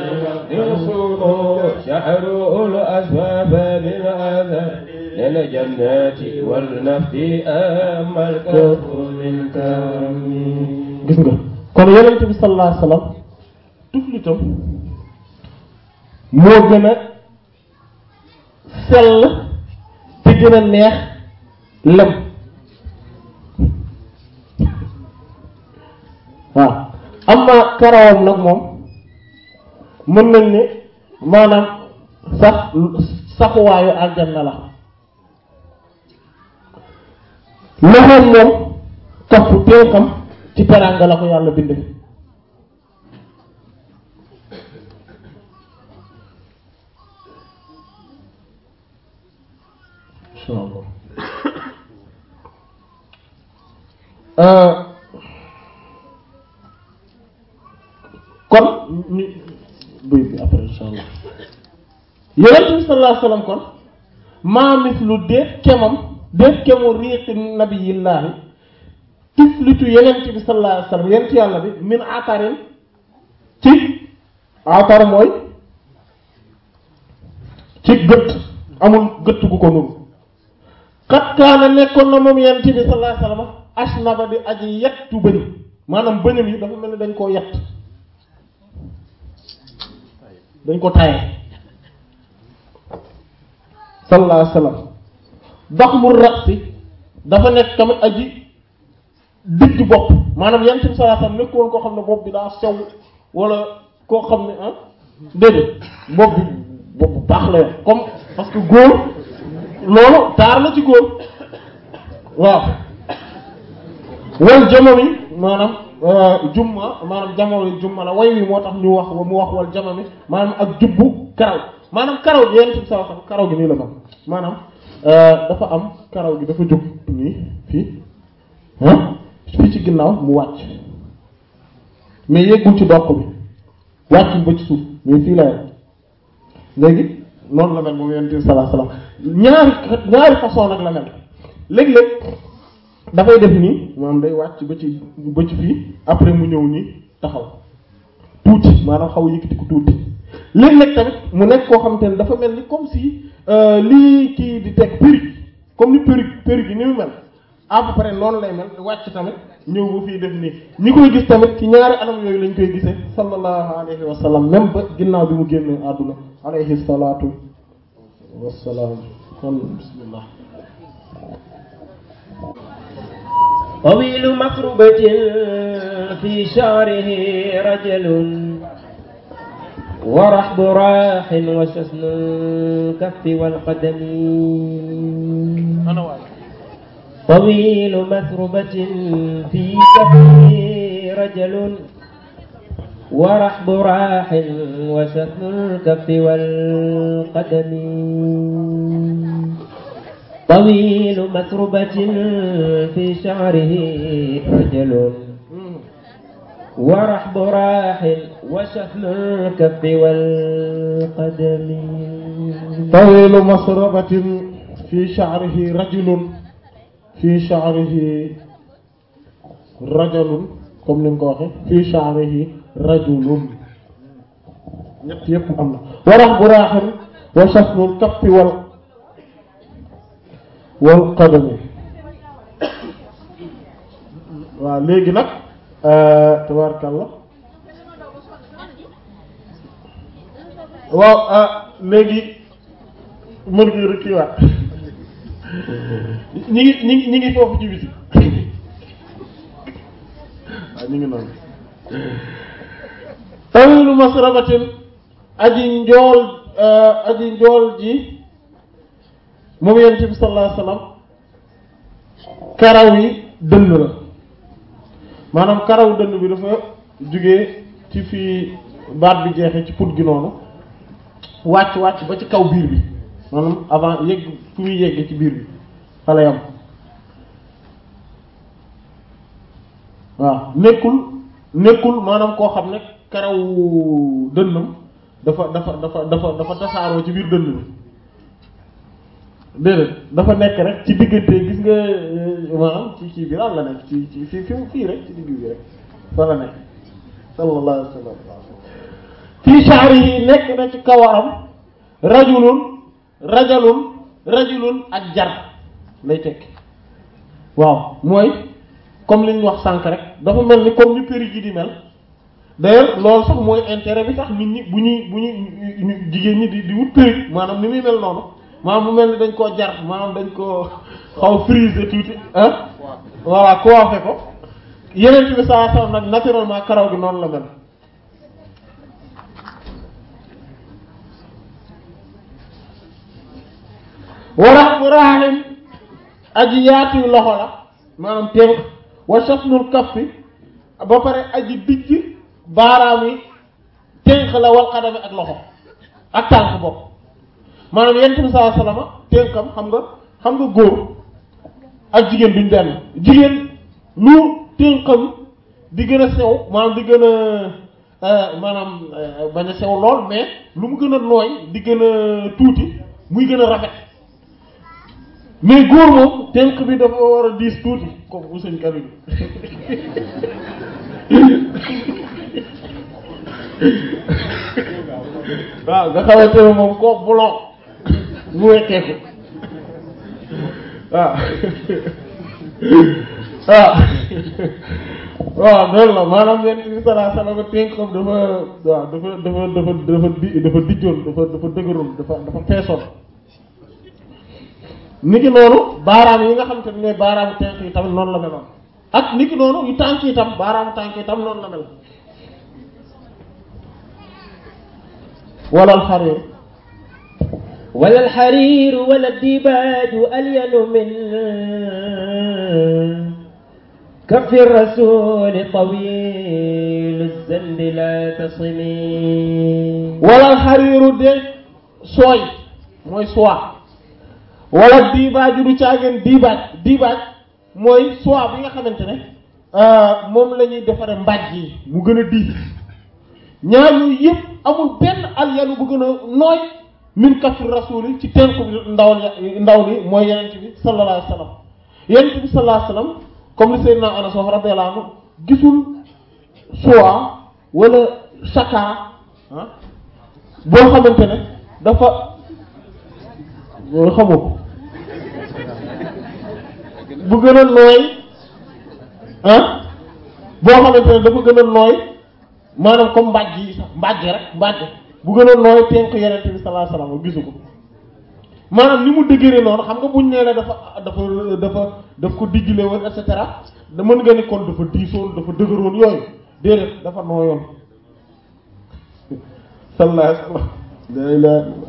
[SPEAKER 1] يصوم شعره الأصفاف من عسل للجنات والنبت أما الكف من كرم
[SPEAKER 3] gis nga kon yonent bi sallallahu alayhi wasallam tuflitam moo gën a sell te gën a neex lem waaw amma karawam nag moom mën nañ ne maanaam sax saxuwaayu aljanna la loxoom moom kafu teekam ci teraanga la ko yàlla bind insha allah kon ñu buy bi après insha allah yonent bi sallallahu alayhi wasallam kon maa mislu déet kemam déet kemu riiqi nabiyillaahi tiflitu yonent bi sallallahu alayhi wasallam yonent yàlla bi min atarin ci atar mooy ci gët amul gët gu ko nuru xat kaana nekkoon na moom yonent bi sallallahu alayhi wasallam asnaba di aji yettu bëñ maanaam bëñam yi dafa mel ni dañ koo yett dañ ko taye sallallahu alayhi wasallam daxmu rasi dafa nekk tamit aji digg bopp maanaam yonent bi sallallahu alayhi wasallam nekkoon koo xam ne bopp bi daa sew wala koo xam ne ah déedéet bopp bi bopp bu baax la yor comme parce que góor loolu taar la ci góor waaw wal jamami maanaam jumma maanaam jamono jumma la way wi moo tax ñu wax mu wax wal jamami maanaam ak jubbu karaw maanaam karaw gi yenn ci sa wax karaw gi nii la mel maanaam dafa am karaw gi dafa jóg nii fii ah fii ci ginnaaw mu wàcc mais yeggul ci doq bi wàccul ba ci suuf mais fii la yem léegi noonu la mel moom yonent bi sallallahu alayhi wasallam ñaari ñaari façon nag la mel léeg-léeg dafay def nii maanaam day wàcc ba ci ba ci fii après mu ñëw nii taxaw tuuti maanaam xaw yëkkati ko tuuti léeg-léeg tamit mu nekk koo xamante ne dafa mel ni comme si lii kii di teg perruque comme ni perruque perruque yi ni mu mel à peu près noonu lay mel wàcc tamit ñëw ba fii def nii ñi koy gis tamit ci ñaari anam yooyu lañ koy gisee sallallahu alayhi wa sallam même ba ginnaaw bi mu génnee àdduna alayhi salaatu wassalaam kon bismillah
[SPEAKER 1] طويل مكربة في شعره رجل ورحب راح وشسن الكف والقدم طويل مثربة في كفه رجل ورحب راح وشسن الكف والقدم طويل مسربة في شعره رجل ورحب راح وشحم الكف والقدم
[SPEAKER 3] طويل مسربة في شعره رجل في شعره رجل comme ni nga ko waxee في شعره رجل ñett yépp am na warax bu raaxam wa shafnul kappi wal wal qadami waaw léegi nag tabaarkalla waaw léegi mën nga rëkkiwaat ñi ngi ñi ngi ñi ngi foofu ci biti waaw ñu ngi noonu tawilu masrabatin aji njool aji njool ji moom yonent bi sallallahu alayhi wasallam karaw yi dënn la maanaam karaw dënn bi dafa jugee ci fii baat bi jeexee ci put gi noonu wàcc wàcc ba ci kaw biir bi maanaam avant yegg fu muy yeggee ci biir bi fa la yam waaw nekkul nekkul maanaam koo xam ne karaw dënnam dafa dafa dafa dafa dafa tasaaroo ci biir dënn bi déedéet dafa nekk rek ci diggante gis nga maanaam ci kii bi lan la nekk ci ci fi fi fii rek ci digg bi rek fa la nekk sallallahu alayhi wa sallam fii sha'rihi nekk na ci kawaram rajulun rajalun rajulun ak jar lay tekki waaw mooy comme li ñu wax sànk rek dafa mel ni comme ni péri ji di mel d'ailleurs loolu sax mooy intérêt bi tax nit ñi bu ñuy bu ñuy jigéen ñi di di wut péri maanaam ni muy mel noonu maanaam mu mel ni dañ koo jar maanaam dañ koo xaw frisé tuuti ah voilà coiffé ko yeneen bi sallallahu alayhi wasallam nag naturellement karaw gi noonu la mel wara bu raaxim aji yaatu loxo la maanaam tënk wa shafnul kaffi ba pare aji dijj baaraam yi tënk la wal xadami ak loxo ak tànk bopp maanaam yenent bi sallallahu alayhi wasallam tënkam xam nga xam nga góor ak jigéen duñ benn jigéen lu tënkam di gën a sew maanaam di gën a maanaam bañ a sew lool mais lu mu gën a nooy di gën a tuuti muy gën a rafet mais góor moom tënk bi dafa war a diis tuuti comme bu sëñ Karim waaw nga xamante ne moom koo bulon mu wekkeeku waaw waaw waaw loolu la maanaam yenn bi salaa salaam tënkam dafa waaw dafa dafa dafa dafa di dafa dijjoon dafa dafa dëgëroon dafa dafa feesoon niki noonu baaraam yi nga xam te ne ñooy baaraamu tànk yi tamit noonu la meloon ak niki noonu yu tànk yi tam baaraamu tànk yi tam noonu la mel wala alxarir
[SPEAKER 1] ولا الحرير ولا الديباج ألين من كف الرسول طويل الزند لا تصمي
[SPEAKER 3] wala alxariiru de sooy mooy soie wala diibaaju du caageen diibaaj diibaaj mooy soie bi nga xamante ne moom la ñuy defare mbàjj yi mu gën a diis ñaar yooyu yëpp amul benn alyanu bu gën a nooy min kafir rasuli ci tenku bi ndaw li ndaw li mooy yenent bi sallallahu alayhi wa sallam yenent bi sallallahu alayhi wa sallam comme li Seydina Anas wax radiyallahu anhu gisul soie wala chaka ah boo xamante ne dafa loolu xamoo ko bu gën a nooy ah boo xamante ne dafa gën a nooy maanaam comme mbàjj yi sax mbàjj rek mbàjj bu gën a nooy tenk yenente bi sallallahu alayhi wasallam gisu ko maanaam ni mu dëgëree noonu xam nga buñ nee la dafa dafa dafa daf ko dijjle woon et cetera da mën nga ni kon dafa diisoon dafa dëgëroon yooyu déedéet dafa nooyoon sallallahu alayhi wasallam la ilaha illallah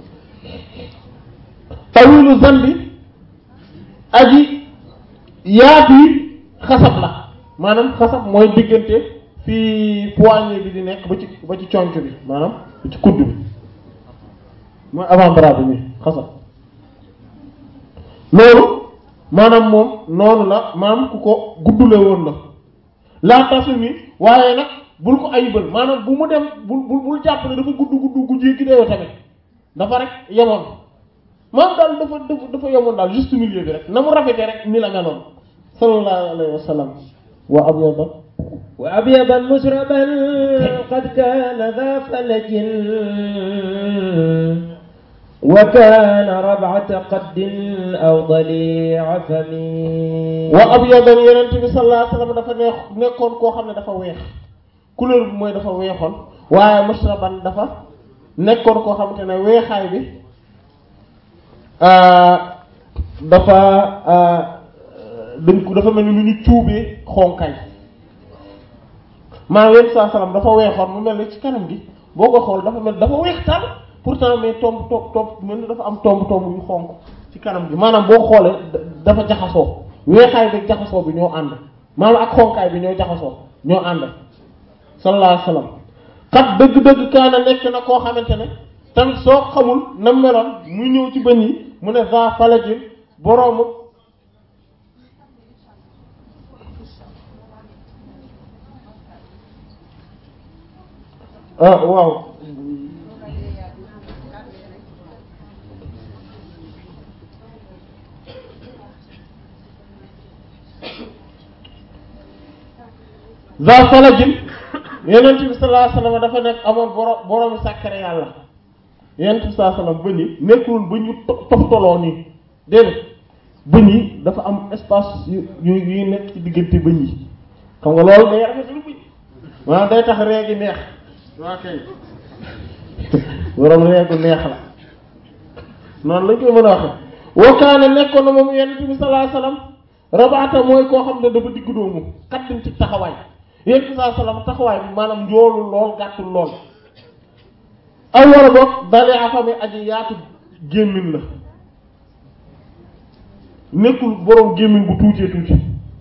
[SPEAKER 3] tawilu zandi aji yaatu yi xasab la maanaam xasab mooy diggante fii poignée bi di nekk ba ci ba ci conc bi maanaam ba ci kudd bi mooy avant-bras bi nii xasab loolu maanaam moom noonu la maanaam ku ko guddule woon la laa tasu mi waaye nag bul ko ayibal maanaam bu mu dem bul bul bul jàpp ne dafa gudd gudd gu jéggi dayoo tamit dafa rek yemoon maanaam daal dafa dafa dafa yemoon daal juste milieu bi rek na mu rafetee rek ni la meloon sallallahu alayhi wa sallam wa abyada
[SPEAKER 1] وأبيضا مسربا قد كان ذا فلج وكان ربعة قد أو ضليع فم
[SPEAKER 3] wa abyadan yenent bi sallallahu alayhi wa sallam dafa neex nekkoon koo xam ne dafa weex couleur bi mooy dafa weexoon waaye musraban dafa nekkoon koo xamante ne weexaay bi dafa dañ ko dafa mel ni lu ñu cuubee xonkaay maanaam yenn saa salaam dafa weexoon mu mel ni ci kanam gi boo ko xool dafa mel dafa weex tal pourtant mais tomb tomb tomb mel ni dafa am tomb tomb yu xonk ci kanam gi maanaam boo xoolee dafa jaxasoo weexaay bi jaxasoo bi ñoo ànd maanaam ak xonkaay bi ñoo jaxasoo ñoo ànd sallallahu alayhi wasallam kat dëgg-dëgg kaana nekk na koo xamante ne tamit soo xamul na meloon muy ñëw ci bën yi mu ne va falajin boroomu ah waaw za falajin yenent bi sallallahu alayhi wasallam dafa nekk amoon boro boroomi sàkkare yàlla yenent bi sallallahu alayhi wasallam bëñ yi nekkul bëñ yu toftoloo nii déedéet bëñ yi dafa am espace yu yu yu nekk ci diggante bëñ yi xam nga loolu day rafetlu bëñ maanaam day tax reegi neex waa kay borom reegu neex la noonu lañ koy mën a waxe wakaane nekkoon na moom yenent bi sallallahu alayhi wasallam rabaata mooy koo xam ne dafa diggu doomu xaddin ci taxawaay yéen bi saa salaam taxawaay bi maanaam njoolul lool gàttul lool aw wala boog dalee afami aji yaatu gémmiñ la nekkul boroom gémmiñ bu tuutee tuuti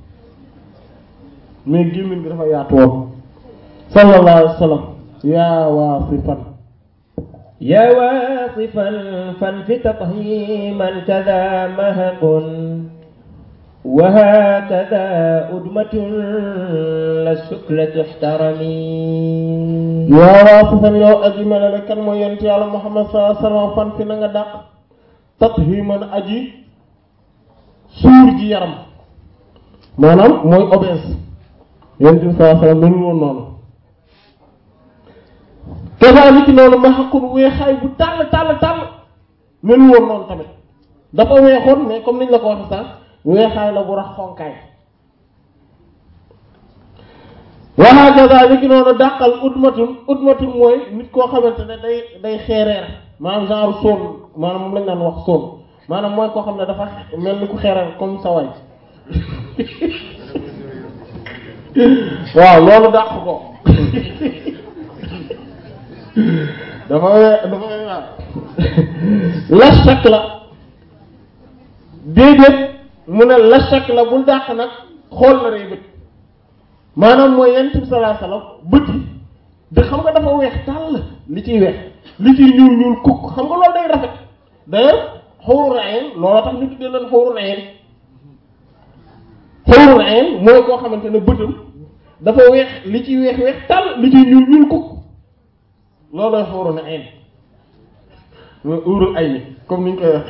[SPEAKER 3] mais gémmiñ gi dafa yaatu woon sallallahu alayhi wa sallam yaa waasifan
[SPEAKER 1] يا واصفا فانف تطهيما كذا مهق وهكذا أدمة للشكل تحترمي
[SPEAKER 3] yaa waasifan yow aji melale kan mooy yonent yàlla muhammad sallallahu alayhi wa sallam fan fi na nga dàq tathiman aji suur ji yaram maanaam mooy obèse yonent bi sallallahu alayhi wa sallam melul woon noonu kesaa li ci noonu ma xaqun weexaay bu tàll tàll tàll melul woon noonu tamit dafa weexoon mais comme niñ la ko waxe sax weexaay la bu rax xonkaay waxaa gaza li ki noonu dàqal udmatun udmatun mooy nit koo xamante ne day day xeereer maanaam genre soon maanaam moom lañ daan wax soon maanaam mooy koo xam ne dafa mel ni ku xeereer comme sa waay waaw loolu dàq ko dafa we- dafa we- waaw la chak la déedéet mu ne la chak la bul dàq nag xool na rey bët maanaam mooy yent bi sallallahu alayhi wasallam bët yi de xam nga dafa weex tàll li ciy weex li ciy ñuul ñuul kukk xam nga loolu day rafet d'ailleurs xawru ayn loolu tax ñu tuddee leen xawru ayn xawru ayn mooy koo xamante ne bëtam dafa weex li ciy weex weex tàll li ciy ñuul ñuul kukk loolooy xawru ayn mooy uurul ay ni comme ni ñu koy wax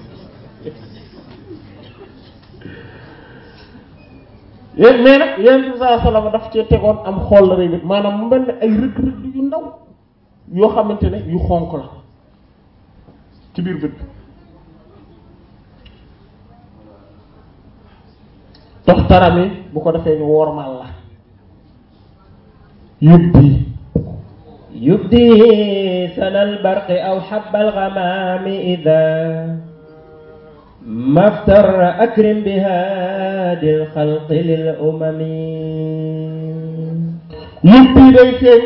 [SPEAKER 3] yéen mais nag yéen bi saa sallam daf cee tegoon am xool la rëy bit maanaam mu mel ne ay rëdd rëdd yu ndaw yoo xamante ne yu xonk la ci biir bët bi tox tarami bu ko defee ñu wormal la yubbi
[SPEAKER 1] يبدي سنا البرق أو حب الغمام إذا ما افتر أكرم بهادي الخلق للأمم
[SPEAKER 3] yubbi day feeñ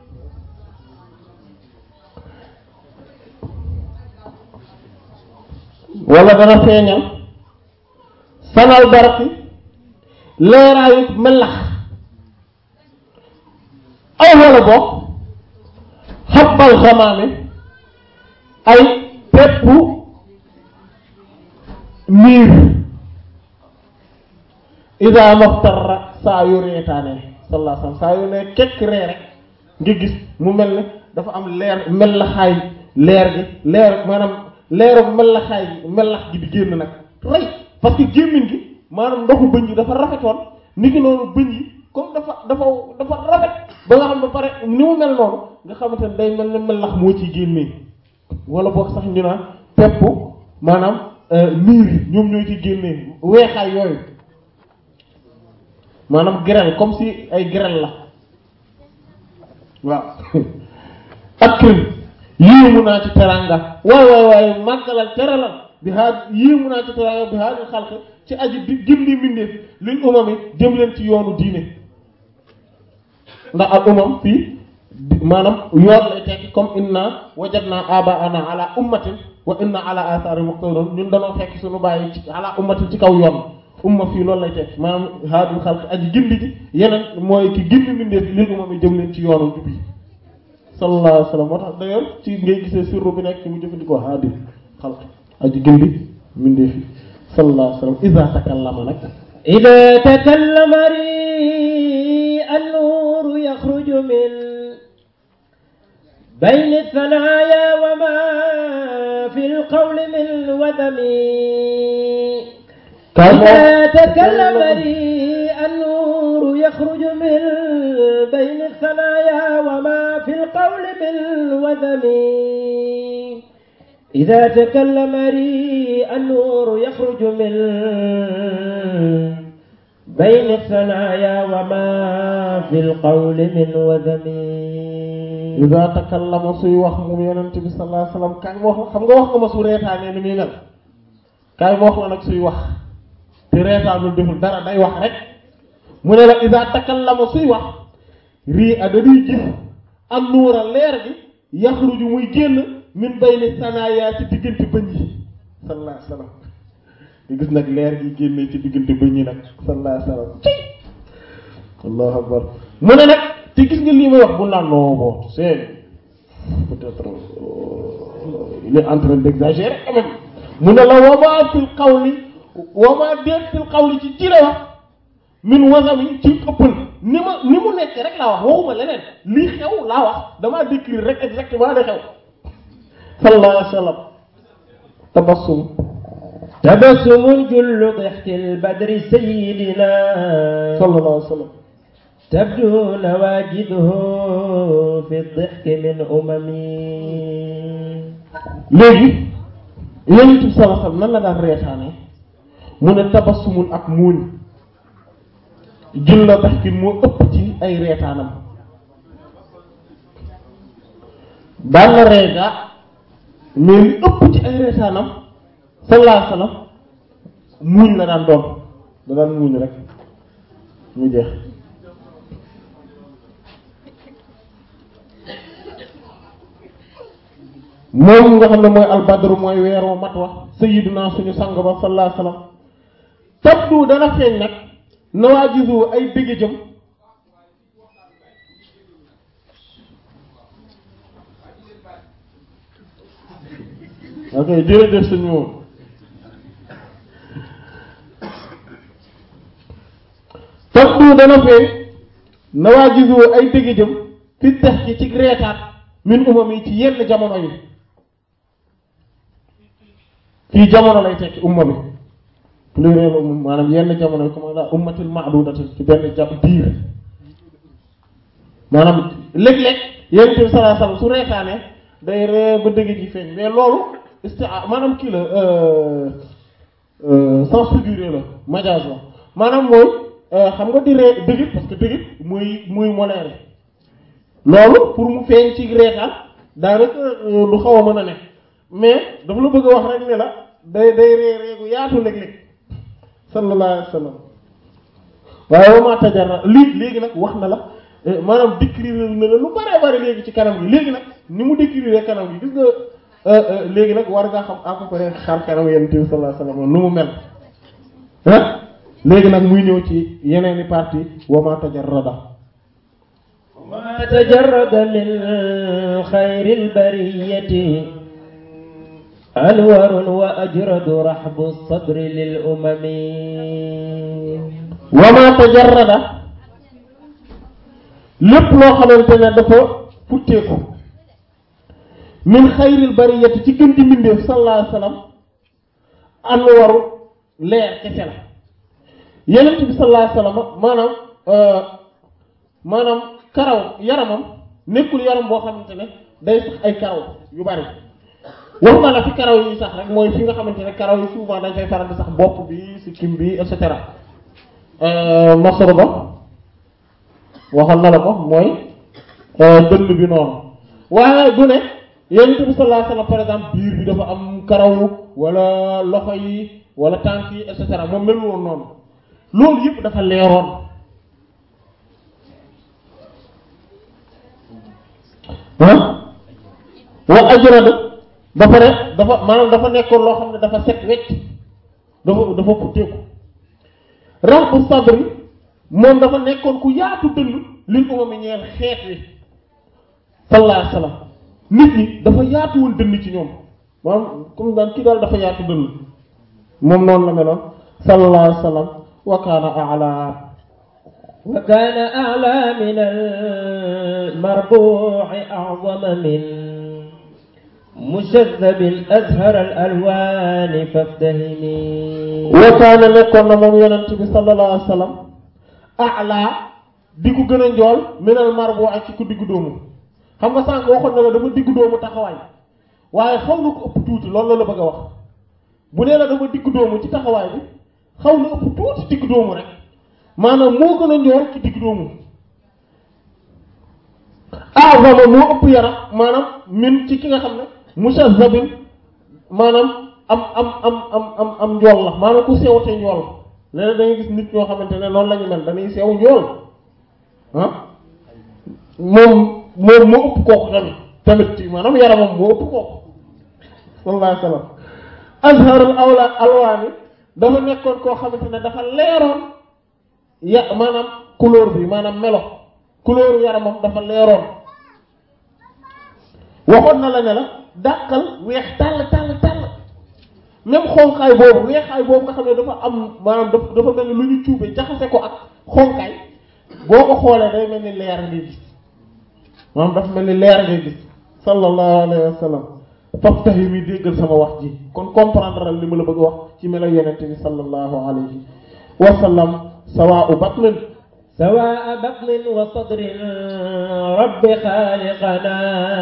[SPEAKER 3] wala dana feeñal sanal baraki leeraayu melax aw wala bokk xabbal xamaame ay peppu miir ida maxtarra saa yu reetaane sallallahu alayhi wasallam saa yu ne kekk ree rek nga gis mu mel ne dafa am leer mellaxaay leer gi leer maanaam leeru mellaxaay gi mellax gi di génn nag rey parce que gémmiñ gi maanaam ndoxu bëñ yi dafa rafetoon ni ki noonu bëñ yi comme dafa dafa dafa rafet ba nga xam ne pare ni mu mel noonu nga xamante ne day mel ne mellax moo ciy génnee wala boog sax ñu naan pepp maanaam niir yi ñoom ñoo ciy génnee weexaay yooyu maanaam grêle comme si ay grêle la waaw akrim yéemu naa ci teranga waay waay waay màggalal teralal bi haa yéemu naa ci teranga bi haa di xalq ci aji di gindi mbindeef lil umam yi jëm leen ci yoonu diine ndax al umam fii maanaam yoon lay tekki comme inna wajadna abaana ala ummatin wa inna ala athari muqtadun ñun danoo fekk suñu bàyyi ci ala ummatin ci kaw yoon umma fii loolu lay tekki maanaam haadul xalq aji gindi ji yeneen mooy ki gindi mbindeef lil umam yi jëm leen ci yoonu jub yi sallallahu alayhi wa sallam moo tax d'ailleurs ci ngay gisee sirru bi nekk ci mu jëfandikoo haadil xalq aji gindi mbindeef yi sallallahu alayhi wa sallam iza takallama nag
[SPEAKER 1] إذا تكلم ريء النور يخرج من بين الثنايا وما في القول من وذم إذا تكلم ريء النور يخرج من بين الثنايا وما في القول من وذم إذا تكلم ريء النور يخرج من بين الثنايا وما في القول من وذم
[SPEAKER 3] iza takallama suy wax moom yonent bi sallallahu alayhi wasallam kaay ma wax la xam nga wax nga ma su reetaanee ni muy mel kaay ma wax la nag suy wax te reetaanul deful dara day wax rek mu ne la isa takallama suy wax rii a dañuy gis am nuura leer gi yaxruju muy génn min bayni sanaya ci diggante bëñ yi sallallahu alayhi wasallam nga gis nag leer gi génnee ci diggante bëñ yi nag sallallahu alayhi wasallam ci allahu akbar mu ne nag te gis nga lii may wax bu naan non bon c'est peut-être euh, il est en train d'exagérer quand même mu ne la wama fil qawli wama déet fil qawli ci jire wax min wasami ci ëppal ni ma ni mu nekk rek laa wax waxuma leneen lii xew laa wax damaa décrire rek exactement li xew sallallahu alayhi wa sallam tabassum
[SPEAKER 1] تبسم جل ضحك البدر سيدنا
[SPEAKER 3] sallallahu alayhi wa sallam
[SPEAKER 1] تبدو نواجده في الضحك من أمم
[SPEAKER 3] léegi yonent bi sallallahu alayhi wa sallam nan la daan reetaane mu ne tabassumun ak muuñ jël la daxkin moo ëpp ci ay reetaanam daan na reega mais li ëpp ci ay reetaanam sallallahu alayhi wa sallam muuñ la daan doon da daan muuñ rek mu jeex moom nga xam ne mooy albadru mooy weeru mat wax sayyiduna suñu sang ba sallallahu alayhi wa sallam tabdu dana feeñ nag nawaajizu ay dëgg jëm ok jërëjëf suñu moom tabdu dana feeñ nawaajizu ay dëgg jëm fi tax ci ci reetaat min umam yi ci yenn jamono yi fii jamono lay tekki umma bi pluriel umma maanaam yenn jamono yi comme la ummatil ma'dudati ci benn ja biir maanaam léeg-léeg yonent bi sallallahu alayhi wasallam su reetaane day ree ba dëgg ji feeñ mais loolu istia maanaam kii la sens figuré la majaaz la maanaam mooy xam nga di ree dëgg parce que dëgg muy muy moleere loolu pour mu feeñ ci reetaan daanaka lu xaw a mën a nekk mais dafa la bëgg a wax rek ne la day day ree reegu yaatu léeg-léeg sallallahu alayhi wa sallam waaye wa ma tajarra lii léegi nag wax na la maanaam décrire na la lu bare bare léegi ci kanam gi léegi nag ni mu décrire kanam gi gis nga léegi nag war ngaa xam à peu près xar kanam yonent bi sallallahu alayhi wa sallam nu mu mel ah léegi nag muy ñëw ci yeneeni partie wa ma tajarrada
[SPEAKER 1] ما تجرد من خير البرية أنور وأجرد رحب الصدر للأمم
[SPEAKER 3] wa ma tajarrada lépp loo xamante ne dafa futteeku min xayril bariyati ci gën di mbindeef sallallahu alayhi wasallam anwaru leer kese la yenent bi sallallahu alayhi wasallam maanaam maanaam karaw yaramam nekkul yaram boo xamante ne day sax ay karaw yu bari waxuma la fi karaw yi sax rek mooy fi nga xamante ne karaw yi souvent dañ fay faral di sax bopp bi sikkim bi et cetera masoro ba waxoon na la ko mooy dënn bi noonu waaye du ne yonent bi sallallahu alayhi wasallam par exemple biir bi dafa am karaw wala loxo yi wala tànk yi et cetera moom mel woon noonu loolu yëpp dafa leeroon ah wa ajrad ba pare dafa maanaam dafa nekkoon loo xam ne dafa set wecc dafa dafa futteeku raxbu sabri moom dafa nekkoon ku yaatu dënn lil umami ñeel xeet wi sallallahu alayhi wasallam nit ñi dafa yaatuwul dënn ci ñoom maanaam comme daan kii daal dafa yaatu dënn moom noonu la meloon sallallahu alayhi wasallam wa kaana a'la
[SPEAKER 1] وكان أعلى من المربوع أعظم من مشذب أزهر الألوان فافتهمي
[SPEAKER 3] wa kaana nekkoon na moom yonent bi sallallahu alayhi wasallam a'la di ko gën a njool minal marbu ak ci ku diggu doomu xam nga sànq waxoon na la dafa diggu doomu taxawaay waaye xaw na ko ëpp tuuti loolu la la bëgg a wax bu nee la dafa diggu doomu ci taxawaay bi xaw na ëpp tuuti diggu doomu rek maanaam moo gën a njool ci diggu doomu a'zama moo ëpp yaram maanaam min ci ki nga xam ne mushazzabin maanaam am am am am am am njool la maanaam ku sewte njool léeg da ngay gis nit ñoo xamante ne noonu la ñu mel dañuy sew ñool ah moom moom moo ëpp kooku tamit tamit ci maanaam yaramam moo ëpp kooku sallallahu alayhi wa sallam azharul awla alwaani dafa nekkoon koo xamante ne dafa leeroon ya maanaam couleur bi maanaam melo couleur yaramam dafa leeroon waxoon na la ne la dàqal weex tàll tàll tàll même xonkaay boobu weexaay boobu nga xam ne dafa am maanaam dafa dafa mel ni lu ñu cuube jaxase ko ak xonkaay boo ko xoolee day mel ni leer ngay gis maanaam dafa mel ni leer ngay gis sallallahu alayhi wa sallam faftahimi déggal sama wax ji kon comprendre li ma la bëgg a wax ci melo yonente bi sallallahu alayhi wa sallam sawaa'u batnin
[SPEAKER 1] سواء بطن وصدر رب خالقنا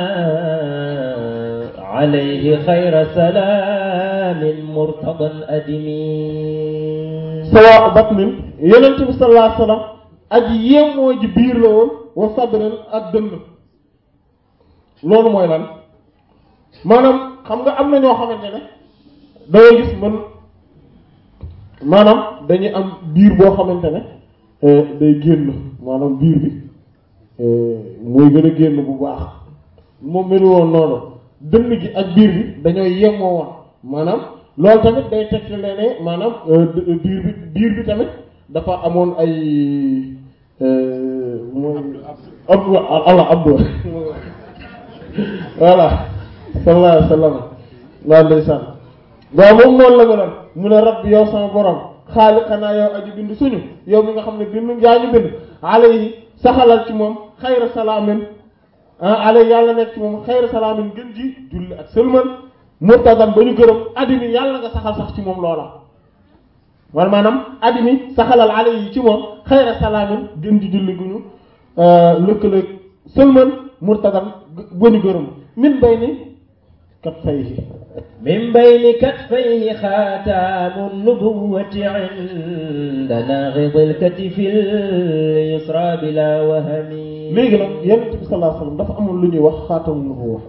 [SPEAKER 1] عليه خير سلام مرتضى أدمي
[SPEAKER 3] sawaa'u batnin yonente bi sallallahu alayhi wa sallam aji yéemoo ji biir la woon wa sadrin ak dënn loolu mooy lan maanaam xam nga am na ñoo xamante ne dangay gis man maanaam dañuy am biir boo xamante ne day génn maanaam biir bi mooy gën a génn bu baax moom melu woon noonu dënn gi ak biir bi dañoo yemoo woon maanaam loolu tamit day tegtale ne maanaam biir bi biir bi tamit dafa amoon ay mooy abdu allah abdu voilà sallallahu alayhi wa sallam waa ndeysaan waaw moom noonu la meloon mu ne rabbi yow sama borom xaaliqanaa yow aji bind suñu yow mi nga xam ne bind yaa ñu bind alayhi saxalal ci moom xayra salaamin ah alayhi yàlla nekk ci moom xayra salaamin gën ji julli ak sëlmal murtadan ba ñu gërëm addimi yàlla nga saxal sax ci moom loola wala maanaam addimi saxalal alayhi ci moom xayra salaamin gën ji julli gu ñu lëkkale sëlmal murtadan ba ñu gërëm min bay ni kat fayhi
[SPEAKER 1] من بين كتفيه خاتم النبوة عند ناغض الكتف اليسرى بلا وهم
[SPEAKER 3] léegi nag yonent bi sallallahu alayhi wasallam dafa amoon lu ñuy wax xaatamu nubuwwa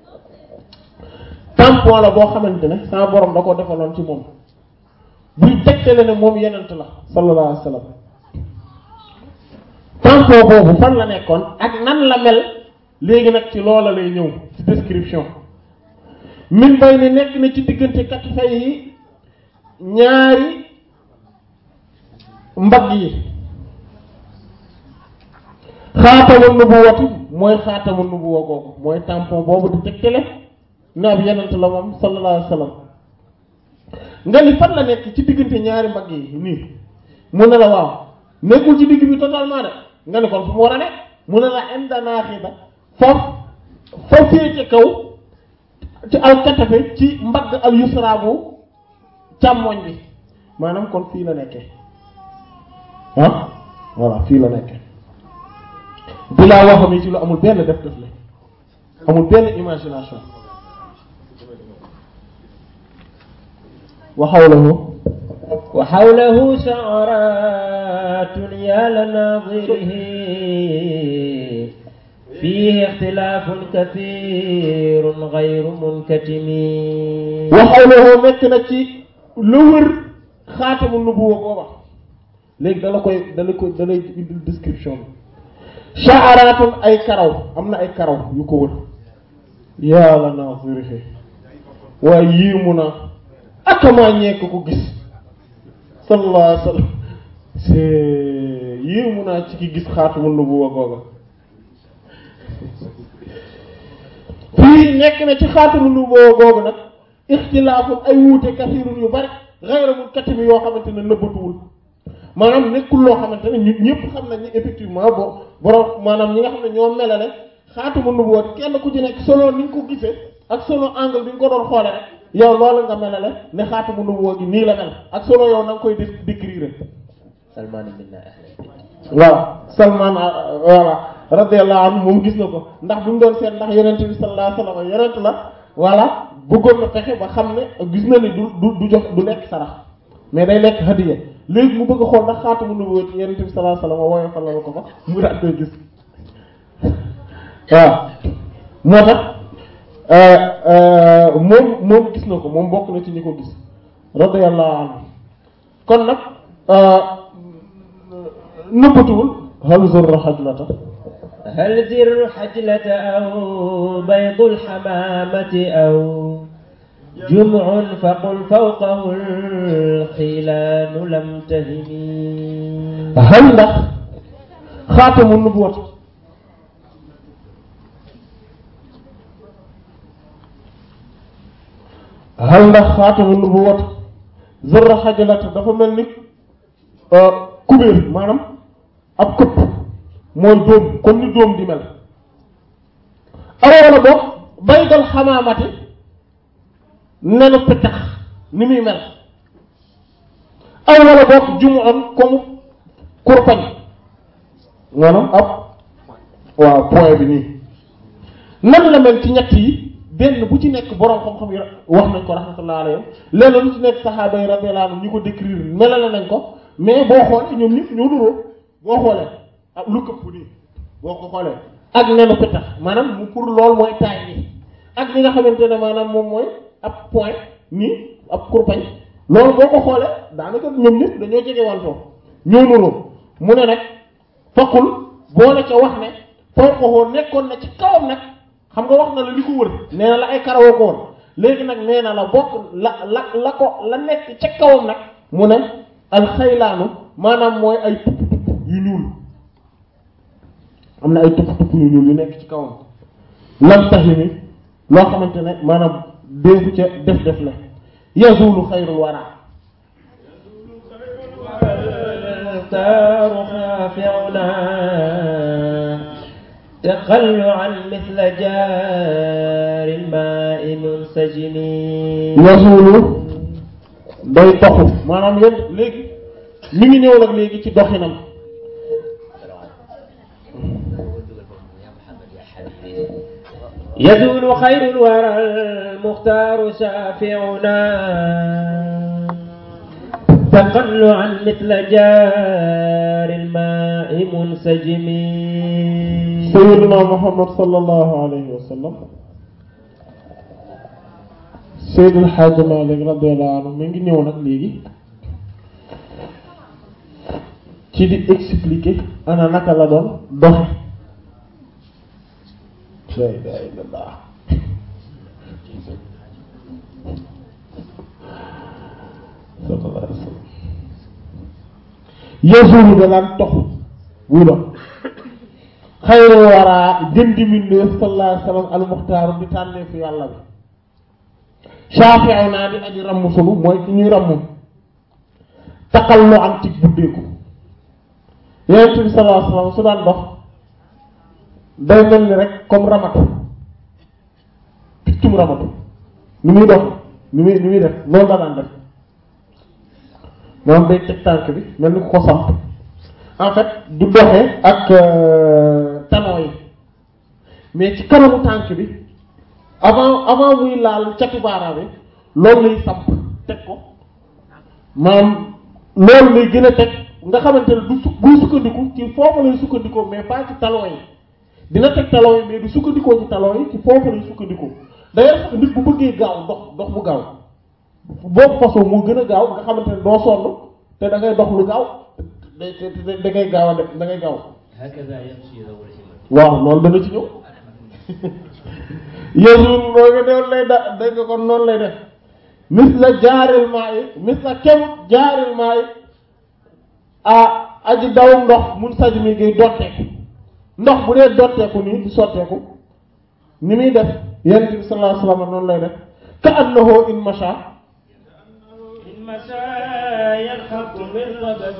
[SPEAKER 3] tampon la boo xamante ne sama borom da ko defaloon ci moom buy tegtale ne moom yonent la sallallahu alayhi wasallam tampon boobu fan la nekkoon ak nan la mel léegi nag ci loola lay ñëw ci description min bay ni nekk na ci diggante katifay yi ñaari mbagg yi xaatamu nubuwati mooy xaatamu nubuwa googu mooy tampon boobu di tegtale ne ab yenent la moom sallallahu alayhi wa sallam nga ni fan la nekk ci diggante ñaari mbagg yi nii mu ne la waaw nekkul ci digg bi totalement de nga ni kon fu mu war a ne mu ne la inda naaxida foofu fa féete kaw ci alkatafe ci mbagg al yusra bu càmmoñ bi maanaam kon fii la nekkee ah voilà fii la nekkee bilaa waxam yi ci lu amul benn def def la amul benn imagination wa hawlahu
[SPEAKER 1] وحوله شعرات يا لناظره فيه اختلاف كثير غير منكتم
[SPEAKER 3] wa hawlahu nekk na ci lu wër xaatamu nubuwa booba léegi dala koy dala koy dalay indil description bi sha'aratun ay karaw am na ay karaw yu ko wër yàlla nazirihi waaye yéemu na akamaa ñekk ko gis sallallahu alayhi wa sallam c'est yéemu naa ci ki gis xaatamu nubuwa googa fii nekk na ci xaatamu nubuwa googu nag ixtilaafun ay wuute kasirun yu bari xayramul katimi yoo xamante ne nëbbatuwul maanaam nekkul loo xamante ne ñun ñëpp xam nañ ni effectivement bo borom maanaam ñi nga xam ne ñoo melale xaatamu nubuwa kenn ku ci nekk solo ni nga ko gisee ak solo angle bi nga ko doon xoole rek yow loolu nga melale ne xaatamu nubuwa gi nii la mel ak solo yow na nga koy dé- décrire
[SPEAKER 1] سلمان منا أهل البيت
[SPEAKER 3] waaw Salman voilà radiyallahu anhu moom gis na ko ndax bi mu doon seet ndax yonent bi sallallahu alayhi wasallam yonent la voilà bëggoon na fexe ba xam ne gis na ni du du du jox du lekk sarax mais day lekk hadiya léegi mu bëgg a xool ndax xaatamu nubuwwa ci yonent bi sallallahu alayhi wasallam wooyo fa la ko fa mu daal koy gis waaw moo tax moom moom gis na ko moom bokk na ci ñi ko gis radiyallahu anhu kon nag nëbbatuwul hal zurra xajlata
[SPEAKER 1] هل زر حجلة أو بيض الحمامة أو جمع فقل فوقه الخلان لم تهني
[SPEAKER 3] hal ndax xaatamu nubuwat hal ndax xaatamu nubuwat zurra xajlata dafa mel ni kubéer maanaam ab këpp mooy dóom comme ni dóom di mel aw wala boog baygal xamaamati nenu pitax ni muy mel aw wala boog jumu'an comme kurpañ maanaam ab waaw point bi nii nan la mel ci ñett yi benn bu ci nekk boroom xam-xam yi wax nañ ko rahmatullah alayhim lenn lu ci nekk saxaaba yi radiyallahu anhum ñu ko décrire melale nañ ko mais boo xoolee ñoom ñëpp ñoo nuroo boo xoolee ak lu këpp nii boo ko xoolee ak nenu pitax maanaam mu pour loolu mooy taay bi ak li nga xamante ne maanaam moom mooy ab point nii ab kurpañ loolu boo ko xoolee daanaka ñoom ñëpp dañoo jege wantoo ñoo nuroo mu ne nag fokkul boole ca wax ne foo ko nekkoon na ci kawam nag xam nga wax na la li ko wër nee na la ay karawoo ko woon léegi nag nee na la bokk la la la ko la nekk ca kawam nag mu ne alxaylaanu maanaam mooy ay tupp tupp yu ñuul am na ay tupp tupp yu ñuul yu nekk ci kawam lam taximi loo xamante ne maanaam dénku ca def def la yazulu xayrul wara
[SPEAKER 1] المختار خافعنا تقلعا مثل جار الماء منسجم
[SPEAKER 3] yazulu day toxu maanaam yéen léegi mi ngi ñëw nag léegi ci doxinam
[SPEAKER 1] يزول خير الورى المختار شافعنا تقلعا مثل جار الماء منسجم
[SPEAKER 3] sayyiduna muhammad sallallahu alayhi wa sallam Seydil Hadji Malick radiyallahu anhu mi ngi ñëw nag léegi ci di expliquer ana naka la doon doxe la ilaha illallah sallallahu alayhi wa sallam yazulu da daan toxu buy dox xayru waraa gën di mbindeef sallallahu alayhi wa sallam almuxtaaru di tànneefu yàlla bi shaafi'u naa di aji ramm sunu mooy ki ñuy ramm taqal lu am ci buddeeku yonent bi sallallahu alayhi wa sallam su daan dox day mel ni rek comme ramatu piccum ramatu ni muy dox ni muy ni muy def loolu la daan def moom day teg tànk bi mel ni ku ko samp en fait du doxee ak talon yi mais ci kanamu tànk bi avant avant muy laal catu baaraam bi loolu lay samp teg ko maanaam loolu lay gën a teg nga xamante ne du su buy sukkandiku ci foofu lay sukkandikoo mais pas ci talon yi dina teg talon yi mais du sukkandikoo ci talon yi ci foofu lay sukkandikoo d'ailleurs sax nit bu bëggee gaaw dox dox bu gaaw boobu façon moo gën a gaaw nga xamante ne doo sonn te da ngay dox lu gaaw da da da ngay gaaw a def da ngay gaaw
[SPEAKER 1] هكذا يمشي ذو الهمم
[SPEAKER 3] waaw loolu dana ci ñëw yéesul boo nga deewul lay da dégg nga kon noonu lay def mis la jaaril maa yi mis la kem jaaril maa yi ah aji dawum ndox mun saj mi ngay dotteeku ndox bu dee dotteeku nii di sotteeku ni muy def yonent bi sallallahu alayhi wasallam noonu lay def ka annahu in masha
[SPEAKER 1] إن مشى ينحط من ربب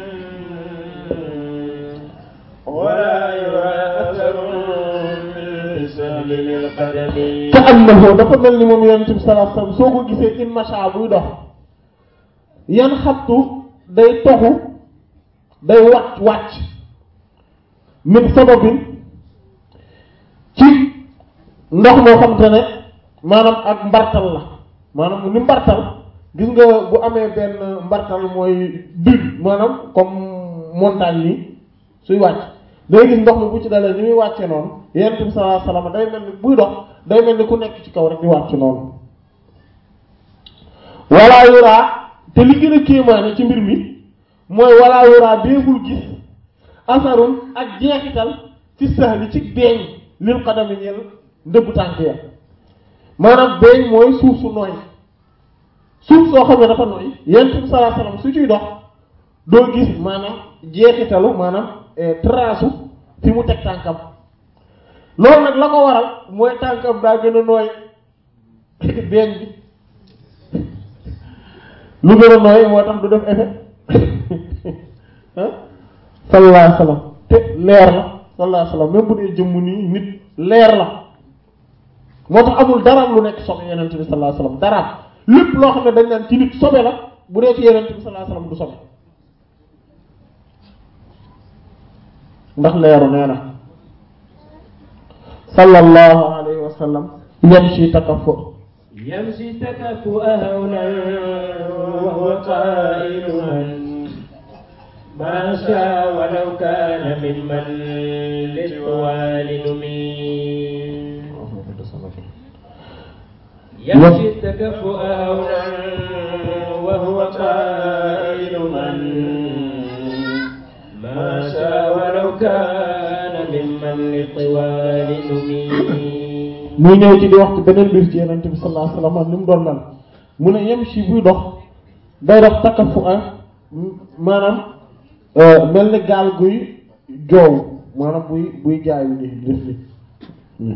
[SPEAKER 1] ولا يرى أثر من سهل القدم
[SPEAKER 3] ka annahu dafa mel ni moom yonent bi sallallahu alayhi wasallam soo ko gisee in masha buy dox yan xattu day toxu day wàcc wàcc min sababin ci ndox moo xam te ne maanaam ak mbartal la maanaam ni mbartal gis nga bu amee benn mbartal mooy dune maanaam comme montagne nii suy wàcc day gis ndox mi bu ci dalee ni muy wàcce noonu yonent bi sallallahu alayhi wasallam day mel ni buy dox day mel ni ku nekk ci kaw rek di wàcc noonu walla yuraa te li gën a kéemaane ci mbir mi mooy walaa yuraa déebul gis asarun ak jeexital ci sahli ci beeñ lil xadami ñel ndëggu tànk ya maanaam beeñ mooy suuf su nooy suuf soo xam ne dafa nooy yonent bi sallallahu alayhi wasallam su ciy dox doo gis maanaam jeexitalu maanaam trace fi mu teg tànkam loolu nag la ko waral mooy tànkam daa gën a nooy beeñ bi lu gën a nooy moo tax du def effet ah sallallahu alayhi wasallam te leer la sallallahu alayhi wasallam même bu dee jëmm nii nit leer la moo tax amul dara lu nekk sobe yenent bi sallallahu alayhi wasallam dara lépp loo xam ne dañ naan ci nit sobe la bu dee ci yenent bi sallallahu alayhi wasallam du sobe ndax leeru nee na sallallahu alayhi wasallam yamshi takaffu
[SPEAKER 1] يمشي تكفؤ هونا وهو قائل من ما شاء ولو كان ممن للطوال نميل يمشي التكفؤ هونا وهو قائل من ما شاء ولو كان ممن للطوال نميل
[SPEAKER 3] muy ñëw ci di wax ci beneen mbir ci yenente bi sallallahu alayhi wasallam ni mu doon mel mu ne yem si buy dox day dox takkafu ah maanaam mel ni gaal guy joow maanaam buy buy jaayu ni def ni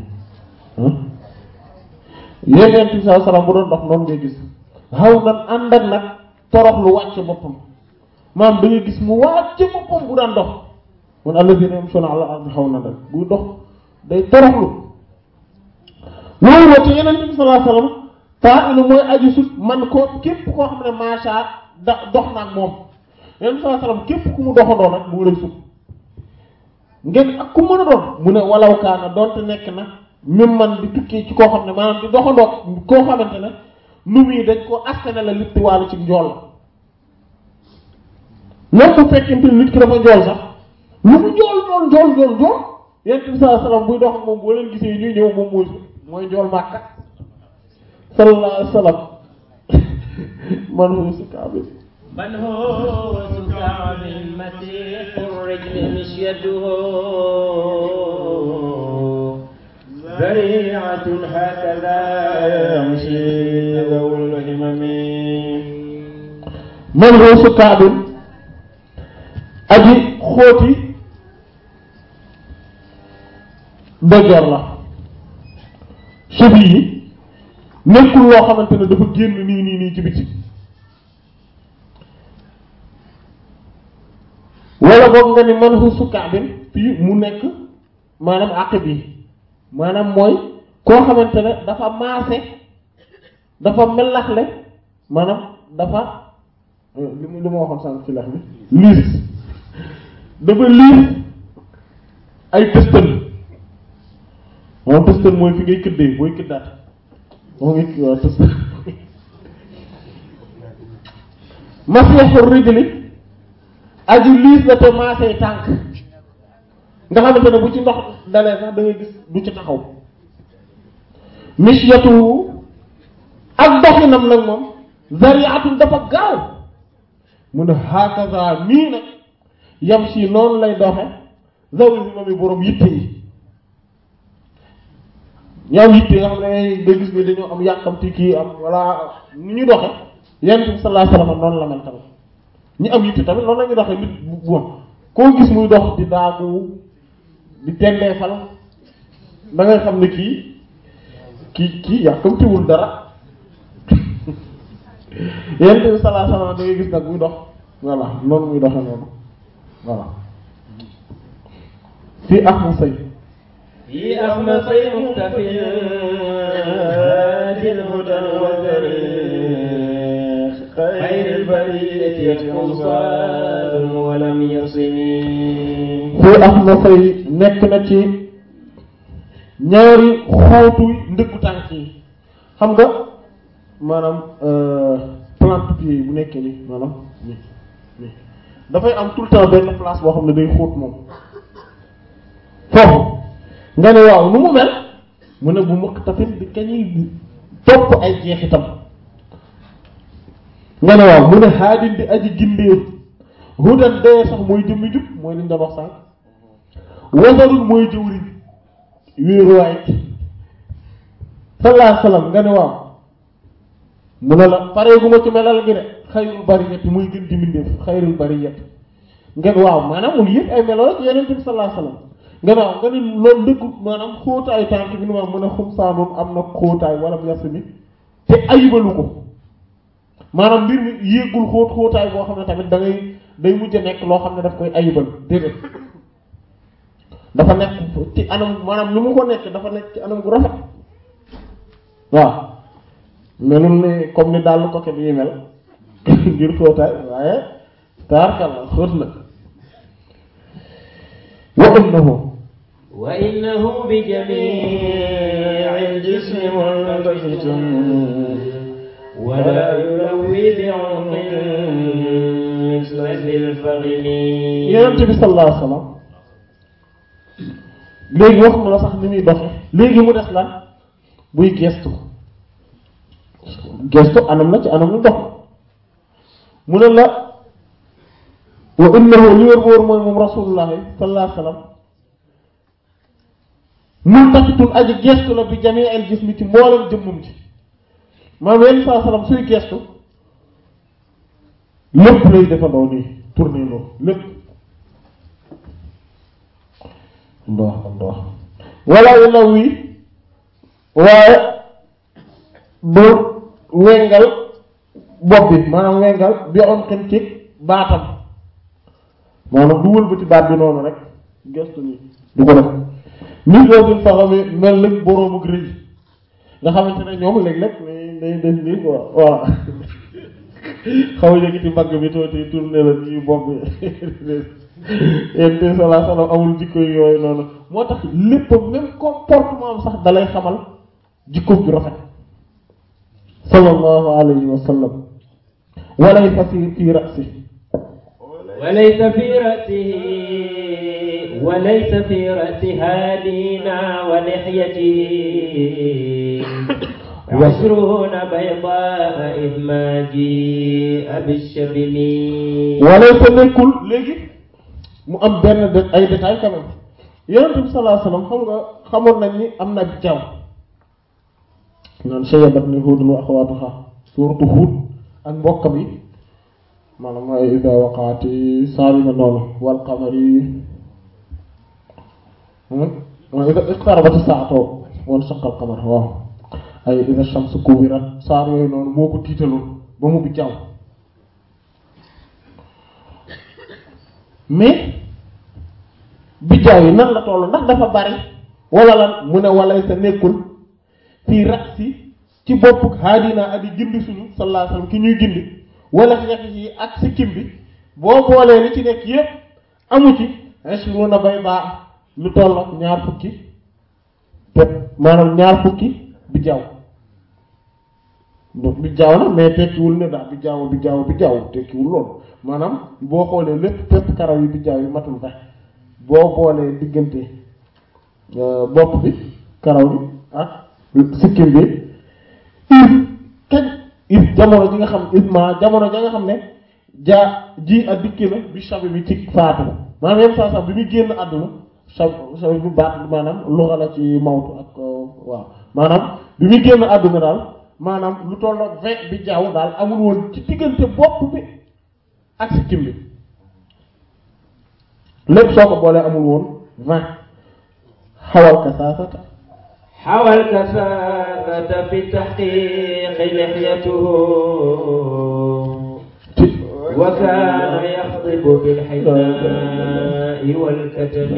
[SPEAKER 3] yenente bi sallallahu alayhi wasallam bu doon dox noonu ngay gis xaw nan ànd ak nag torox lu wàcc boppam maanaam da ngay gis mu wàcc boppam bu daan dox mun alladhina yamshuna ala ardi xaw na rek buy dox day toroxlu loolu moo te yeneen bi sallallahu alayhi wasallam taa inu mooy aju sut man ko képp koo xam ne macha da dox na ak moom yeneen bi sallallahu alayhi wasallam képp ku mu doxandoo nag mu ngi lay sut ngeen ak ku mën a doon mu ne walaw kaana doonte nekk na même man di tukkee ci koo xam ne maanaam di doxandoo koo xamante ne nu muy dañ ko askane la litti wàllu ci njool la même bu fekkente nit ki dafa njool sax lu mu njool njool njool njool njool yeneen bi sallallahu alayhi wasallam buy dox ak moom boo leen gisee ñuy ñëw moom mooy mooy njool màkka sallallahu alayhi wa sallam man hu si kaabi
[SPEAKER 1] من هو كعب مسيح الرجل مشيته ذريعة هكذا يمشي ذو الهمم
[SPEAKER 3] man hu si kaabi aji xóoti dëgër la subi yi nekkul loo xamante ne dafa génn nii nii nii ci biti wala boog nga ni man hu sukaabin fii mu nekk maanaam àq bi maanaam mooy koo xamante ne dafa maase dafa melaxle maanaam dafa li mu li ma waxoon sànq ci lex bi liis dafa liis ay tëstan moom tëstan mooy fi ngay këddee booy këddaat moom it waaw tëstan masiixu rijli aji liis la te maasee tànk nga xamante ne bu ci ndox dalee sax da ngay gis du ci taxaw mishyatu ak doxinam nag moom zariatun dafa gaaw mu ne hakaza nii nag yam si noonu lay doxe zawul bi moom i boroom yitte yi ñoo am yitte nga xam ne nga gis ni dañoo am yàkkamti kii am walla ni ñu doxe yonent bi sallallahu alayhi wasallam noonu la mel tamit ñi am yitte tamit noonu la ñuy doxe nit bu bon koo gis muy dox di daagu di tendeefal da ngay xam ne kii kii kii yàkkamtiwul dara yonent bi sallallahu alayhi wasallam da ngay gis nag muy dox voilà noonu muy doxe noonu voilà fii ak mu sëy
[SPEAKER 1] في أخمص مختفي هادي الهدى والتاريخ خير البرية أوصال ولم يصني
[SPEAKER 3] fii ak ma sëy nekk na ci ñaari xootu ndëggu tànk yi xam nga maanaam plante pied bu nekkee nii maanaam nii nii dafay am tout le temps benn place boo xam ne day xóot moom foofu nga ne waaw nu mu mel mu ne bu mukk tafit bi kañuy topp ay jeexitam nga ne waaw mu ne xaadin di aji gindeew hudan dee sax mooy jëmmi jub mooy liñ doon wax sànq wasarul mooy jëwriñ wéeruwaay sallallahu alayhi wasallam nga ne waaw mu ne la pareeguma ci melal gi de xayrul bariyati muy gën di mbindeef xayrul bariyati ngeen waaw maanaam mu yëpp ay melo la ci yeneen bi sallallahu alayhi wasallam nga ne waaw nga ne loolu dëggu maanaam xóotaayu tànk bi nu ma mën a xum saanoon am na xóotaay wala mu yas mi te ayibalu ko maanaam mbir mi yéegul xóot xóotaay boo xam ne tamit da ngay day mujj a nekk loo xam ne daf koy ayibal déedéet dafa nekk ci anam maanaam ni mu ko nekk dafa nekk ci anam gu rafet waaw melul ni comme ni daal ko bi mel ngir xóotaay waaye taarkalla xóot na wa innahu
[SPEAKER 1] وإنه بجميع الجسم ملتفت ولا يلوي بعمق مثل ذي الفغم
[SPEAKER 3] yonent bi sallallahu alayhi wasallam léegi wax mu la sax ni muy doxe léegi mu des lan buy gestu gestu anam na ci anam lu dox mu ne la wa innahu li wér wóor mooy moom rasulullahi sallallahu alayhi wasallam multaqitun aji gestu la bi jamii al jismi ci mboolem jëmmum ci maanaam yenn saa salaam suy gestu lépp lay defandoo nii tourné loo lépp ndox ndox wala yu law wi waaye du wengal bopp bi maanaam wengal bi on xin ci baatam maanaam du wëlbati baat bi noonu rek gestu nii du ko def nit loo duñ faxami mel nag boroom ak rëy nga xamante ne ñoom léeg-léeg day def nii quoi voilà xaw a yëkkati mbagg bi tuuti tourné la nii bopp bi yéen te salaa salaam amul jikko yooyu noonu moo tax lépp même comportement am sax dalay xamal jikko ju rafet sallallahu alayhi wa sallam walay fasir fi rasi
[SPEAKER 1] وليس في رأسه وليس في رأس هادينا ولحيته عشرون بيضاء إذ ما جيء بالشبل
[SPEAKER 3] walaysa nekkul léegi mu am benn de ay détails quand même yonent bi sallallahu alayhi wa sallam xam nga xamoon nañ ni am na bi jaww naan shayyabat ni Huudun wa axawaatuhaa suuratu Huud ak mbokkam yi maanaam ay ida waqaati saalima noonu wal qamari wa ida iqtarabati saa'atu wan shaqqa al qamar waaw ay ida shamsu kuwirat saar yooyu noonu moo ko tiitaloon ba mu bi jaww mais bijaaw yi nan la toll ndax dafa bari wala lan mu ne walay sa nekkul fii rasi ci boppuk haadina adi gindi suñu sallallahu alayhi wasallam ki ñuy gindi wala xeex yi ak sikkim bi boo boolee li ci nekk yépp amu ci ashruna bay baa lu toll ak ñaar fukki te maanaam ñaar fukki bijaaw donc bijaaw na mais tekkiwul ne daal bijaaw bijaaw bijaaw tekkiwul loolu maanaam boo xoolee lépp fépp karaw yi bijaaw yi matul fa boo boolee diggante bopp bi karaw bi ak sikkim bi if kañ if jamono ji nga xam isma jamono ja nga xam ne jaa ji ak dikki na bi shabi bi ci faatu maanaam yenn saa sax bi muy génn àdduna shab shabi bi baat maanaam luxa la ci mawtu ak waaw maanaam bi muy génn àdduna daal maanaam lu tollook vingt bi jaaw daal amul woon ci diggante bopp bi ak sikkim bi lépp soo ko boolee amul woon vingt xawal kasaasata
[SPEAKER 1] حوى الكثافة في تحقيق لحيته وكان يخطب بالحناء والكتم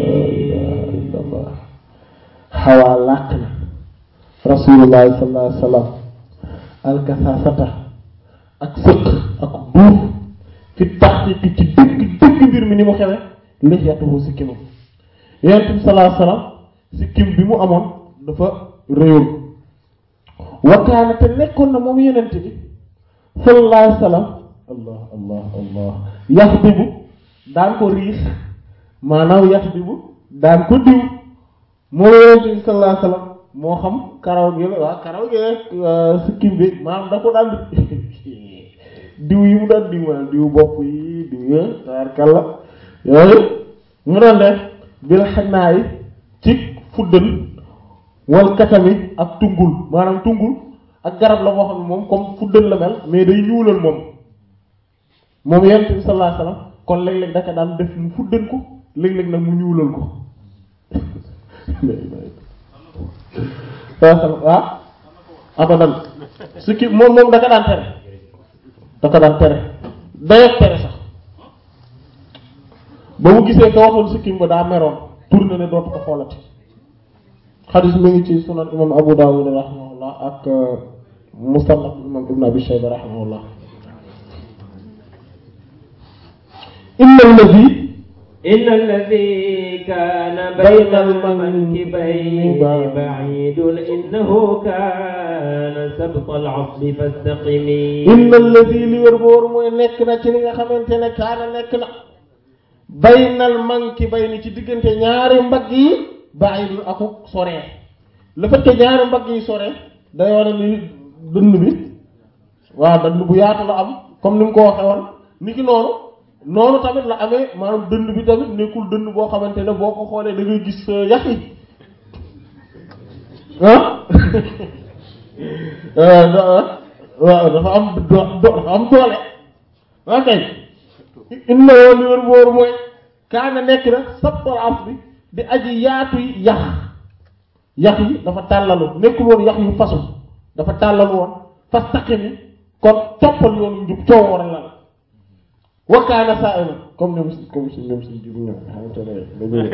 [SPEAKER 3] xawaa làq na rasulullahi sallallahu alayhi wa sallam alkasaasata ak sëq ak duuf fi taxqiqi ci dëgg dëgg mbir mi ni mu xewe lixyatuhu sikkimam yonent bi sallallahu alayhi wa sallam sikkim bi mu amoon dafa réyoon wakaana te nekkoon na moom yonent bi sallallahu alayhi wa sallam allah allah allah yaxdibu daan ko riix maanaam yaxdibu daan ko diw moom yonent bi sallallahu alayhi wa sallam moo xam karaw gi la waa karaw gi sikkim bi maanaam da ko daan diw yi mu daan diw maanaam diw bopp yi diw yi taarkalla yooyu mu doon def bil xannaa yi ci fuddal wal katami ak tungul maanaam tungul ak garab la boo xam ne moom comme fuddal la mel mais day ñuulal moom moom yonent bi sallallahu alayhi wasallam kon léeg-léeg daka daan def mu fuddal ko léeg-léeg nag mu ñuulal ko waaw abadan su ki moom moom daka daan tere daka daan tere dayoog tere sax ba mu gisee ka waxoon sikkim ba daa meroon tourné ne dootu ko xoolati xadis mi ngi ci sunan imam abu dawud rahimahullah ak musannaf imam ibn abi shayba rahimahullah inna allazi
[SPEAKER 1] إن الذي كان بين المنكبين بعيد إنه كان سبط العصب فاستقمي
[SPEAKER 3] inna allazi li wér boor mooy nekk na ci li nga xamante ne kaana nekk na baynal mankibayni ci diggante ñaari mbagg yi ba'idun aku soree le fait que ñaari mbagg yi soree day wane ni dënn bi waaw dënn bu yaatu la am comme ni mu ko waxee woon ni ki noonu noonu tamit la amee maanaam dënn bi tamit nekkul dënn boo xamante ne boo ko xoolee da ngay gis yax yi ah waaw dafa am do dafa am doole ok inna woon li wér booru mooy kaana nekk na sabtal af bi di aji yaatu yi yax yax yi dafa tàllalu nekkul woon yax yu fasu dafa tàllalu woon fastaqimi kon toppal yoonu njub coow war a lal wa kaana saa'ima comme ñoom si comme si ñoom si jibu ñoom xamante ne dañuy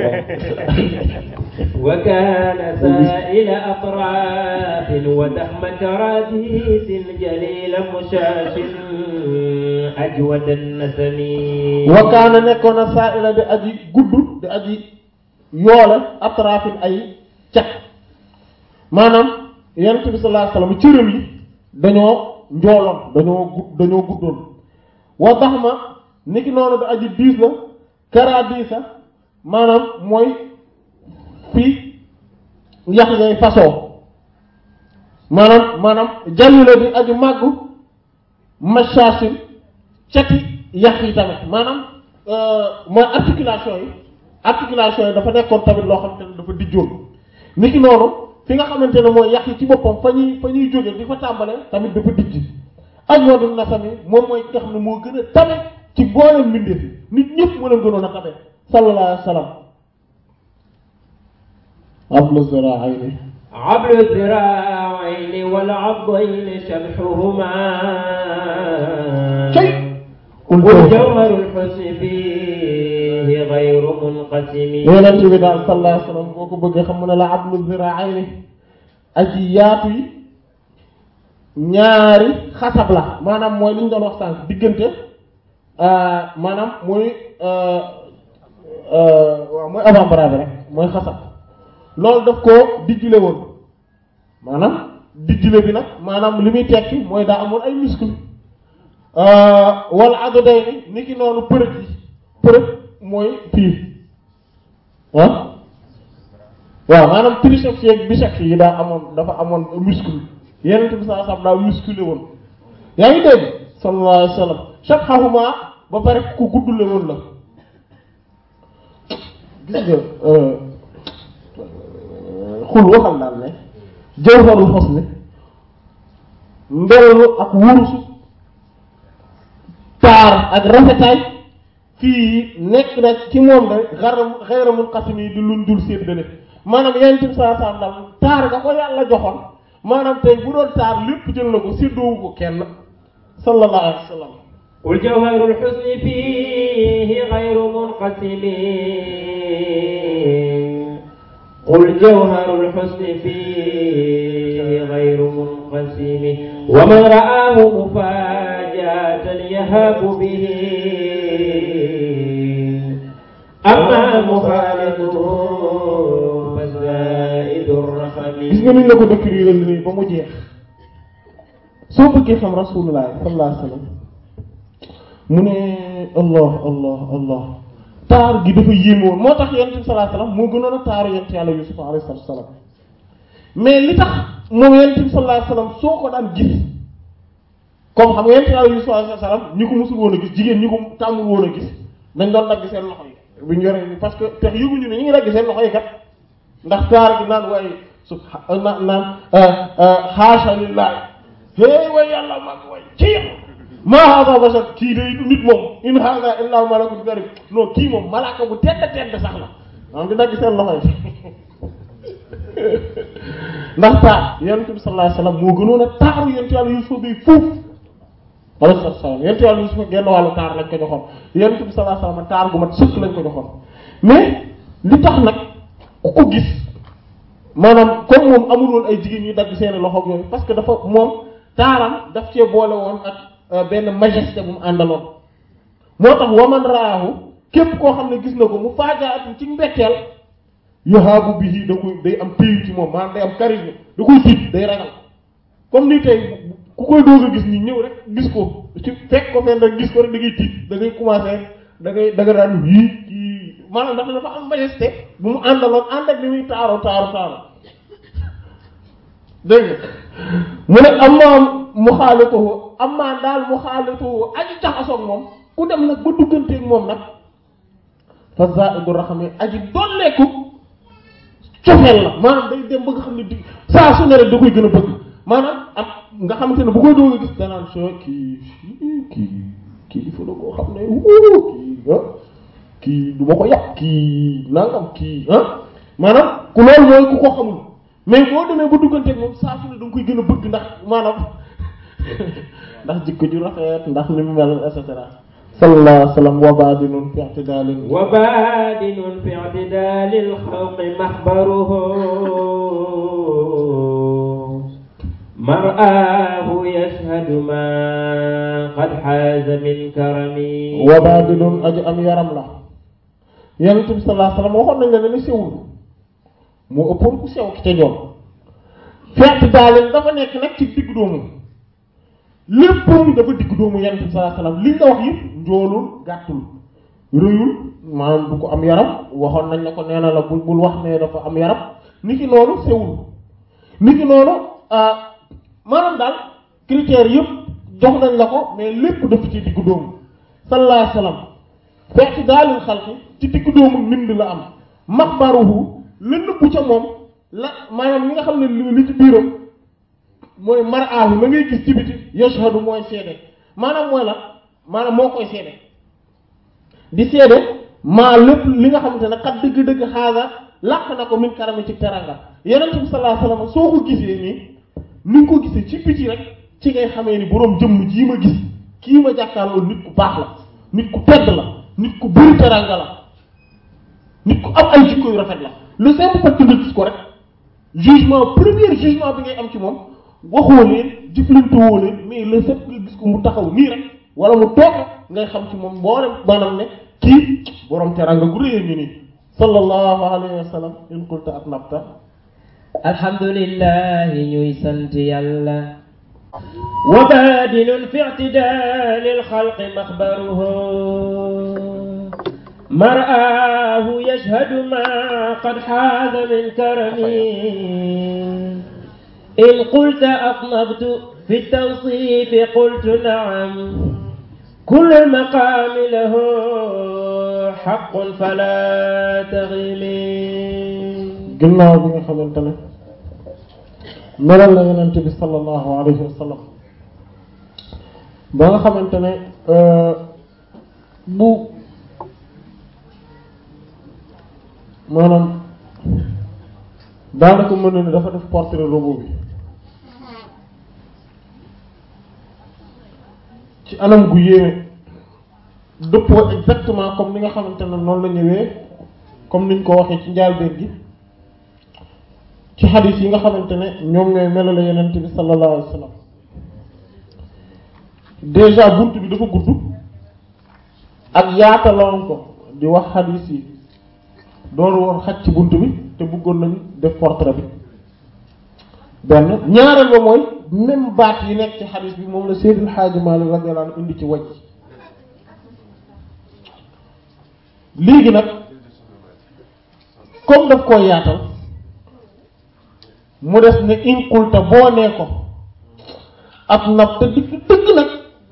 [SPEAKER 1] وكان سائل أطراف ودحم كراديس جليل مشاش أجود النسم
[SPEAKER 3] wa kaana nekkoon na saa'ila di aji gudd di aji yoole atraafin ay cat maanaam yonent bi sallallahu alayhi wasallam cëram yi dañoo njooloon dañoo gudd dañoo guddoon wa daxma niki noonu di aji diis la kara diisa maanaam mooy fii yax ngay fasoo maanaam maanaam jalli la di aji màggu machaasin cati yax yi tamit maanaam mooy articulation yi articulation yi dafa nekkoon tamit loo xamante ne dafa dijjoon niki noonu fi nga xamante ne mooy yax yi ci boppam fa ñuy fa ñuy jóge di fa tàmbale tamit dafa dijj ak yoonu nasami moom mooy ki nga xam ne moo gën a tabe ci boolem mbindeef yi nit ñëpp moo leen gënoon a tabe sallallahu alayhi wa sallam ablu ziraayni
[SPEAKER 1] عبل الذراعين والعضين شبحهما
[SPEAKER 3] شيء
[SPEAKER 1] والجوهر الحسن فيه غير منقسم
[SPEAKER 3] yonent bi daal sallallahu alayhi wa sallam boo ko bëggee xam mu ne la ablu ziraayni aji yaatu yi ñaari xasab la maanaam mooy li ñu doon wax sànq diggante maanaam mooy waaw mooy avant-bras bi rek mooy xasab loolu daf koo dijjule woon maanaam dijjule bi nag maanaam li muy tekki mooy daa amoon ay muscle wala adoday ni ni ki noonu përëg yi përëg mooy fii ah waaw maanaam triceps yeeg biceps yi daa amoon dafa amoon muscle yeneen bi saa sam daa musculé woon yaa ngi dégg sallallahu alayhi wa sallam chaque xawuma ba pare ku guddule woon la gis nga xul waxal daal ne jawharul husni mbelu ak wurusu taar ak rafetaay fii nekk na ci moom de xara xayramul xasim yi di luñ dul séddale maanaam yeneen bi saa sam daal taar nga ko yàlla joxoon maanaam tey bu doon taar lépp jël na ko séddoowu ko kenn sallallahu alayhi wa sallam
[SPEAKER 1] قل جوهر الحسن فيه غير منقسم قل جوهر الحسن فيه غير منقسم ومن رآه مفاجأة يهاب به أما مخالفه فزائد الرحم
[SPEAKER 3] gis nga ni la ko décrire nii ba mu jeex soo bëggee xam rasulullah sallallahu alayhi wa sallam mu ne allah allah allah taar gi dafa yéeme woon moo tax yonent bi sallallahu alayhi wa sallam moo gënoon a taaru yonent yàlla Yusuf alayhi salaatu wa salaam mais li tax moom yonent bi sallallahu alayhi wa sallam soo ko daan gis comme xam nga yent yàlla Yuusuf alayhi salaam ñi ko musul woon a gis jigéen ñi ko tàmmul woon a gis dañ doon dagg seen loxo yi bu ñu yoree parce que te yëguñu ne ñu ngi dagg seen loxo yi kat ndax taar gi naan waaye su naan naan xaasa lillahi hey way yàlla mag way ci yàlla maa haada bashar kii day du nit moom in haada illa malakun karim non kii moom malaaka bu tedd tedd sax la maanaam di dagg seen loxo yi ndax taar yonent bi sallallahu alayhi wasallam moo gënoon a taaru yonent yàlla Yuusuf bi foofu alayhi salaam yonent yàlla Yuusuf genn wàllu taar lañ ko joxoon yonent bi sallallahu alayhi wasallam taar gu mat sëkk lañ ko joxoon mais li tax nag ku ko gis maanaam comme moom amul woon ay jigéen ñuy dagg seen loxo yooyu parce que dafa moom taaram daf cee boole woon ak benn majesté bu mu àndaloon moo tax waman raahu képp koo xam ne gis na ko mu faajaatu ci mbetteel yohaabu bihi da koy day am téyu ci moom maanaam day am charisme da koy tiit day ragal comme ni tey ku koy doog a gis ni ñëw rek gis ko ci fekk ko fenn rek gis ko rek da ngay tiit da ngay commencer da ngay da nga daan wii kii maanaam ndax dafa am majesté bu mu àndaloon ànd ak li muy taaru taaru taaru dégg nga mu ne amma mu xaalituhu amma daal mu xaalituhu aji jaxasoog moom ku dem nag ba dugganteeg moom nag fa zaidu raxami aji dolleeku cofeel la maanaam day dem ba nga xam ne di saa su ne rek da koy gën a bëgg maanaam am nga xamante ne bu koy doog a gis danaan so kii kii kii il faut da koo xam ne wuu kii ah kii du ma ko yàq kii nangam kii ah maanaam ku loolu mooy ku ko xamul mais boo demee ba dugganteeg moom saa su ne da nga koy gën a bëgg ndax maanaam ndax jikko ju rafet ndax ni mu mel et cetera sallallahu alayhi wa sallam wa baadinun fi i'tidalin
[SPEAKER 1] وبادن في اعتدال الخلق محبره مرآه يشهد ما قد حاز من كرم
[SPEAKER 3] wa baadinun aji am yaram la yonent bi sallallahu alayhi wa sallam waxoon nañ la ne ni sewul moo ëppoon ku sew ki ca joon fi i'tidalin dafa nekk nag ci diggu doomu léppam dafa diggu doomu yonent bi sallallahu alayhi wa sallam liñ la wax yëpp njoolul gàttul rëyul maanaam du ko am yaram waxoon nañ la ko nee na la bul bul wax ne dafa am yaram niki noonu sewul niki noonu maanaam daal critères yëpp jox nañ la ko mais lépp dafa ci diggu doomu sallallahu alayhi wasallam fekk daalil xalqi ci diggu doomu mbind la am maxbaruhu la nëbbu ca moom la maanaam li nga xam ne li li ci biiram mooy maraahu la ngay gis ci biti yashhadu mooy seede maanaam mooy la maanaam moo koy seede di seede maa lépp li nga xamante ne xat dëgg-dëgg xaaga làq na ko min karami ci teranga yonent bi sallallahu alayhi wasallam soo ko gisee nii ni nga ko gisee ci biti rek ci ngay xamee ni boroom jëmm jii ma gis kii ma jàkkaarloo nit ku baax la nit ku tedd la nit ku bëri teranga la nit ku am ay jikko yu rafet la le simple fait que nga gis ko rek jugement premier jugement bi ngay am ci moom waxoo leen jëflante woo leen mais le fait que nga gis ko mu taxaw nii rek wala mu toog ngay xam ci moom boo dem maanaam ne kii borom teranga gu rëy a ngi nii sallallahu alayhi wa sallam in qulta atnabta
[SPEAKER 1] alhamdulillahi ñuy sant yàlla وبادن في اعتدال الخلق مخبره مرآه يشهد ما قد حاز من كرم إن قلت أطنبت في التوصيف قلت نعم كل المقام له حق فلا تغمي
[SPEAKER 3] ginnaaw bi nga xamante ne melal la yonent bi sallallahu alayhi wa sallam ba nga xamante ne bu maanaam daanaka mën na ne dafa def portrait robot bi ci anam gu yéeme dëppoo exactement comme ni nga xamante ne noonu la ñëwee comme niñ ko waxee ci njaalbeen gi ci xadis yi nga xamante ne ñoom ñooy melale yenent bi sallallahu alayhi wa sallam déjà bunt bi dafa gudd ak yaataloon ko di wax xadis yi doon woon xaj ci bunt bi te bëggoon nañ def portrait bi benn ñaareel ba mooy même baat yi nekk ci xadis bi moom la Seydil Hadji Malick radiyallahu anhu indi ci waj léegi nag comme daf koo yaatal mu des ne inqulta boo nee ko ab nab te dëgg dëgg nag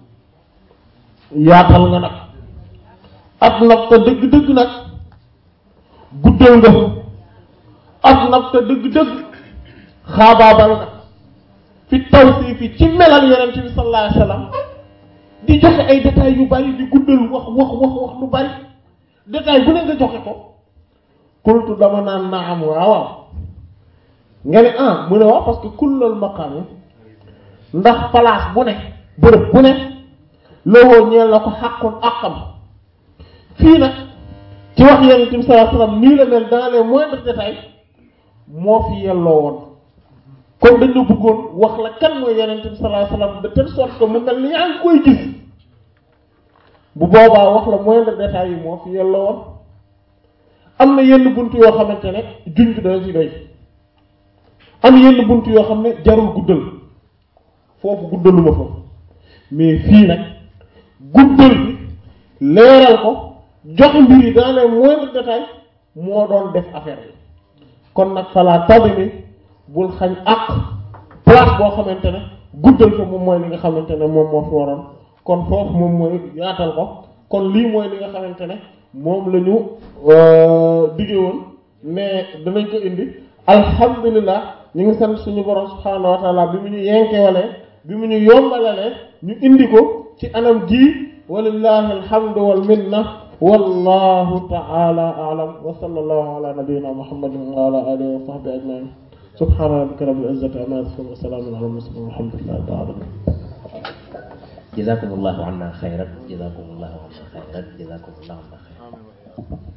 [SPEAKER 3] yaatal nga nag ab nab te dëgg dëgg nag guddal nga ab nab te dëgg dëgg xaabaabal nga fi tawsiif fi ci melal yonent bi sallallahu alayhi wasallam di joxe ay détails yu bari di guddal wax wax wax wax lu bari détail bu ne nga joxe ko kultu dama naan naam waaw waaw nga ne ah mu ne waaw parce que kullal maqaam ndax place bu ne bërëb bu ne lowoo ñeel na ko xàqun àqam fii nag ci wax yonent bi sallallahu alayhi wasallam nii la mel dans les moindres détails moo fi yelloo woon kon dañ la bëggoon wax la kan mooy yonent bi sallallahu alayhi wasallam de telle sorte que mu mel ni yaa ngi koy gis bu boobaa wax la moindre détail yi moo fi yelloo woon am na yenn bunt yoo xamante ne junj dana ci doy am yenn bunt yoo xam ne jarul guddal foofu guddaluma fa mais fii nag guddal bi leeral ko jox mbir yi dans les moindres détails moo doon def affaire bi kon nag falaa tabi mi bul xañ àq place boo xamante ne guddal ko moom mooy li nga xamante ne moom moo fi waroon kon foofu moom mooy yaatal ko kon lii mooy li nga xamante ne moom la ñu dige woon mais danañ ko indi alhamdulilah ñu ngi sant suñu borom subhaanahu wa taala bi mu ñu yenkewalee bi mu ñu yombalalee ñu indi ko ci anam gii walillahi alhamdu wal minna wallahu taala a'lam wa sallallahu ala nabiyyina muhammadin wa ala alihi wa sahbihi ajma'in subhana rabbika rabbil izzati amma yasifun wa salamun ala mursalin walhamdulillahi rabbil alamin
[SPEAKER 1] jazakumullahu anna khairan jazakumullahu anna khairan jazakumullahu anna khairan